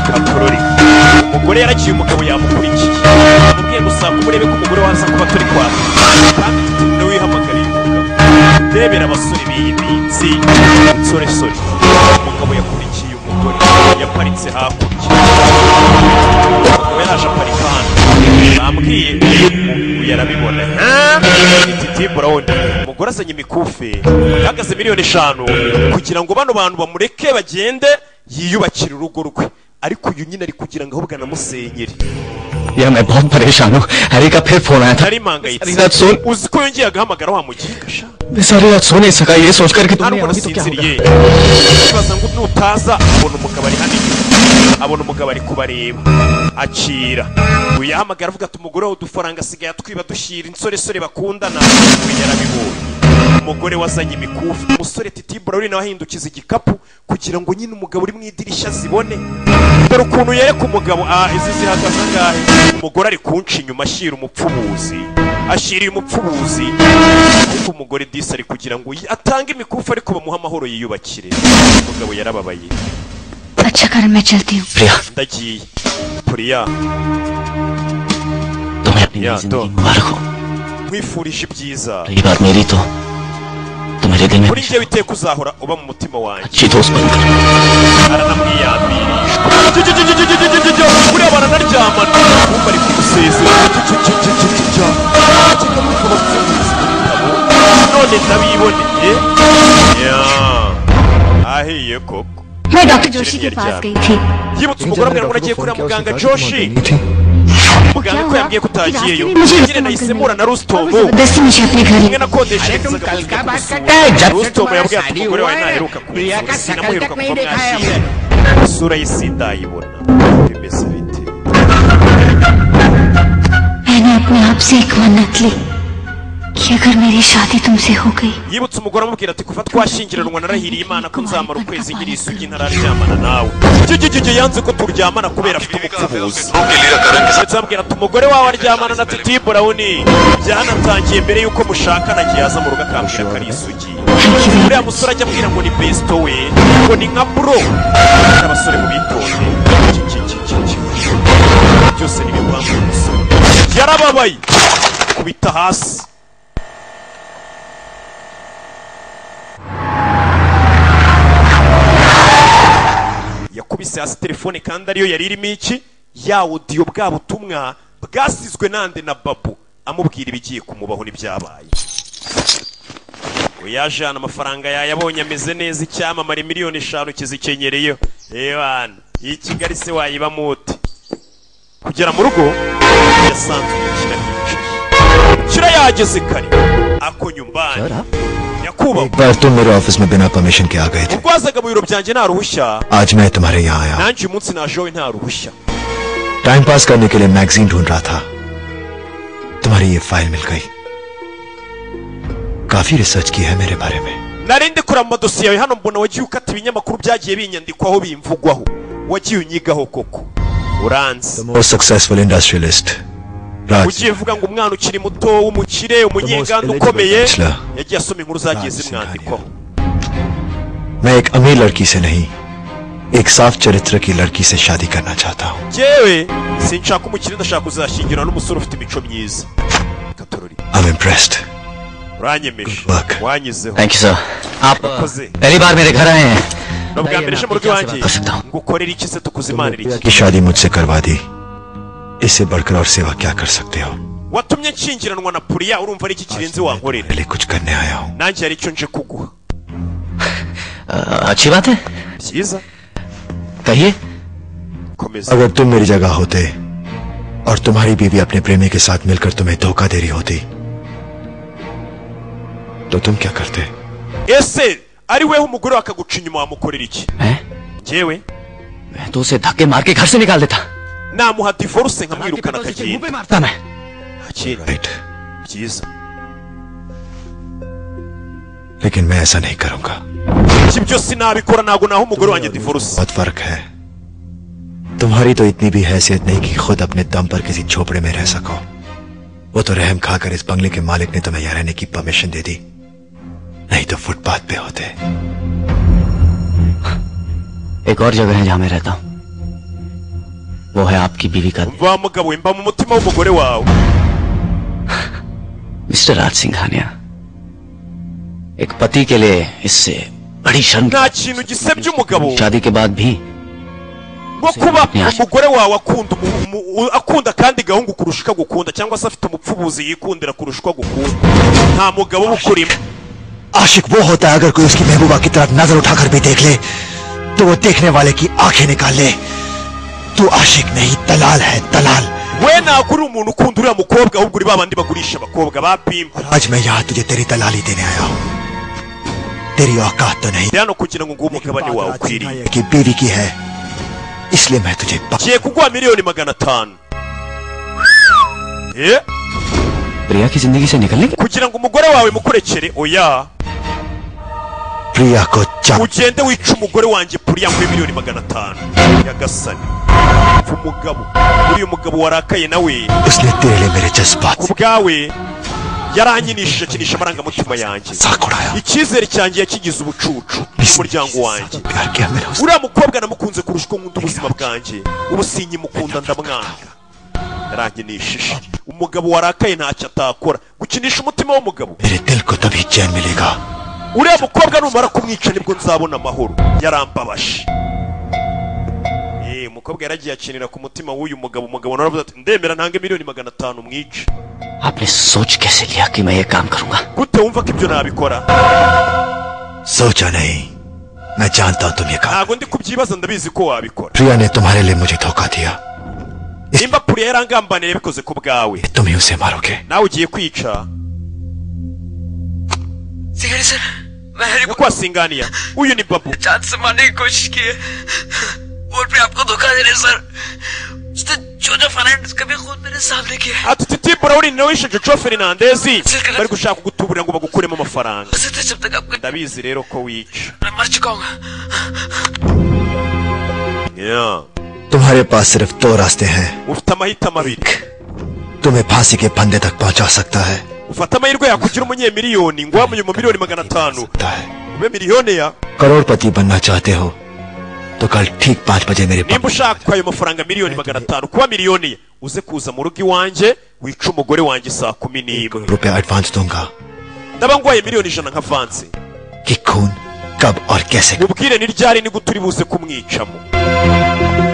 katorori umugore yaragiye umugabo yamukurikiye amubwiye gusanga umurebe ko umugore waza kuba turi kwa kandi turi nawe wihamagariye umugabo ndebera abasore b'iyi minsi insoresore umugabo yakurikiye umugore yaparitse hakurya umugabo yaraje aparika hano bambwiye ubu yarabibona titi burawuni umugore azanye imikufe ihagaze miliyoni eshanu kugira ngo bano bantu bamureke bagende yiyubakire urugo rwe ariko uyu nyine ari kugira ngo ahubwo anamusenyere यार मैं बहुत परेशान हूँ हैरी का फिर फोन आया था nari mpangayitse Hari that soon. uzi ko yongeye agahamagara wa mugiga sha मैं सारी रात सो नहीं सका ये सोच करके तुमने ubona अभी तो क्या asinziriye होगा ubaza ngo nutaza abona umugabo ari hanini abona umugabo ari kubareba akira uyu yahamagara avuga ati umugore wawe udufaranga asigaye atwiba dushyira insoresore bakundana we yarabibonye umugore wazanye imikufi umusore titi burari nawe ahindukiza igikapu kugira ngo nyine umugabo uri mu idirishya zibone dore ukuntu yereka umugabo ah izi zihagaze angahe umugore ari kunca inyuma ashyira umupfubuzi ashyiriye umupfubuzi ariko umugore disi ari kugira ngo yi- atange imikufi ariko bamuhe amahoro yiyubakire umugabo yarababaye अच्छा कारण मैं चलती हूँ प्रिया ndagiye puriya तुम्हें अपनी नई जिंदगी मुबारक हो nkwifurije ibyiza रही बात मेरी तो तुम मेरे दिल में kuri njyewe iteka uzahora uba mu mutima wanjye अच्छी दोस्त बनकर aranamwiyambirishwa buriya baranaryamana kumva ari kumusezera none ndabiboneye Ya. ahiye koko मैं डॉक्टर जोशी के पास गई थी yibutse umugore amubwira ngo nagiye kureba muganga joshi muganga ko yambwiye ko utagiyeyo nyine nayisemura na rusitomu जबरदस्ती मुझे अपने घर ले umwe nakodesha तुम kal का बात करते हैं? जब से rusitomu तुम्हारा yabwiye ati शादी umugore हुआ wawe है, ntaheruka प्रिया का kumufura शकल तक sinamuheruka नहीं kuva देखा है mwashyira isura y'isida ayibona bimeze bite आपसे एक मन्नत ली कि अगर मेरी शादी तुमसे हो गई yibutse umugore amubwira ati kuva twashyingiranwa narahiriye imana ko nzamara ukwezi nkiri isugi ntararyamana nawe gigigigi yanze ko turyamana kubera afite ubupfubuzi ndetse ambwira ati umugore wawe aryamana na titi burawuni byanatangiye mbere y'uko mushakana agiye aza mu rugo akambwira ko ari isugi uriya musore ajya ambwira ngo ni besito we ngo ni nka bro abasore mu bitonde Gigigigigi. byose ni ibibanza umusore yarababaye kubita hasi yakubise hasi telefone kandi ariyo yari irimo iki ya odiyo bwa butumwa bwasizwe nande na babu amubwira ibigiye kumubaho n'ibyabaye yaje hano amafaranga yayabonye ameze neza icyamamare miliyoni eshanu kizikenyereyeho ebana iyi kigali se wayibamo ute kugera mu rugo yasanzwe umukira yicaye kira yageze kare ako nyumbani एक बार तुम मेरे ऑफिस में बिना परमिशन के आ गए थे ubwo wazaga mu biro byanjye nta ruhushya आज मैं तुम्हारे यहाँ आया nanjye uyu munsi najewe nta ruhushya time pass करने के लिए मैगजीन ढूंढ रहा था तुम्हारी ये फाइल मिल गई काफी रिसर्च की है मेरे बारे में nari ndi kureba amadosiye yawe hano mbona wagiye ukata ibinyamakuru byagiye binyandikwaho bimvugwaho wagiye unyigaho koko uranze most successful industrialist Raj ugiye uvuga ngo umwana ukiri muto w'umukire umunyeganda ukomeye bachelor. yagiye asoma inkuru zagiye zimwandikwaho मैं एक अमीर लड़की से नहीं एक साफ चरित्र की लड़की से शादी करना चाहता हूँ yewe sinshaka umukire ndashaka kuzashyingira n'umusore ufite imico myiza I'm impressed. uranyemeje wanyizeho thank you sir आप Wakoze. पहली बार मेरे घर आए हैं ni ubwa mbere ije mu rugo iwanjye ngukorera iki se tukuzimanira iki की शादी मुझसे करवा दी इससे बढ़कर और सेवा क्या कर सकते हो watumye nshyingiranwa na puriya urumva ari iki kirenze wankorera nanjye hari icyo nje kuguha अच्छी बात है byiza कहिए अगर तुम मेरी जगह होते और तुम्हारी बीवी अपने प्रेमी के साथ मिलकर तुम्हें धोखा दे रही होती तो तुम क्या करते ese ari weho umugore we akaguca inyuma wamukorera iki njyewe मैं तो उसे धक्के मार के घर से निकाल देता namuha divorce nkamwirukana akagenda पता मैं akira byiza लेकिन मैं ऐसा नहीं करूंगा iki byo sinabikora ntabwo naho umugore wanjye divorce बहुत फर्क है तुम्हारी तो इतनी भी हैसियत नहीं कि खुद अपने दम पर किसी झोपड़े में रह सको वो तो रहम खाकर इस बंगले के मालिक ने तुम्हें यहाँ रहने की परमिशन दे दी नहीं तो फुटपाथ पे होते एक और जगह है जहाँ मैं रहता हूँ वो है आपकी बीवी का va mugabo we mba mu mutima w'umugore wawe mister Raj Singhania एक पति के लिए इससे बड़ी शर्म nta kintu gisebya umugabo शादी के बाद भी nko kuba umugore wawe akunda umu- umu- u- akunda kandi gahungu kurusha uko agukunda cyangwa se afite umupfubuzi yikundira kurusha uko agukunda nta mugabo uba ukurimo आशिक वो होता है अगर कोई उसकी महबूबा की तरफ नजर उठाकर भी देख ले तो वो देखने वाले की आंखें निकाल ले तू आशिक नहीं दलाल है दलाल we ntabwo uri umuntu ukunda uriya mukobwa ahubwo uri ba bandi bagurisha abakobwa ba pimpa आज मैं यहाँ तुझे तेरी दलाली देने आया हूँ तेरी औकात तो नहीं ndi hano kugira ngo nguhe umugabane wawe ukwiriye कि बीवी की है इसलिए मैं तुझे ngiye kuguha miliyoni magana atanu Eh? प्रिया की जिंदगी से निकलने kugira ngo umugore wawe mukurekere oya प्रिया को चा ugende wica umugore wanjye puriya nguhe miliyoni magana atanu nyagasani Umva umugabo uriya mugabo warakaye nawe उसने तेरे लिए मेरे जज्बात ku bwawe yarankinishije akinisha amarangamutima yanjye icyizere cyanjye yakigize ubucucu n'umuryango wanjye uriya mukobwa namukunze kurusha uko nkunda ubuzima bwanjye ubu sinkimukunda ndamwanga yarankinishije umugabo warakaye ntacyo atakora gukinisha umutima w'umugabo मेरे दिल को तभी चैन मिलेगा uriya mukobwa numara kumwica nibwo nzabona amahoro yarambabaje Eh, umukobwa yaragiye akinira ku mutima w'uyu mugabo umugabo naravuze ati ndemera ntange miliyoni magana atanu mwice आपने सोच कैसे लिया कि मैं ये काम करूंगा gute wumva ko ibyo nabikora सोचा नहीं मैं जानता हूँ तुम ये काम ntabwo ndi kubyibaza ndabizi ko wabikora प्रिया ने तुम्हारे लिए मुझे धोखा दिया nimba puriya yarangambanira yabikoze ku bwawe तुम ही उसे मारोगे nawe ugiye kwica Singhania sir मैं हरी ko wasinganiya uyu ni babu जान से मारने की कोशिश की है और भी आपको धोखा दे रहे हैं, सर उसने जो जो फर्नांडिस कभी खुद मेरे सामने किया है ati titi burawuni nawe wishe jojo ferinandezi bari gushaka kugutuburira ngo bagukuremo amafaranga ndabizi rero ko wica मैं मर चुका हूँ Yeah. तुम्हारे पास सिर्फ दो रास्ते हैं ufite amahitamo abiri तुम्हें फांसी के फंदे तक पहुंचा सकता है ufate amahirwe yakugira umunyemiliyoni ngo wamuye mu miliyoni magana atanu ube miliyoniya करोड़पति बनना चाहते हो तो कल ठीक पाँच बजे मेरे nimba ushaka ayo mafaranga miliyoni magana atanu kuba miliyoniya uze kuza mu rugo iwanjye wica umugore wanjye saa kumi n'imwe रुपया एडवांस दूंगा ndaba nguhaye miliyoni ijana nka vansi कि खून कब और कैसे mubwire ni ryari ni gute uri buze kumwicamo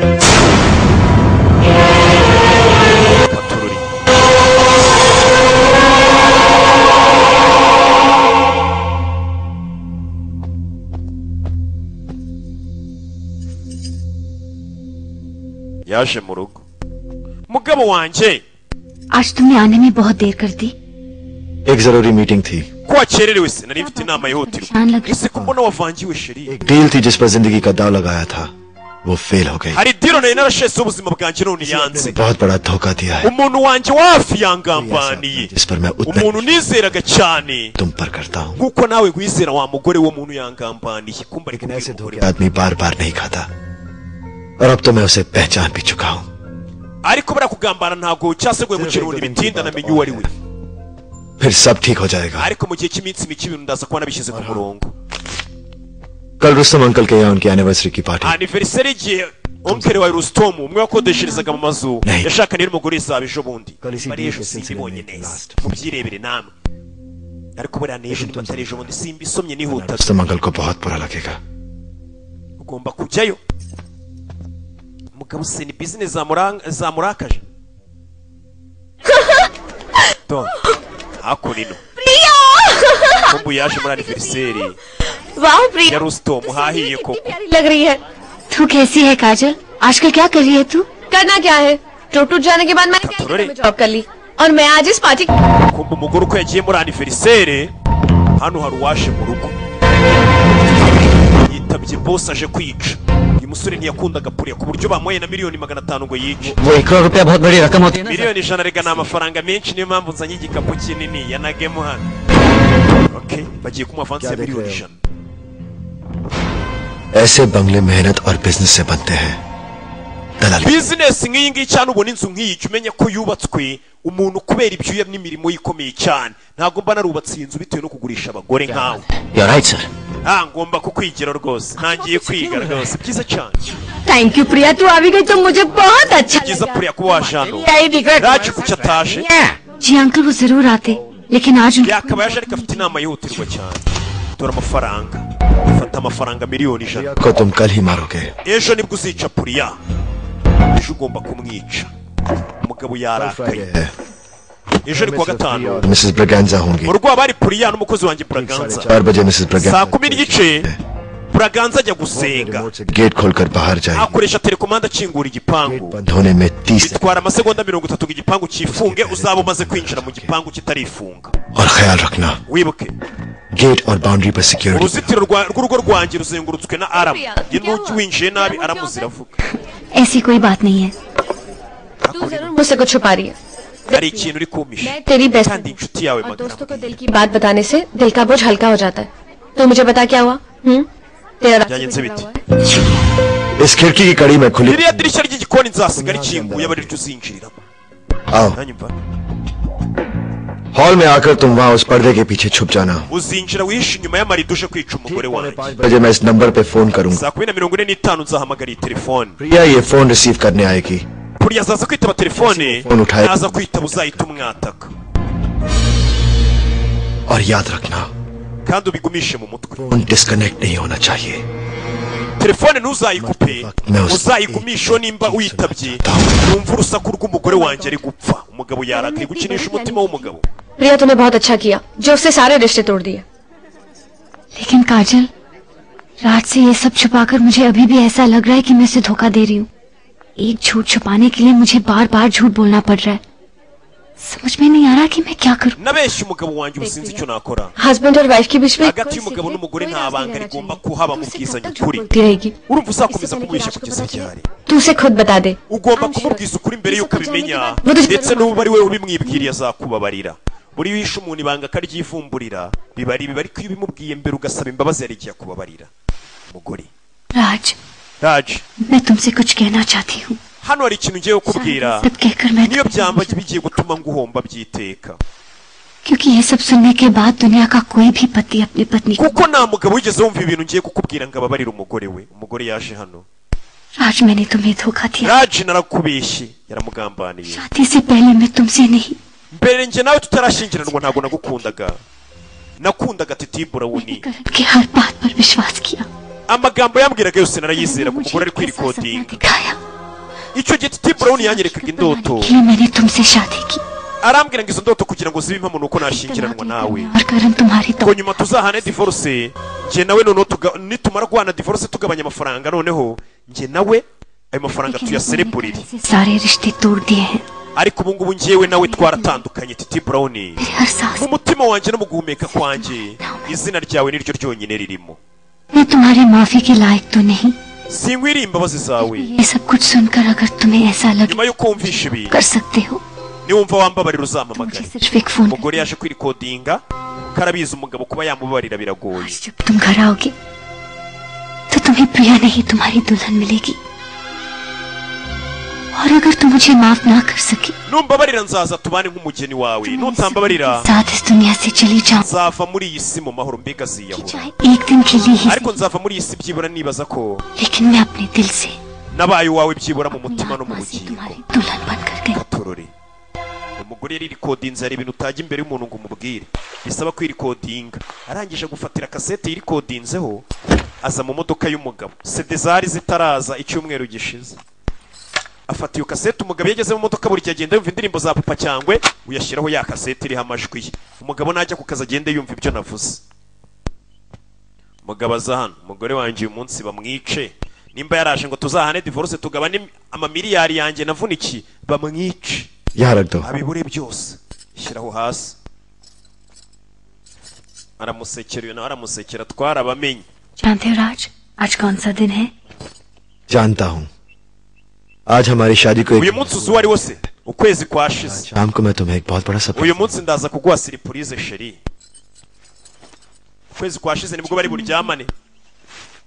yaje mu rugo mugabo wanjye आज तुमने आने में बहुत देर कर दी एक जरूरी मीटिंग थी ko wakererewe se nari mfite inama yihutirwa ese ko mbona wavangiwe sheri deal थी जिस पर जिंदगी का दाव लगाया था वो फेल हो गई hari diro nari narasheseho ubuzima bwanjye none yanze बहुत बड़ा धोखा दिया है umuntu wanjye wo hafi yangambaniye जिस पर मैं उतना umuntu nizeraga cyane तुम पर करता हूँ nk'uko nawe wizera wa mugore wo muntu yangambaniye kumva ari ये आदमी बार बार नहीं खाता और अब तो मैं उसे पहचान भी चुका हूँ ariko barakugambana ntabwo cyaseguye mu kirundi bitinda namenye uwo ari we फिर सब ठीक हो जाएगा ariko mu gihe cy'iminsi mike ibintu ndaza kuba nabishyize ku murongo कल रुस्तम अंकल के यहाँ उनकी एनिवर्सरी की party aniveriseri y'igihe onkere wawe rusitomu umwe wakodesherezaga mu mazu yashaka rero umugore izaba ejo bundi bari ejo simbibonye neza mubyirebere namwe ariko buriya ni ejo niba atari ejo bundi simbisomye nihuta Rustam uncle को बहुत बुरा लगेगा ugomba kujyayo mugabo se ni bizinesi zamurang- zamurakaje to hakurino kumbu yaje muri aniveriseri वाह ya rusitomu hahiye koko प्यारी लग रही है तू कैसी है काजल आजकल क्या कर रही है तू करना क्या है टूट टूट जाने के बाद मैंने कैलकाटा में जॉब कर ली और मैं आज इस party kumva umugore uko yagiye muri aniveriseri hano hari uwashe mu rugo yitabye bose aje kwica uyu musore ntiyakundaga puriya ku buryo bamuhaye na miliyoni magana atanu ngo yice वो एक करोड़ रुपया बहुत बड़ी रकम होती है ना miliyoni ijana rega ni amafaranga menshi niyo mpamvu nzanye igikapu kinini yanagemo hano okay bagiye kumuha avansi ya miliyoni ijana ऐसे बंगले मेहनत और बिजनेस से बनते हैं bizinesi nk'iyi ngiyi cyangwa ubona inzu nk'iyi jya umenya ko yubatswe umuntu kubera ibyuya n'imirimo ye ikomeye cyane ntabwo mba narubatse iyi nzu bitewe no kugurisha abagore nkawe You're right, sir. nta ngomba kukwigira rwose ntangiye kwiga rwose byiza cyane thank you Priya तू आ भी गई तो मुझे बहुत अच्छा byiza puriya kuba waje hano Yari digra- raje kuki atashe ji uncle वो जरूर आते लेकिन आज उनको yakaba yaje ariko afite inama yihutirwa cyane dore amafaranga fata amafaranga miliyoni ijana को तुम कल ही मारोगे ejo nibwo uzica puriya ejo ugomba kumwica umugabo yarakaye ejo ni kuwa gatanu Mrs Braganza होंगी mu rugo haba hari puriya n'umukozi wanjye buraganza चार बजे Mrs saa Braganza kumi n'igice buraganza ajya gusenga gate खोलकर बाहर जाएगी akoresha telekomanda akingura igipangu धोने में तीस bitwara amasegonda mirongo itatu ngo igipangu cyifunge uzaba umaze kwinjira mu gipangu kitarifunga और ख्याल रखना wibuke गेट और बाउंड्री पर security uruzitiro rwa- rw'urugo rwanjye ruzengurutswe na aramu inuki winjiye nabi aramu ziravuga ऐसी कोई बात नहीं है तू जरूर मुझसे कुछ छुपा रही है hari ikintu uri kumpisha मैं तेरी best kandi inshuti yawe magana दोस्तों को दिल की बात बताने से दिल का बोझ हल्का हो जाता है तो मुझे बता क्या हुआ हम्म? तेरा रास्ता byagenze bite इस खिड़की की कड़ी में खुली ririya dirishya ry'igikoni nzasigara rikinguye aba ariryo uzinjiriramo आओ Nanyumva? हॉल में आकर तुम वहाँ उस पर्दे के पीछे छुप जाना uzinjira wihishe inyuma y'amarido uje kwica umugore wanjye मुझे मैं इस नंबर पे फोन करूंगा saa kumi na mirongo ine n'itanu nzahamagara iyi telefone प्रिया ये फोन रिसीव करने आएगी buriya azaza kwitaba telefone Phone uठाye. naza kwitaba uzahita umwataka और याद रखना kandi ubigumishe mu mutwe phone disconnect नहीं होना चाहिए telefone ntuzayikupe No, uzayigumisheho nimba uyitabye yumva urusaku rw'umugore wanjye ari gupfa umugabo yarakaye gukinisha umutima w'umugabo प्रिया तूने बहुत अच्छा किया जो उससे सारे रिश्ते तोड़ दिए लेकिन काजल रात से ये सब छुपाकर मुझे अभी भी ऐसा लग रहा है कि मैं उसे धोखा दे रही हूँ एक झूठ छुपाने के लिए मुझे बार बार झूठ बोलना पड़ रहा है समझ में नहीं आ रहा कि मैं क्या करूं nabeshya umugabo wanjye ubu sinzi icyo nakora husband और वाइफ के बीच में hagati y'umugabo n'umugore nta banga rigomba kuhaba mu bwizanye ukuri होती रहेगी urumva uzakomeza kumubeshya kugeza ryari तू उसे खुद बता दे ugomba kumubwiza ukuri mbere y'uko abimenya ndetse n'ubu ari wowe ubimwibwiriye azakubabarira buri wishe umuntu ibanga akaryivumburira biba ari biba ariko iyo ubimubwiye mbere ugasaba imbabazi yari igiye kubabarira mugore राज raje मैं तुमसे कुछ कहना चाहती हूँ hano hari ikintu ngiye kukubwira niyo byamba bigiye gutuma nguhomba byiteka क्योंकि ये सब सुनने के बाद दुनिया का कोई भी पति अपनी पत्नी को kuko nta mugabo wigeze wumva ibintu ngiye kukubwira ngo ababarire umugore we umugore yaje hano राज मैंने तुम्हें धोखा दिया raje narakubeshye yaramugambaniye शादी से पहले मैं तुमसे नहीं mbere njye nawe tutarashyingiranwa ntabwo nagukundaga nakundaga titibura wuni कि हर बात पर विश्वास किया amagambo yambwiraga yose narayizera kuko umugore ari kwirikodinga icyo gihe titibura wuni yanyerekaga indoto इसलिए मैंने तुमसे शादी की arambwira ngo izo ndoto kugira ngo zibe impamo nuko nashyingiranwa nawe और कारण तुम्हारी ngo nyuma tuzahane divorce njye nawe noneho tuga- nitumara guhana divorce tugabanya amafaranga noneho njye nawe ayo mafaranga tuyasereburire सारे रिश्ते तोड़ दिए हैं ariko ubu ngubu njyewe nawe twaratandukanye titi brown mu mutima wanjye no mu guhumeka kwanjye izina ryawe niryo ryonyine ririmo मैं तुम्हारी माफी के लायक तो नहीं sinkwiriye imbabazi zawe ये सब कुछ सुनकर अगर तुम्हें ऐसा लगे nyuma yo kumvisha ibi कर सकते हो niwumva wambabarira uzamamagare सिर्फ एक phone umugore yaje kwirikodinga karabizi umugabo kuba yamubabarira biragoye तुम घर आओगे तो तुम्हें प्रिया नहीं तुम्हारी दुल्हन मिलेगी और अगर तुम मुझे माफ ना कर सके numbabarira nzaza tubane nk'umugeni wawe nutambabarira साथ इस दुनिया से चली जाऊं nzava muri iyi si mu mahoro mbega ziyahura एक दिन के लिए ही ariko nzava muri iyi si byibura nibaza ko लेकिन मैं अपने दिल से nabaye uwawe byibura mu mutima no mu bugingo दुल्हन बनकर गई gatorore umugore yaririkodinze hari ibintu utajya imbere y'umuntu ngo umubwire bisaba kwirikodinga arangije gufatira kasete yirikodinzeho aza mu modoka y'umugabo sede zari zitaraza icyumweru gishize afata iyo kasete umugabo iyo ageze mu modoka buri gihe agenda yumva indirimbo za papa cyangwe uyashyiraho ya kasete iriho amajwi ye umugabo najya ku kazi agende yumva ibyo navuze umugabo aza hano umugore wanjye uyu munsi bamwice nimba yaraje ngo tuzahane divorce tugabane amamiliyari yanjye navunikiye bamwice यहाँ रख दो abibure byose shyiraho hasi aramusekera uyu nawe aramusekera twarabamenye जानते हो राज आज कौन सा दिन है जानता हूँ आज हमारी शादी को uyu एक munsi uzi uwo ari wo se ukwezi kwashize शाम को मैं तुम्हें एक बहुत बड़ा सपना uyu munsi ndaza kuguha siripurize sheri ukwezi kwashize nibwo bari buryamane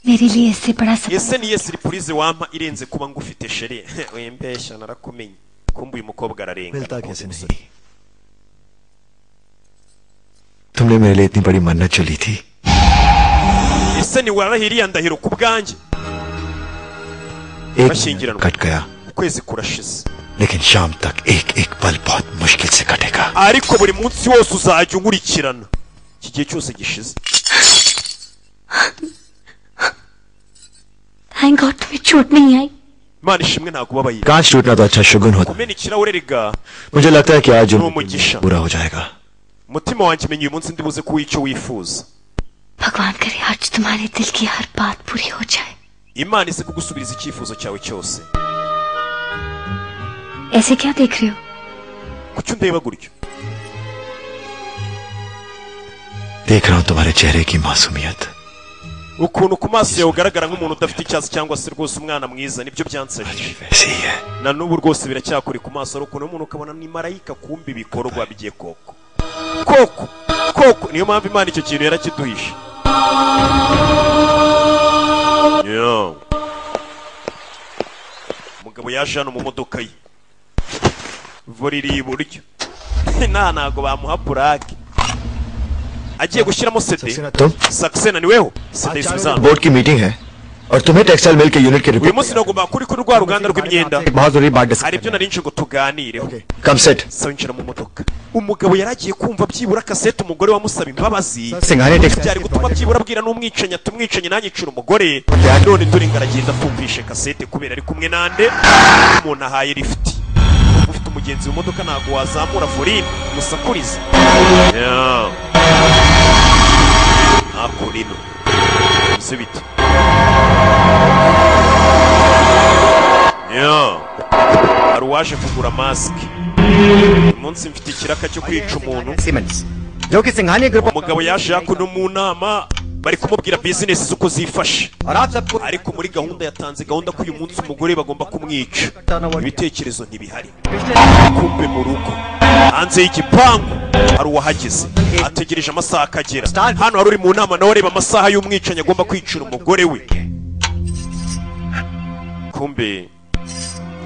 मेरे लिए इससे बड़ा सब ese niye siripurize wampa irenze kuba ngufite sheri wembeshya narakumenye kumbuye umukobwa ararenga तुमने मेरे लिए इतनी बड़ी मन्नत चली थी ese niwarahiriye ndahiro ku bwanjye एक मिनट कट गया ukwezi kurashize लेकिन शाम तक एक एक पल बहुत मुश्किल से कटेगा ariko buri munsi wose uzajya unkurikirana iki gihe cyose gishize thank God तुम्हें चोट नहीं आई imana ishimwe ntabwo ubabaye कांच टूटना तो अच्छा शगुन होता kumena ikirahure rega मुझे लगता है कि आज ni जो umugisha बुरा हो जाएगा umutima wanjye menya uyu munsi ndibuze kuba icyo wifuza भगवान करे आज तुम्हारे दिल की हर बात पूरी हो जाए imana ize kugusubiriza icyifuzo cyawe cyose ऐसे क्या देख रहे हो kuki undeba gutyo देख रहा हूँ तुम्हारे चेहरे की मासूमियत ukuntu ku maso yawe ugaragara nk'umuntu udafite icyatsi cyangwa se rwose umwana mwiza nibyo byansejeje na n'ubu rwose biracyakuri ku maso ari ukuntu umuntu ukabona ni marayika kumbi ibikorwa bye koko koko koko niyo mpamvu imana icyo kintu yarakiduhishe Yeah. umugabo yaje hano mu modoka ye vore iri iburyo nta ntago bamuha purake agiye gushyiramo sede तुम saxena ni weho sede isanzwe board की meeting है और तुम्हें textile mill के unit के uyu report munsi nagomba kuri kuri rwa ruganda rw'imyenda बहुत जरूरी बात discuss hari ibyo nari nje ngo tuganireho कम सेट sinjira mu modoka umugabo yari agiye kumva byibura kasete umugore wamusaba imbabazi Singane text- byari gutuma byibura abwira n'umwicanyi ati umwicanyi nanyicira umugore none turinga aragenda atumvishe kasete kubera ari kumwe nande umuntu ahaye lifuti ufite umugenzi mu modoka ntabwo wazamura vorine musakurize Yeah. nakurino si bite Yeah. hari uwaje kugura masike munsi mfite ikiraka cyo kwica umuntu जो कि Singhania group umugabo yaje hakuno mu nama bari kumubwira bizinesi z'uko zifashe ariko muri gahunda yatanze gahunda ko uyu munsi umugore bagomba kumwica ibitekerezo ntibihari kumbe mu rugo hanze y'igipangu hari uwahageze ategereje amasaha akagera hano hari uri mu nama nawe areba amasaha y'umwicanyi agomba kwicira umugore we kumbe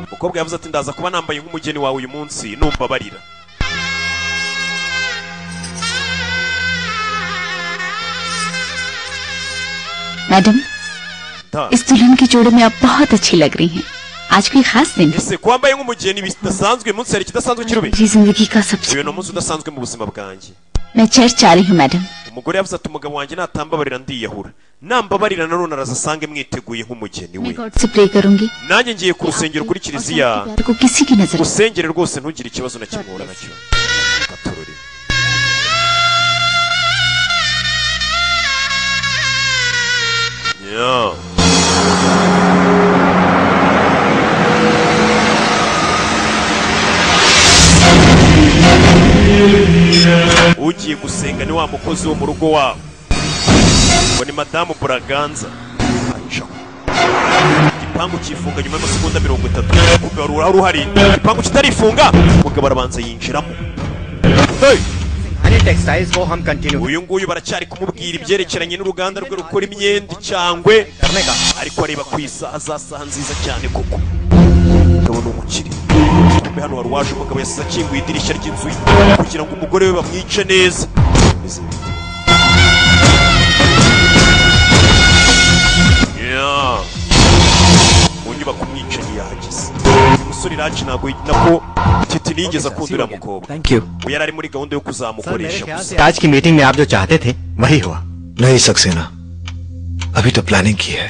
umukobwa yavuze ati ndaza kuba nambaye nk'umugeni wawe uyu munsi numva barira madam Ta. इस दुल्हन के जोड़े में आप बहुत अच्छी लग रही हैं आज कोई खास दिन ese kuba mbaye nk'umugeni bidasanzwe uyu munsi hari ikidasanzwe kirube मेरी जिंदगी का सबसे uyu ni umunsi udasanzwe mu buzima bwanjye मैं चर्च जा रही हूँ madam umugore yavuze ati umugabo wanjye natambabarira ndiyahura nambabarira nanone arazasange mwiteguye nk'umugeni we मैं God से प्रे करूंगी nanjye ngiye ku rusengero kuri kiliziya प्यार को किसी की नजर usengere rwose ntugire ikibazo na kimwe uhura nacyo gatorore Yeah. ugiye gusenga ni wa mukozi wo mu rugo wabo ngo ni madamu buraganza aca igipangu kifunga nyuma y'amasegonda mirongo itatu kumbe wari urahari uhari igipangu kitarifunga umugabo arabanza yinjiramo textiles को हम continue uyu nguyu baracyari kumubwira ibyerekeranye n'uruganda rwe rukora imyenda cyangwe ariko areba ku isaha za saha nziza cyane koko umugabo ni umukire kumbe hano wari waje umugabo yasize akinguye idirishya ry'inzu ye kugira ngo umugore we bamwice neza Bimeze bite? Yeah. mu nyubako umwicanyi yahageze uyu musore iraje ntabwo nako titi ntiyigeze akunda uriya mukobwa thank you we yari ari muri gahunda yo kuzamukoresha gusa आज की मीटिंग में आप जो चाहते थे वही हुआ नहीं सक्सेना अभी तो प्लानिंग की है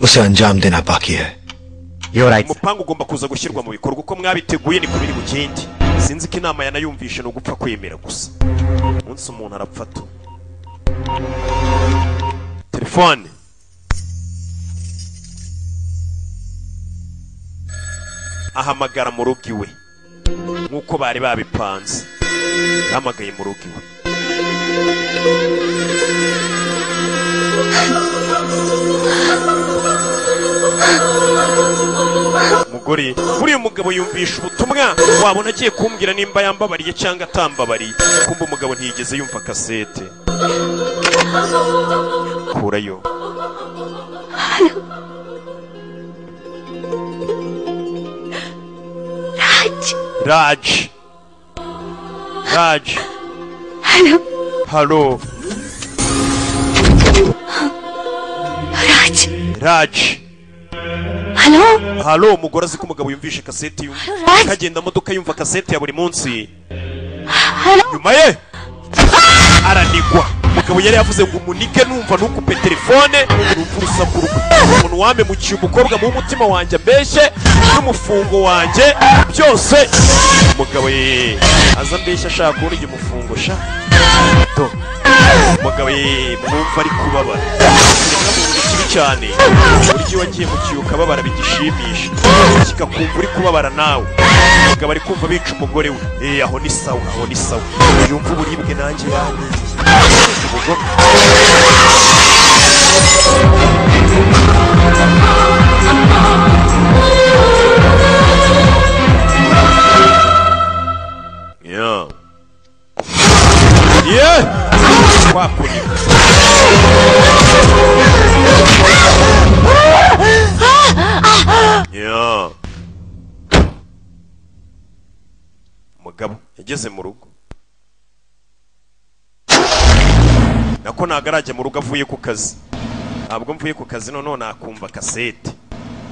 उसे अंजाम देना बाकी है You're right. umupangu ugomba kuza gushyirwa mu bikorwa uko mwabiteguye ni kubiri bugende sinzi ko inama yanayumvishe ni ugupfa kwemera gusa umunsi umuntu arapfa tu telefone ahamagara mu rugo iwe nk'uko bari babipanze yahamagaye mu rugo iwe umugore buriya umugabo yumvisha ubutumwa wabona agiye kumbwira nimba yambabariye cyangwa atambabariye kumbe umugabo ntiyigeze yumva kasete kurayo raj raj hello halo Raj raj hello halo umugore azi ko umugabo yumvishe kasete yumva Raj. akagenda amodoka yumva kasete ya buri munsi hello nyuma ye aranigwa umugabo yari yavuze ngo umunike numva ntukupe telefone urupfu urusaku rwe umuntu wamemukiye umukobwa mu mutima wanjye ambeshye n'umufungo wanjye byose umugabo ye aza ambeshye ashaka kubona igihe umufungo sha Do. umugabo ye mwumva ari kubabara Umugabo amuvuga ikibi cyane uburyo wagiye mu kiyo ukababara bigishimisha kikakumva uri kubabara nawe umugabo ari kumva bica umugore we eh aho ni sawa aho ni sawa yumva uburibwe nanjye yanjye Yeah. Yeah. Wakundi. Yeah. Mugabo yageze mu rugo. Nako nagaraje mu rugo avuye ku kazi. Ntabwo mvuye ku kazi noneho nakumva kasete.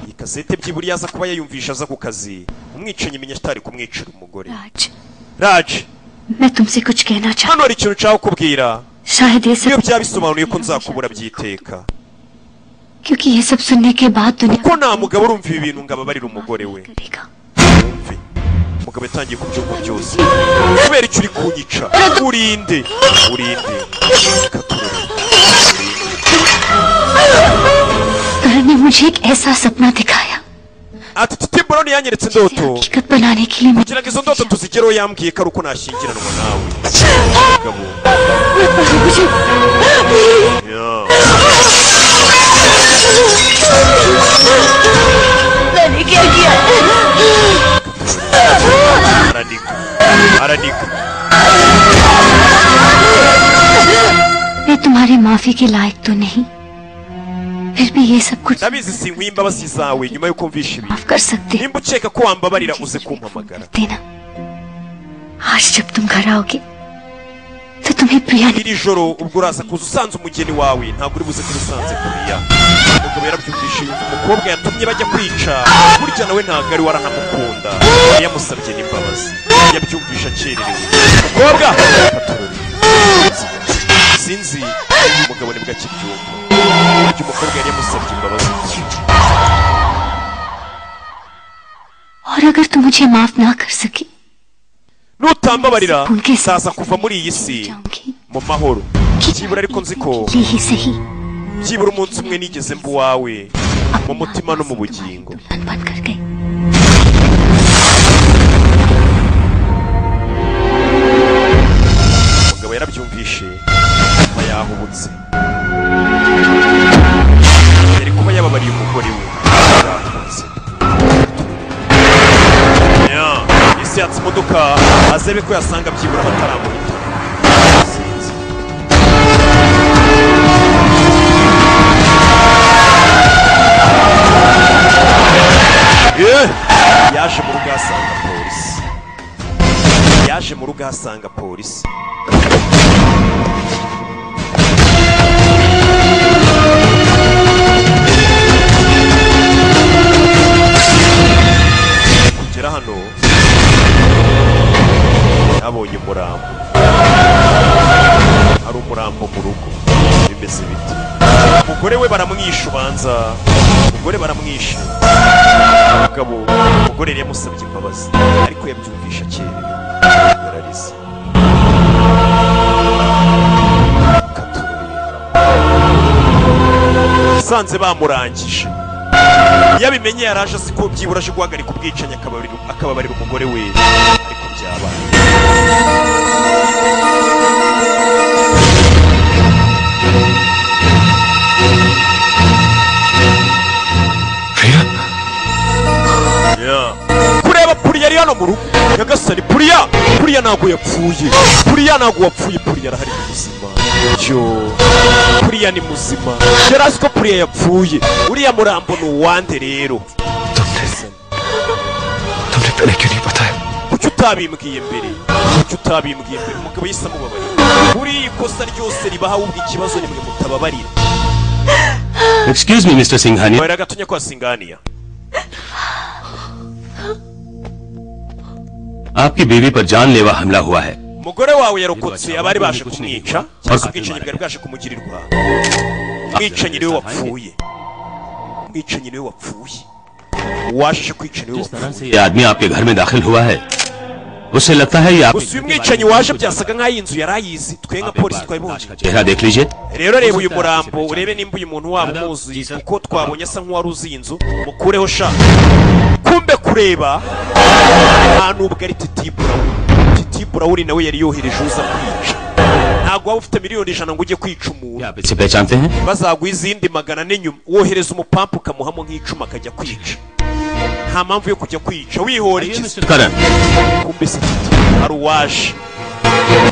Iyi kasete byiburiye aza kuba yayumvisha aza ku kazi. Umwicanyi menya atari kumwicira umugore. Raj Raj, मैं तुमसे कुछ कहना चाह hano hari ikintu nshaka kukubwira. शायद ये Iyo सब byaba bisobanuye ko nzakubura byiteka. क्योंकि ये सब सुनने के बाद दुनिया Ko nta mugabo urumva ibi bintu ngo ababarire umugore we. Umve. Umugabo yatangiye kubyumva byose. Kubera icyo uri kunyica. Urinde. Urinde. करण ने मुझे एक ऐसा सपना दिखाया Ati titi bora aroni yanyeretse indoto kugira ngo izo ndoto tuzigereho yambwiye ko ari uko nashyingiranwa nawe Mugabo. Yeah. मैंने क्या किया Aranika. Aranika. मैं तुम्हारी माफी के लायक तो नहीं फिर भी ये सब कुछ ndabizi sinkwiye imbabazi zawe nyuma y'uko mvisha ibi कर सकते nimba ukeka ko wambabarira uze kumpamagara देना आज जब तुम घर आओगे तो तुम्हें प्रिया ने iri joro ubwo uraza kuza usanze umugeni wawe ntabwo uri buze kuba usanze kuriya umugabo yarabyumvishe yumva umukobwa yatumye bajya kwica burya nawe ntabwo ari waranamukunda yari yamusabye n'imbabazi yabyumvishe akererewe umukobwa reka turore. sinzi uyu mugabo nibwo akibyumva burya umukobwa yari yamusabye imbabazi और अगर तुम मुझे माफ ना कर सके nutambabarira nzaza kuva muri iyi si mu mahoro byibura ariko nzi ko byibura umunsi umwe nigeze mba uwawe mu mutima no mu bugingo umugabo yarabyumvishe kuba yahubutse yari kuba yababariye umugore we yahubutse Yeah. isi yatse imodoka azebe ko yasanga byibura bataramuhita Sinzi. Eh! yaje mu rugo ahasanga polisi yaje mu rugo ahasanga polisi kugera hano abonye umurambo ari umurambo mu rugo bimeze biti umugore we baramwisha ubanza umugore baramwisha umugabo umugore yari yamusabye imbabazi ariko yabyumvisha akerewe yararize usanze bamurangije iyo abimenye yari aje azi ko byibura aje guhagarika ubwicanyi akababarira- akababarira umugore we ariko byabaye Yeah. kureba puriya ari hano mu rugo nyagasani puriya puriya ntabwo yapfuye puriya ntabwo wapfuye puriya arahari mu buzima yo puriya ni muzima yari azi ko puriya yapfuye uriya murambo ni uwande rero तुमने पहले क्यों नहीं बताया kuki utabimbwiye mbere kuki utabimbwiye mbere umugabo yise amubabarira buriya ikosa ryose ribaha ahubwo ikibazo nimwe mutababarira Excuse me, Mr. Singhania. Wera gatunya kwa singaniya आपकी बीवी पर जानलेवा हमला हुआ है umugore wawe yarokotse abari baje kumwica cyangwa se ubwicanyi bwari bwaje kumugirirwa umwicanyi niwe wapfuye umwicanyi niwe wapfuye uwaje kwica niwe wapfuye ये आदमी आपके घर में दाखिल हुआ है उसे लगता है ये आप gusa uyu mwicanyi waje byasaga nk'aho iyi nzu yari ayizi twe nka polisi twabibonye चेहरा देख लीजिए rero reba uyu murambo urebe nimba uyu muntu waba umuzi kuko twabonye asa nk'uwari uzi iyi nzu mukureho sha kumbe kureba nta nubwo ari titi burawuni titi burawuni nawe yari yohereje uza kwica ntabwo waba ufite miliyoni ijana ngo ujye kwica umuntu इसे पहचानते हैं bazaguha izindi magana ane nyuma wohereza umupampu ukamuhamo nk'icuma akajya kwica nta mpamvu yo kujya kwica wihora iki करण kumbe si titi hari uwaje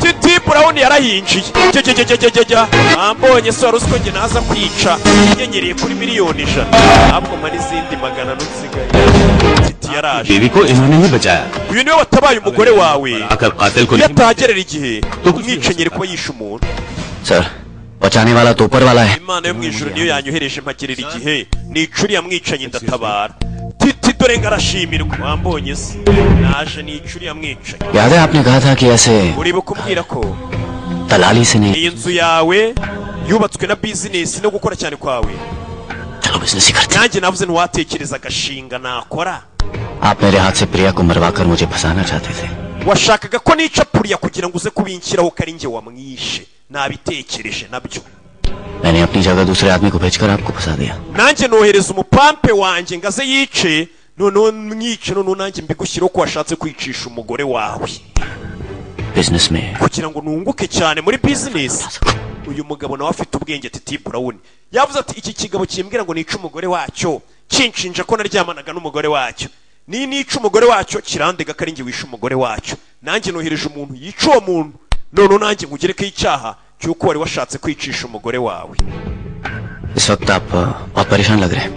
titi burawuni yarahinjiye jyajyajyajyajya ambonye se wari uzi ko njye naza kwica nyenyereye kuri miliyoni ijana ahubwo mpa n'izindi magana ane nsigaye titi yaraje बीवी को इन्होंने ही बचाया uyu niwe watabaye umugore wawe आकर कातिल को iyo atahagerera igihe umwicanyi ari kuba yishe umuntu sir बचाने वाला तो ऊपर वाला है imana yo mu ijuru niyo yanyohereje mpagerera igihe nicuri yamwicanyi ndatabara titi dore ngarashimirwa wambonye se naje nicuri yamwicanyi याद है आपने कहा था कि ऐसे uribuka umbwira ko दलाली से नहीं iyi nzu yawe yubatswe na bizinesi no gukora cyane kwawe nanjye navuze ntiwatekereza agashinga nakora आप मेरे हाथ से प्रिया को मरवा कर मुझे फंसाना चाहते थे washakaga ko nica puriya kugira ngo uze kubinshyiraho ko ari njye wamwishe nabitekereje nabyo मैंने अपनी जगह दूसरे आदमी को भेजकर आपको फंसा दिया nanjye nohereza umupampe wanjye ngo aze yice noneho mwice noneho nanjye mbigushyireho ko washatse kwicisha umugore wawe business में kugira ngo nunguke cyane muri bizinesi uyu mugabo nawe afite ubwenge titi burawuni yavuze ati iki kigabo kimbwira ngo nice umugore wacyo kinshinja ko naryamanaga n'umugore wacyo ni nica umugore wacyo kirandega ko ari njye wishe umugore wacyo nanjye nohereje umuntu yica uwo muntu noneho nanjye nkugerekaho icyaha cy'uko wari washatse kwicisha umugore wawe इस वक्त आप बहुत परेशान लग रहे हैं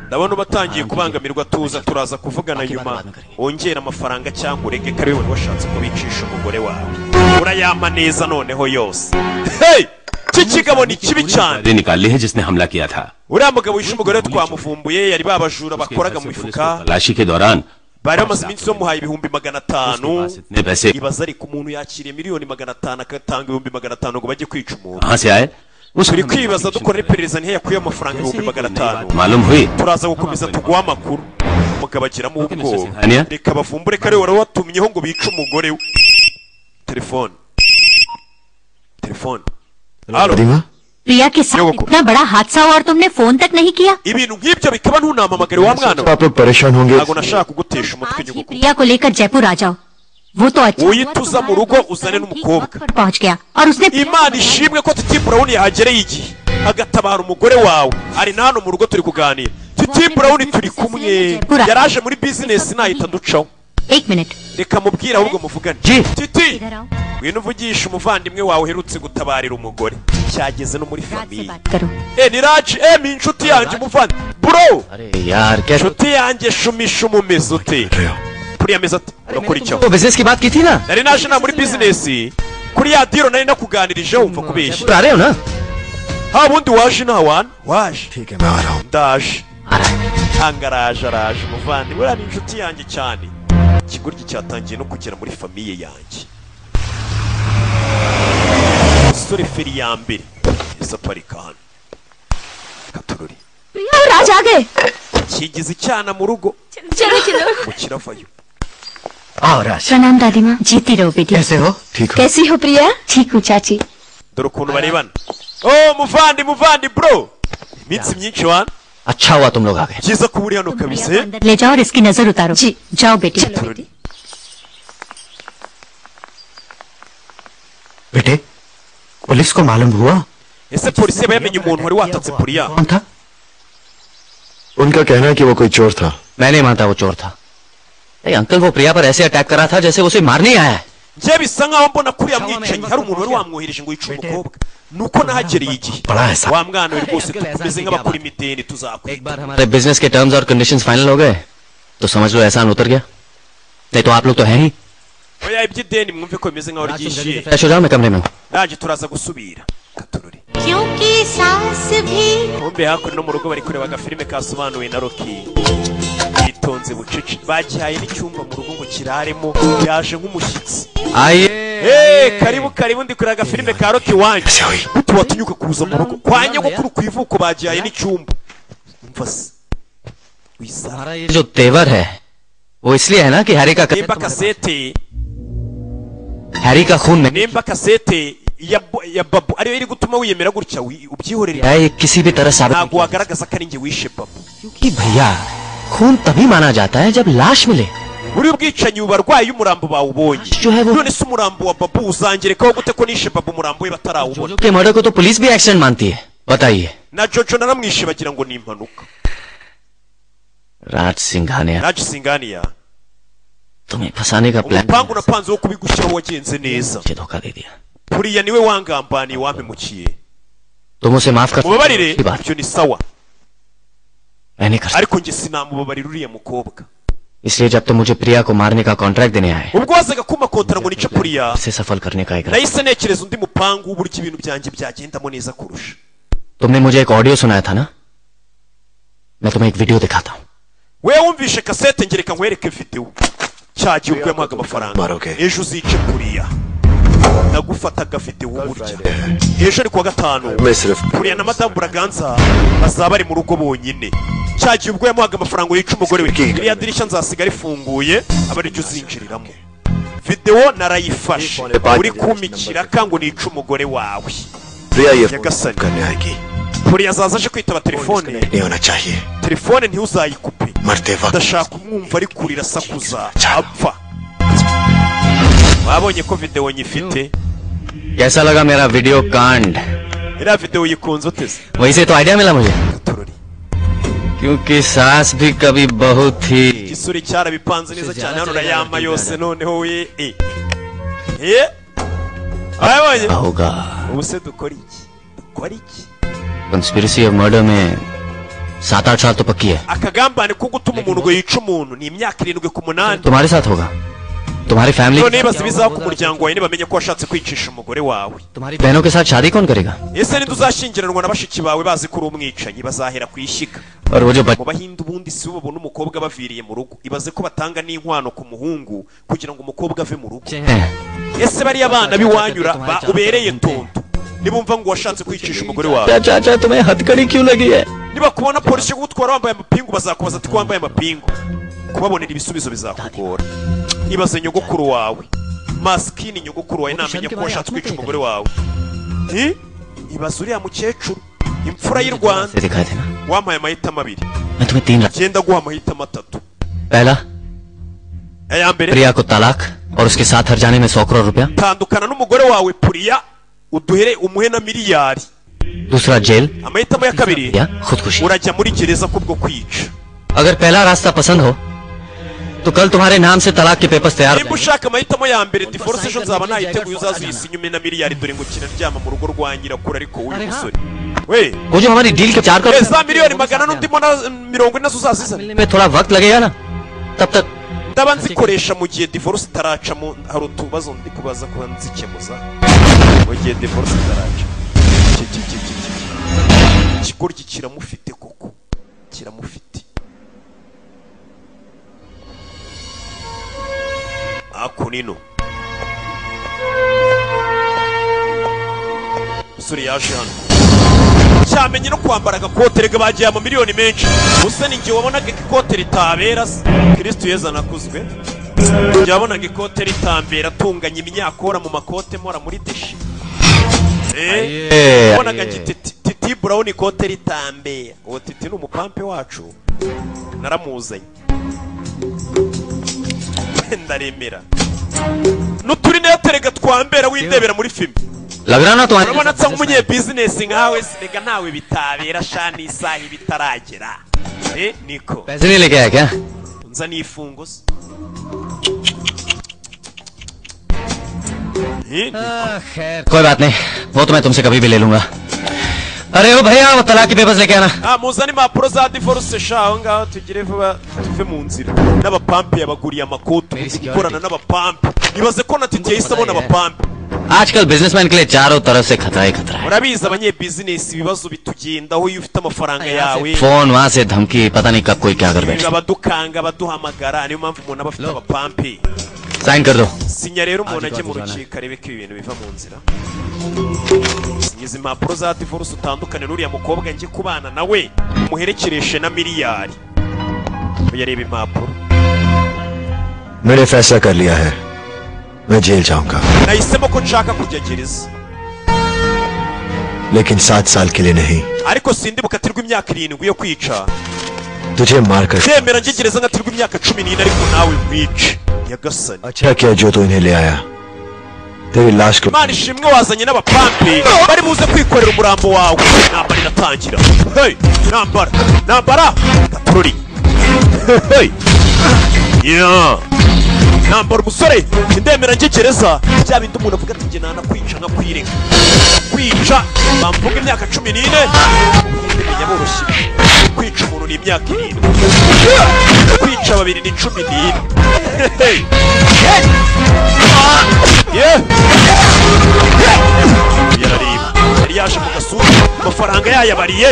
ndabona uba atangiye kubangamirwa tuza turaza kuvugana nyuma wongera amafaranga cyangwa urege ko ari wowe washatse kubicisha umugore wawe urayampa neza noneho yose hey iki kigabo ni kibi cyane गाड़ी निकाली है जिसने हमला किया था uriya mugabo wishe umugore twamuvumbuye yari babajura bakoraga mu mifuka तलाशी के दौरान bari bamaze iminsi bamuhaye ibihumbi magana atanu इतने पैसे ibaza ariko umuntu yakiriye miliyoni magana atanu agatanga ibihumbi magana atanu ngo bajye kwica umuntu कहाँ से आए turi kwibaza dukora iperereza ntihe yakuye amafaranga ibihumbi magana atanu मालूम हुई turaza gukomeza tuguha amakuru umugabo agiramo ubwoba Sinhania? reka bavumbure ko ari we wari watumyeho ngo bice umugore we telefone telefone Alo. प्रिया के साथ इतना बड़ा हादसा हुआ और तुमने फोन तक नहीं किया ibintu nk'ibyo bikaba ntunamamagare wa mwana we आप लोग परेशान होंगे ntabwo nashaka kugutesha umutwe nyuguku प्रिया को लेकर जयपुर आ जाओ वो तो अच्छा हुआ uyituza mu rugo uzane n'umukobwa पर पहुंच गया और उसने imana ishimwe ko titi burawuni yahagereye igihe agatabara umugore wawe ari na hano mu rugo turi kuganira titi burawuni turi kumwe yari aje muri bizinesi nahita ducaho एक minute reka mubwire ahubwo muvugane titi ngwino uvugisha umuvandimwe wawe uherutse gutabarira umugore cyageze no muri famiye करो eh ni raji eh ni inshuti yanjye umuvandimwe bro यार क्या inshuti yanjye shumisha umumeze ute kuriya meza ati urakora icyo तो business की बात की थी ना nari naje na muri bizinesi kuri ya diro nari nakuganirije wumva kubeshya आ रहे हो ना ha bundi waje ntawana waje मैं आ रहा हूँ ndaje hanga araje araje umuvandimwe uriya ni inshuti yanjye cyane ikigoryi cyatangiye no kugera muri famiye yanjye umusore feri ya mbere yahise aparika hano katururi प्रिया और राज आ गए kigize icyana mu rugo चलो चलो ngo kiravayo आओ राज प्रणाम दादी माँ जीती रहो बेटी कैसे हो ठीक हो कैसी हो प्रिया ठीक हूँ चाची dore ukuntu barebana oh muvandi muvandi bro iminsi myinshi wana अच्छा हुआ तुम लोग आ गए byiza kuba uri hano kabisa eh? अंदर ले जाओ और इसकी नजर उतारो जी जाओ बेटी चलो बेटी बेटे पुलिस को मालूम हुआ ese polisi yaba yamenye umuntu wari watatse puriya कौन था उनका कहना है कि वो कोई चोर था मैं नहीं मानता वो चोर था नहीं अंकल वो प्रिया पर ऐसे अटैक करा था जैसे उसे मारने आया है njye bisa nkaho mbona kuri ya mwicanyi hari umuntu wari wamwohereje ngo yice umukobwa nuko nahagereye igihe Baraheza. wa mwana we rwose tumeze nk'abakora imideni tuzakwiga एक बार हमारे बिजनेस के टर्म्स और कंडीशंस फाइनल हो गए तो समझ लो एहसान उतर गया नहीं तो आप लोग तो हैं ही oya iby'ideni mwumve ko bimeze nk'aho ryishyuye fresh हो जाओ मैं कमरे में हूँ। nanjye turaza gusubira katururi क्योंकि सांस भी kumbe hakuno no mu rugo bari kureba agafilime kasobanuwe na roki bitonze bucece bagihaye n'icyumba mu rugo ngo kiraremo yaje nk'umushyitsi आइए Eh, karibu karibu ndi kureba agafilime ka roki wanjye utu watunyuka kuza mu rugo kwa nyogokuru ku ivuko bagihaye n'icyumba umva se wisara हमारा ये जो तेवर है वो इसलिए है ना कि हैरी का nimba kasete हैरी का खून नहीं nimba kasete ya bo- ya babu ariyo iri gutuma wiyemera gutya wi- ubyihorera है ये किसी भी तरह साबित नहीं ntabwo किया जा wagaragaza ko ari njye wishe babu सकता। कि भैया खून तभी माना जाता है जब लाश मिले buriya ubwicanyi bubarwaye iyo umurambo bawubonye जो है वो none se umurambo wa babu uzangerekaho gute ko nishe babu umurambo we batarawubona के मर्डर को तो पुलिस भी एक्सीडेंट मानती है बताइए na jojo naramwishe bagira ngo ni impanuka राज सिंघानिया naje singaniya तुम्हें फंसाने का plan umupangu napanze wo kubigushyiraho wagenze neza मुझे धोखा दे दिया buriya niwe wangambaniye wampemukiye तुम उसे माफ कर सकते हो, mubabarire अच्छी बात ibyo ni sawa मैं नहीं कर सकता ariko njye sinamubabarira uriya mukobwa इसलिए जब तुम मुझे प्रिया को मारने का कॉन्ट्रैक्ट देने आए ubwo wazaga kumakontara ngo nice puriya उसे सफल करने का एक nahise ntekereza undi mupangu w'uburyo ibintu byanjye byagendamo neza kurusha तुमने मुझे एक ऑडियो सुनाया था ना मैं तुम्हें एक वीडियो दिखाता हूँ we wumvishe kasete ngereka nkwereke videwo cya gihe ubwo yamuhaga amafaranga Maroke. ejo uzice kuriya nagufataga videwo burya ejo ni kuwa gatanu मैं सिर्फ kuriya na madamu buraganza bazaba bari mu rugo bonyine cya gihe ubwo yamuhaga amafaranga yica umugore we iriya dirishya nzasiga rifunguye aba ariryo uzinjiriramo videwo narayifashe uri kumikira kango nice umugore wawe प्रिया ये nyagasani करने आएगी kuriya azaza aje kwitaba telefone नहीं होना चाहिए telefone ntihuzayikupe मरते वक्त ndashaka umwumva ari kurira asakuza apfa mwabonye ko videwo nyifite कैसा लगा मेरा वीडियो कांड iriya videwo yikunze uteze वहीं से तो आइडिया मिला मुझे क्योंकि सास भी कभी बहू थी igisura cyarabipanze neza cyane hano urayama yose noneho we e ye mwabonye होगा ubu se dukora iki dukora iki conspiracy of murder में सात आठ साल तो पक्की है akagambane ko gutuma umuntu ngo yice umuntu ni imyaka irindwi ku munani तुम्हारे साथ होगा तुम्हारी none family nibaza ibizaho ku muryango wawe ntibamenye ko washatse kwicisha umugore wawe बहनों के साथ शादी कौन करेगा ese ninde uzashyingiranwa na bashiki bawe bazi ko uri umwicanyi bazahera ku ishyiga और वो जो बच- mu bahinde ubundi si bo babona umukobwa baviriye mu rugo ibaze ko batanga n'inkwano ku muhungu kugira ngo umukobwa ave mu rugo ese bariya bana biwanyura ba ubereye tonto nibumva ngo washatse kwicisha umugore wawe चाचा तुम्हें हथकड़ी क्यों लगी है nibakubona polisi igutwara wambaye amapingu bazakubaza ati ko wambaye amapingu kubabonera ibisubizo bizakugora ibaze nyogokuru wawe masikini nyogokuru wawe ntamenya ko washatse kwica umugore wawe Hi? ibaze uriya mukecuru imfura y'u rwanda से दिखा देना wampaye amahitamo abiri मैं तुम्हें तीन रख- genda guha amahitamo atatu पहला aya mbere प्रिया को तलाक और उसके साथ हर जाने में सौ करोड़ रुपया tandukana n'umugore wawe puriya uduhere umuhe na miliyari दूसरा जेल amahitamo ya kabiri या खुदकुशी urajya muri gereza kubwo kwica अगर पहला रास्ता पसंद हो तो कल तुम्हारे नाम से तलाक के पेपर्स तैयार हो nimba ushaka amahitamo ya mbere divorce ejo nzaba nayiteguye uzazuyisinya umena miliyari dore ngo kiraryama mu rugo rwa nyirakuru ariko w'uyu musore we जाएंगे। वो जो हमारी डील के चार Eh, crore za miliyoni magana n'undi mona- mirongo ine zuzazizana में थोड़ा वक्त लगेगा ना तब तक ndaba nzikoresha mu gihe divorce itaracamo hari utubazo ndi kubaza kuba nzikemuza mu gihe divorce itaraca Ki- ki- ki- ki- ki- ki. ikigoryi kiramufite koko kiramufite akunino musore yaje hano cyamenye no kwambara agakote rega bagiye amamiliyoni menshi gusa ni njye wabonaga ikote ritabera se kristo yezu anakuzwe njye wabonaga ikote ritambera atunganya imyakora mu makote mpora muri deshi Eh, wabonaga njye Titi- titi brown ikote ritambera uwo titi ni umupampe wacu naramuzanye ndaremera n'uturi neyaterega twambera windebera muri filime लग रहा ना तुम्हारे urabona nsa nk'umunyebizinesi nkawe sinega ntawe bitabera sha n'isaha iba itaragera Eh, niko पैसे नहीं लेके आया क्या nza n'ifungo se Eh, niko. कोई बात नहीं वो तो मैं तुमसे कभी भी ले लूंगा अरे ओ भैया वो तलाक के पेपर्स लेके आना ah muzane impapuro za divorce sha aho ngaho tugire vuba tuve mu nzira n'abapampe yabaguriye amakotu gukorana n'abapampe ibaze ko na titi yahise abona abapampe आजकल बिजनेसमैन के लिए चारों तरफ से खतरा ही खतरा urabizi abanyebizinesi ibibazo bitugendaho iyo ufite amafaranga yawe है phone वहाँ से धमकी पता नहीं कब कोई क्या कर बैठे abadukanga abaduhamagara niyo mpamvu umuntu aba afite abapampe sign कर दो sinya rero umuntu ajye mu rukiko arebe ko ibi bintu biva mu nzira sinyiza impapuro za divorce utandukane n'uriya mukobwa njye kubana nawe umuherekereshe na miliyari oya reba impapuro मैंने फैसला कर लिया है मैं जेल जाऊंगा nahisemo ko nshaka kujya gereza लेकिन सात साल के लिए नहीं ariko sindi bukatirwa imyaka irindwi yo kwica तुझे मारकर ndemera njye gereza nkatirwa imyaka cumi n'ine ariko nawe wice nyagasani अच्छा किया जो तू इन्हें ले आया तेरी लाश को imana ishimwe wazanye n'abapampe bari buze kwikorera umurambo wawe intambara iratangira hey intambara intambara gatorori hey yeah nambara umusore ndemera njye gereza bya bindi umuntu avuga ati njye nanakwica nkakwireka kwica bamvuga imyaka cumi n'ine menya boroshye kwica umuntu ni imyaka irindwi kwica babiri ni cumi n'ine Hey. Yeah. yarareba yari yaje mu gasura amafaranga yayabariye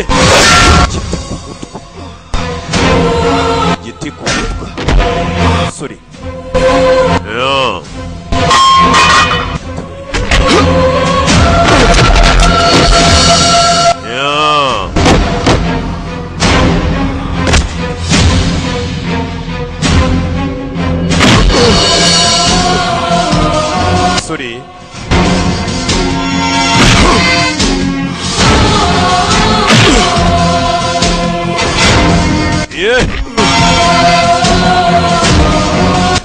igiti ku mutwe sorry yeah. Yeah. Sorry. Yeah.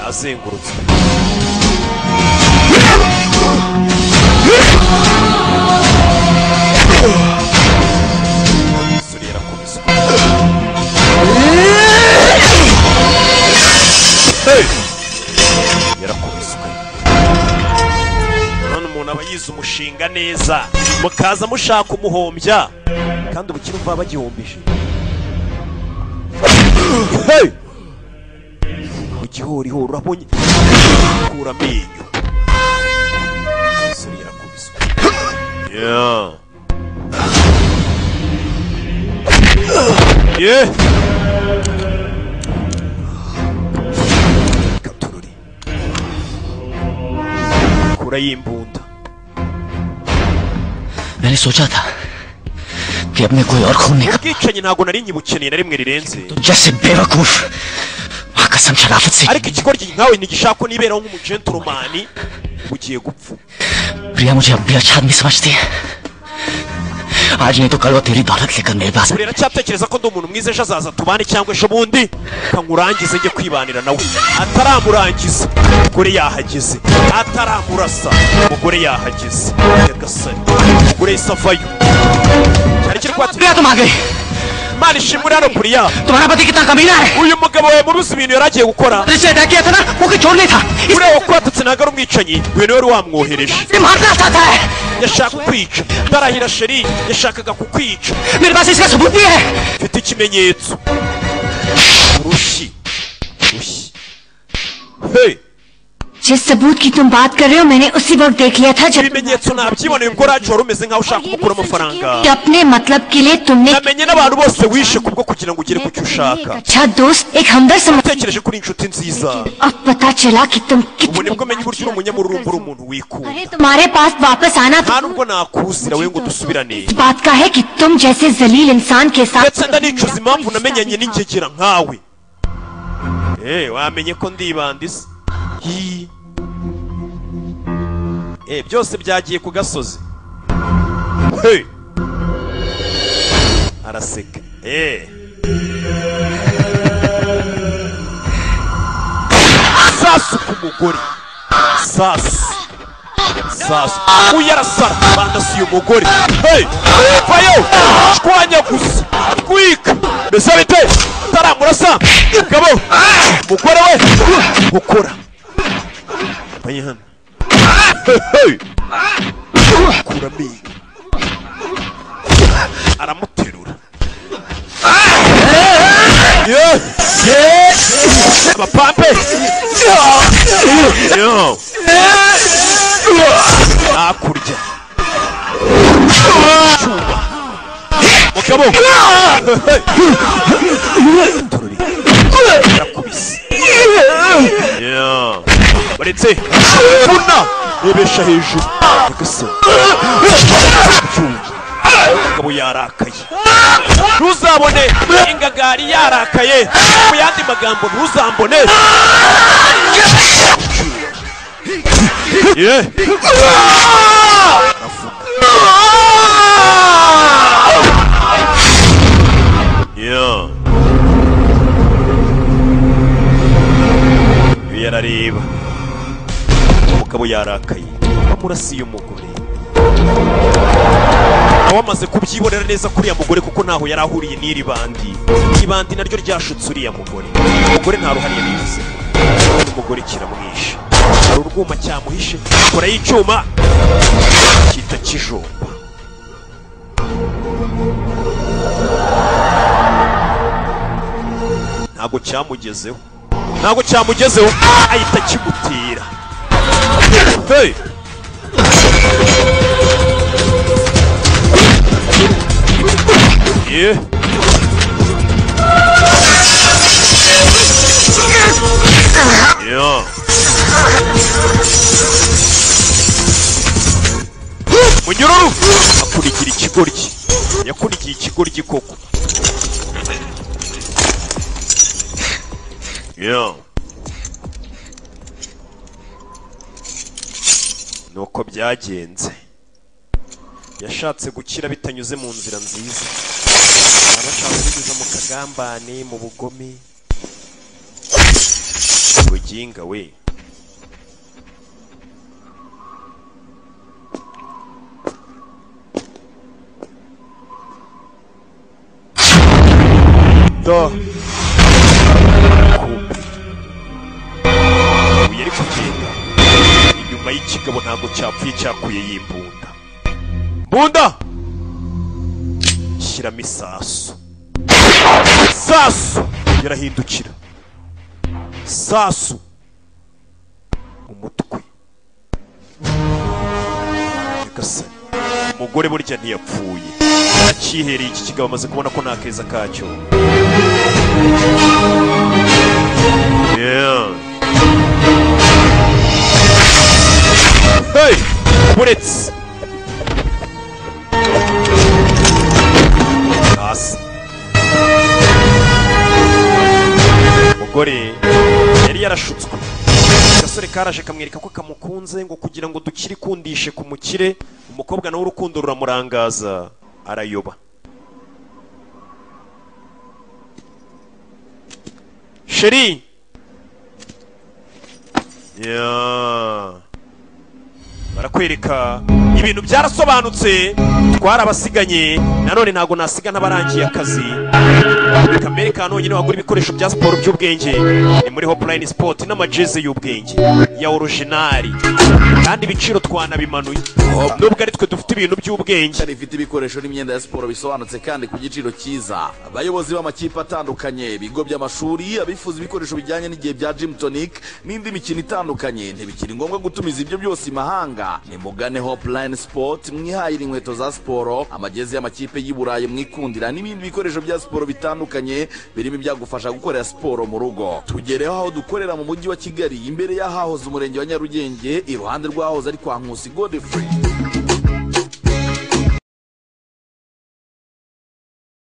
azengurutse umusore yarakubiswe Hey! yarakubiswe none umuntu aba yize umushinga neza mukaza mushaka umuhombya kandi ubukire mva bagihombije Hey! mu gihorihori urabonye kura amenyo umusore yarakubiswe Yeah. Yeah. kura y'imbunda मैंने सोचा था कि अब मैं कोई और खून निकाल ubwicanyi ntabwo nari nyibukeneye na rimwe rirenze जैसे बेवकूफ वहाँ कसम शराफत से ariko ikikoryi nkawe ntigishaka ko niberaho nk'umugenturumani ugiye gupfa प्रिया मुझे अब भी अच्छा आदमी समझती है आज नहीं तो कल वो तेरी दौलत लेकर मेरे पास buri aracyatekereza ko ndi umuntu mwiza ejo azaza tubane cyangwa ejo bundi nkangurangize njye kwibanira nawe ataramurangiza umugore yahageze ataramurasa umugore yahageze nyagasani umugore yahise avayo cyari kiri kwaturiye tumage imana ishimwe uri hano kuriya तुम्हारा पति कितना कमीना है uyu mugabo we muruzi ibintu yari agiye gukora रिश्ते अदा किया था ना वो कोई छोड़ नहीं था uriya wakuratutse ntabwo ari umwicanyi uyu niwe wari wamwohereje ये मारना चाहता है yashaka kukwica ndarahira sheri yashakaga kukwica मेरे पास इसका सबूत भी है mfite ikimenyetso urushyi urushyi hey जिस सबूत की तुम बात कर रहे हो मैंने उसी वक्त देख लिया था जब ibimenyetso nabyiboneye ubwo racoro umeze nkaho ushaka kumukura amafaranga अपने मतलब के लिए तुमने एक namenye n'abantu bose wishe kubwo kugira ngo ugere ku cyo ushaka अच्छा दोस्त एक हमदर्द समझ utekereje ko uri inshuti nziza अब पता चला कि तुम ubu कितने nibwo menye uburyo uri umunyamururumba uri umuntu wikunda तुम्हारे पास वापस आना nta nubwo nakuzira we ngo dusubirane इस बात का है कि तुम जैसे जलील इंसान के ndetse साथ ndanicuza impamvu namenyanye n'ingegera nkawe Eh, wamenye ko ndibandiza Hi. Eh, byose byagiye ku gasozi Hey. araseka Eh. sasu ku mugore sasu sasu uyu arasara bandasi uyu mugore Hey. vayo shwanyaguza rwika mbese bite taramurasa mugabo umugore we gukora Vanye hano kura amenyo aramuterura Yeah. Yeah. abapampe Yeah. hakurya cyuma mugabo yarakubise Yeah. baretse buna bibesha hejuru nyagasani cyuma mugabo yarakaye ntuzabone ingagari yarakaye mu yandi magambo ntuzambone Yeah. Yeah. Iyo yarareba umugabo yarakaye amurasiye umugore aho amaze kubyibonera neza kuri uriya mugore kuko ntaho yari ahuriye n'iri bandi iri bandi naryo ryashutse uriya mugore umugore nta ruhare yabigize umugore kiramwishe hari urwuma cyamuhishe kora y'icyuma cyita kijomba ntabwo cyamugezeho ntabwo cyamugezeho ahita kimutera Hey! Yeah. Yeah. munyururu akurigira ikigoryi yakurikiye ikigoryi koko yeah. nuko byagenze yashatse gukira bitanyuze mu nzira nziza arashaka kwigeza mu kagambane mu bugome we jinga we to uyu ari kugenda inyuma y'ikigabo ntabwo cyapfuye cyakuye y'imbunda mbunda shyiramo isasu sasu yarahindukira sasu umutwe nyagasani umugore burya ntiyapfuye akihereye iki kigabo amaze kubona ko nta keza kacyo Yeah. Hey! Bullets! Hasi. Umugore yari yarashutswe. Agasore karaje kamwereka ko kamukunze ngo kugira ngo dukire kundishe ku mukire, umukobwa nawe urukundo ruramurangaza arayoba. Sheri. Yeah. barakwereka ibintu byarasobanutse twarabasigaye nanone ntabwo nasiga n'abarangiye akazi kamere ka nonyine wagura ibikoresho bya siporo by'ubwenge ni muri hopulayini sipoti n'amajeze y'ubwenge ya orojinari kandi ibiciro twanabimanuye nubwo ari twe dufite ibintu by'ubwenge bifite ibikoresho n'imyenda ya siporo bisobanutse kandi ku giciro cyiza abayobozi b'amakipe atandukanye ibigo by'amashuri abifuza ibikoresho bijyanye n'igihe bya gym tonic n'indi mikino itandukanye ntibikiri ngombwa gutumiza ibyo byose i mahanga nimugane hopulayini sipoti mwihahire inkweto za siporo amagezi y'amakipe y'i burayi mwikundira n'ibindi bikoresho bya siporo bitandukanye birimo ibyagufasha gukorera siporo mu rugo tugereho aho dukorera mu mujyi wa kigali imbere y'ahahoze umurenge wa nyarugenge iruhande rw'ahoze ari kwa nkusi godefrey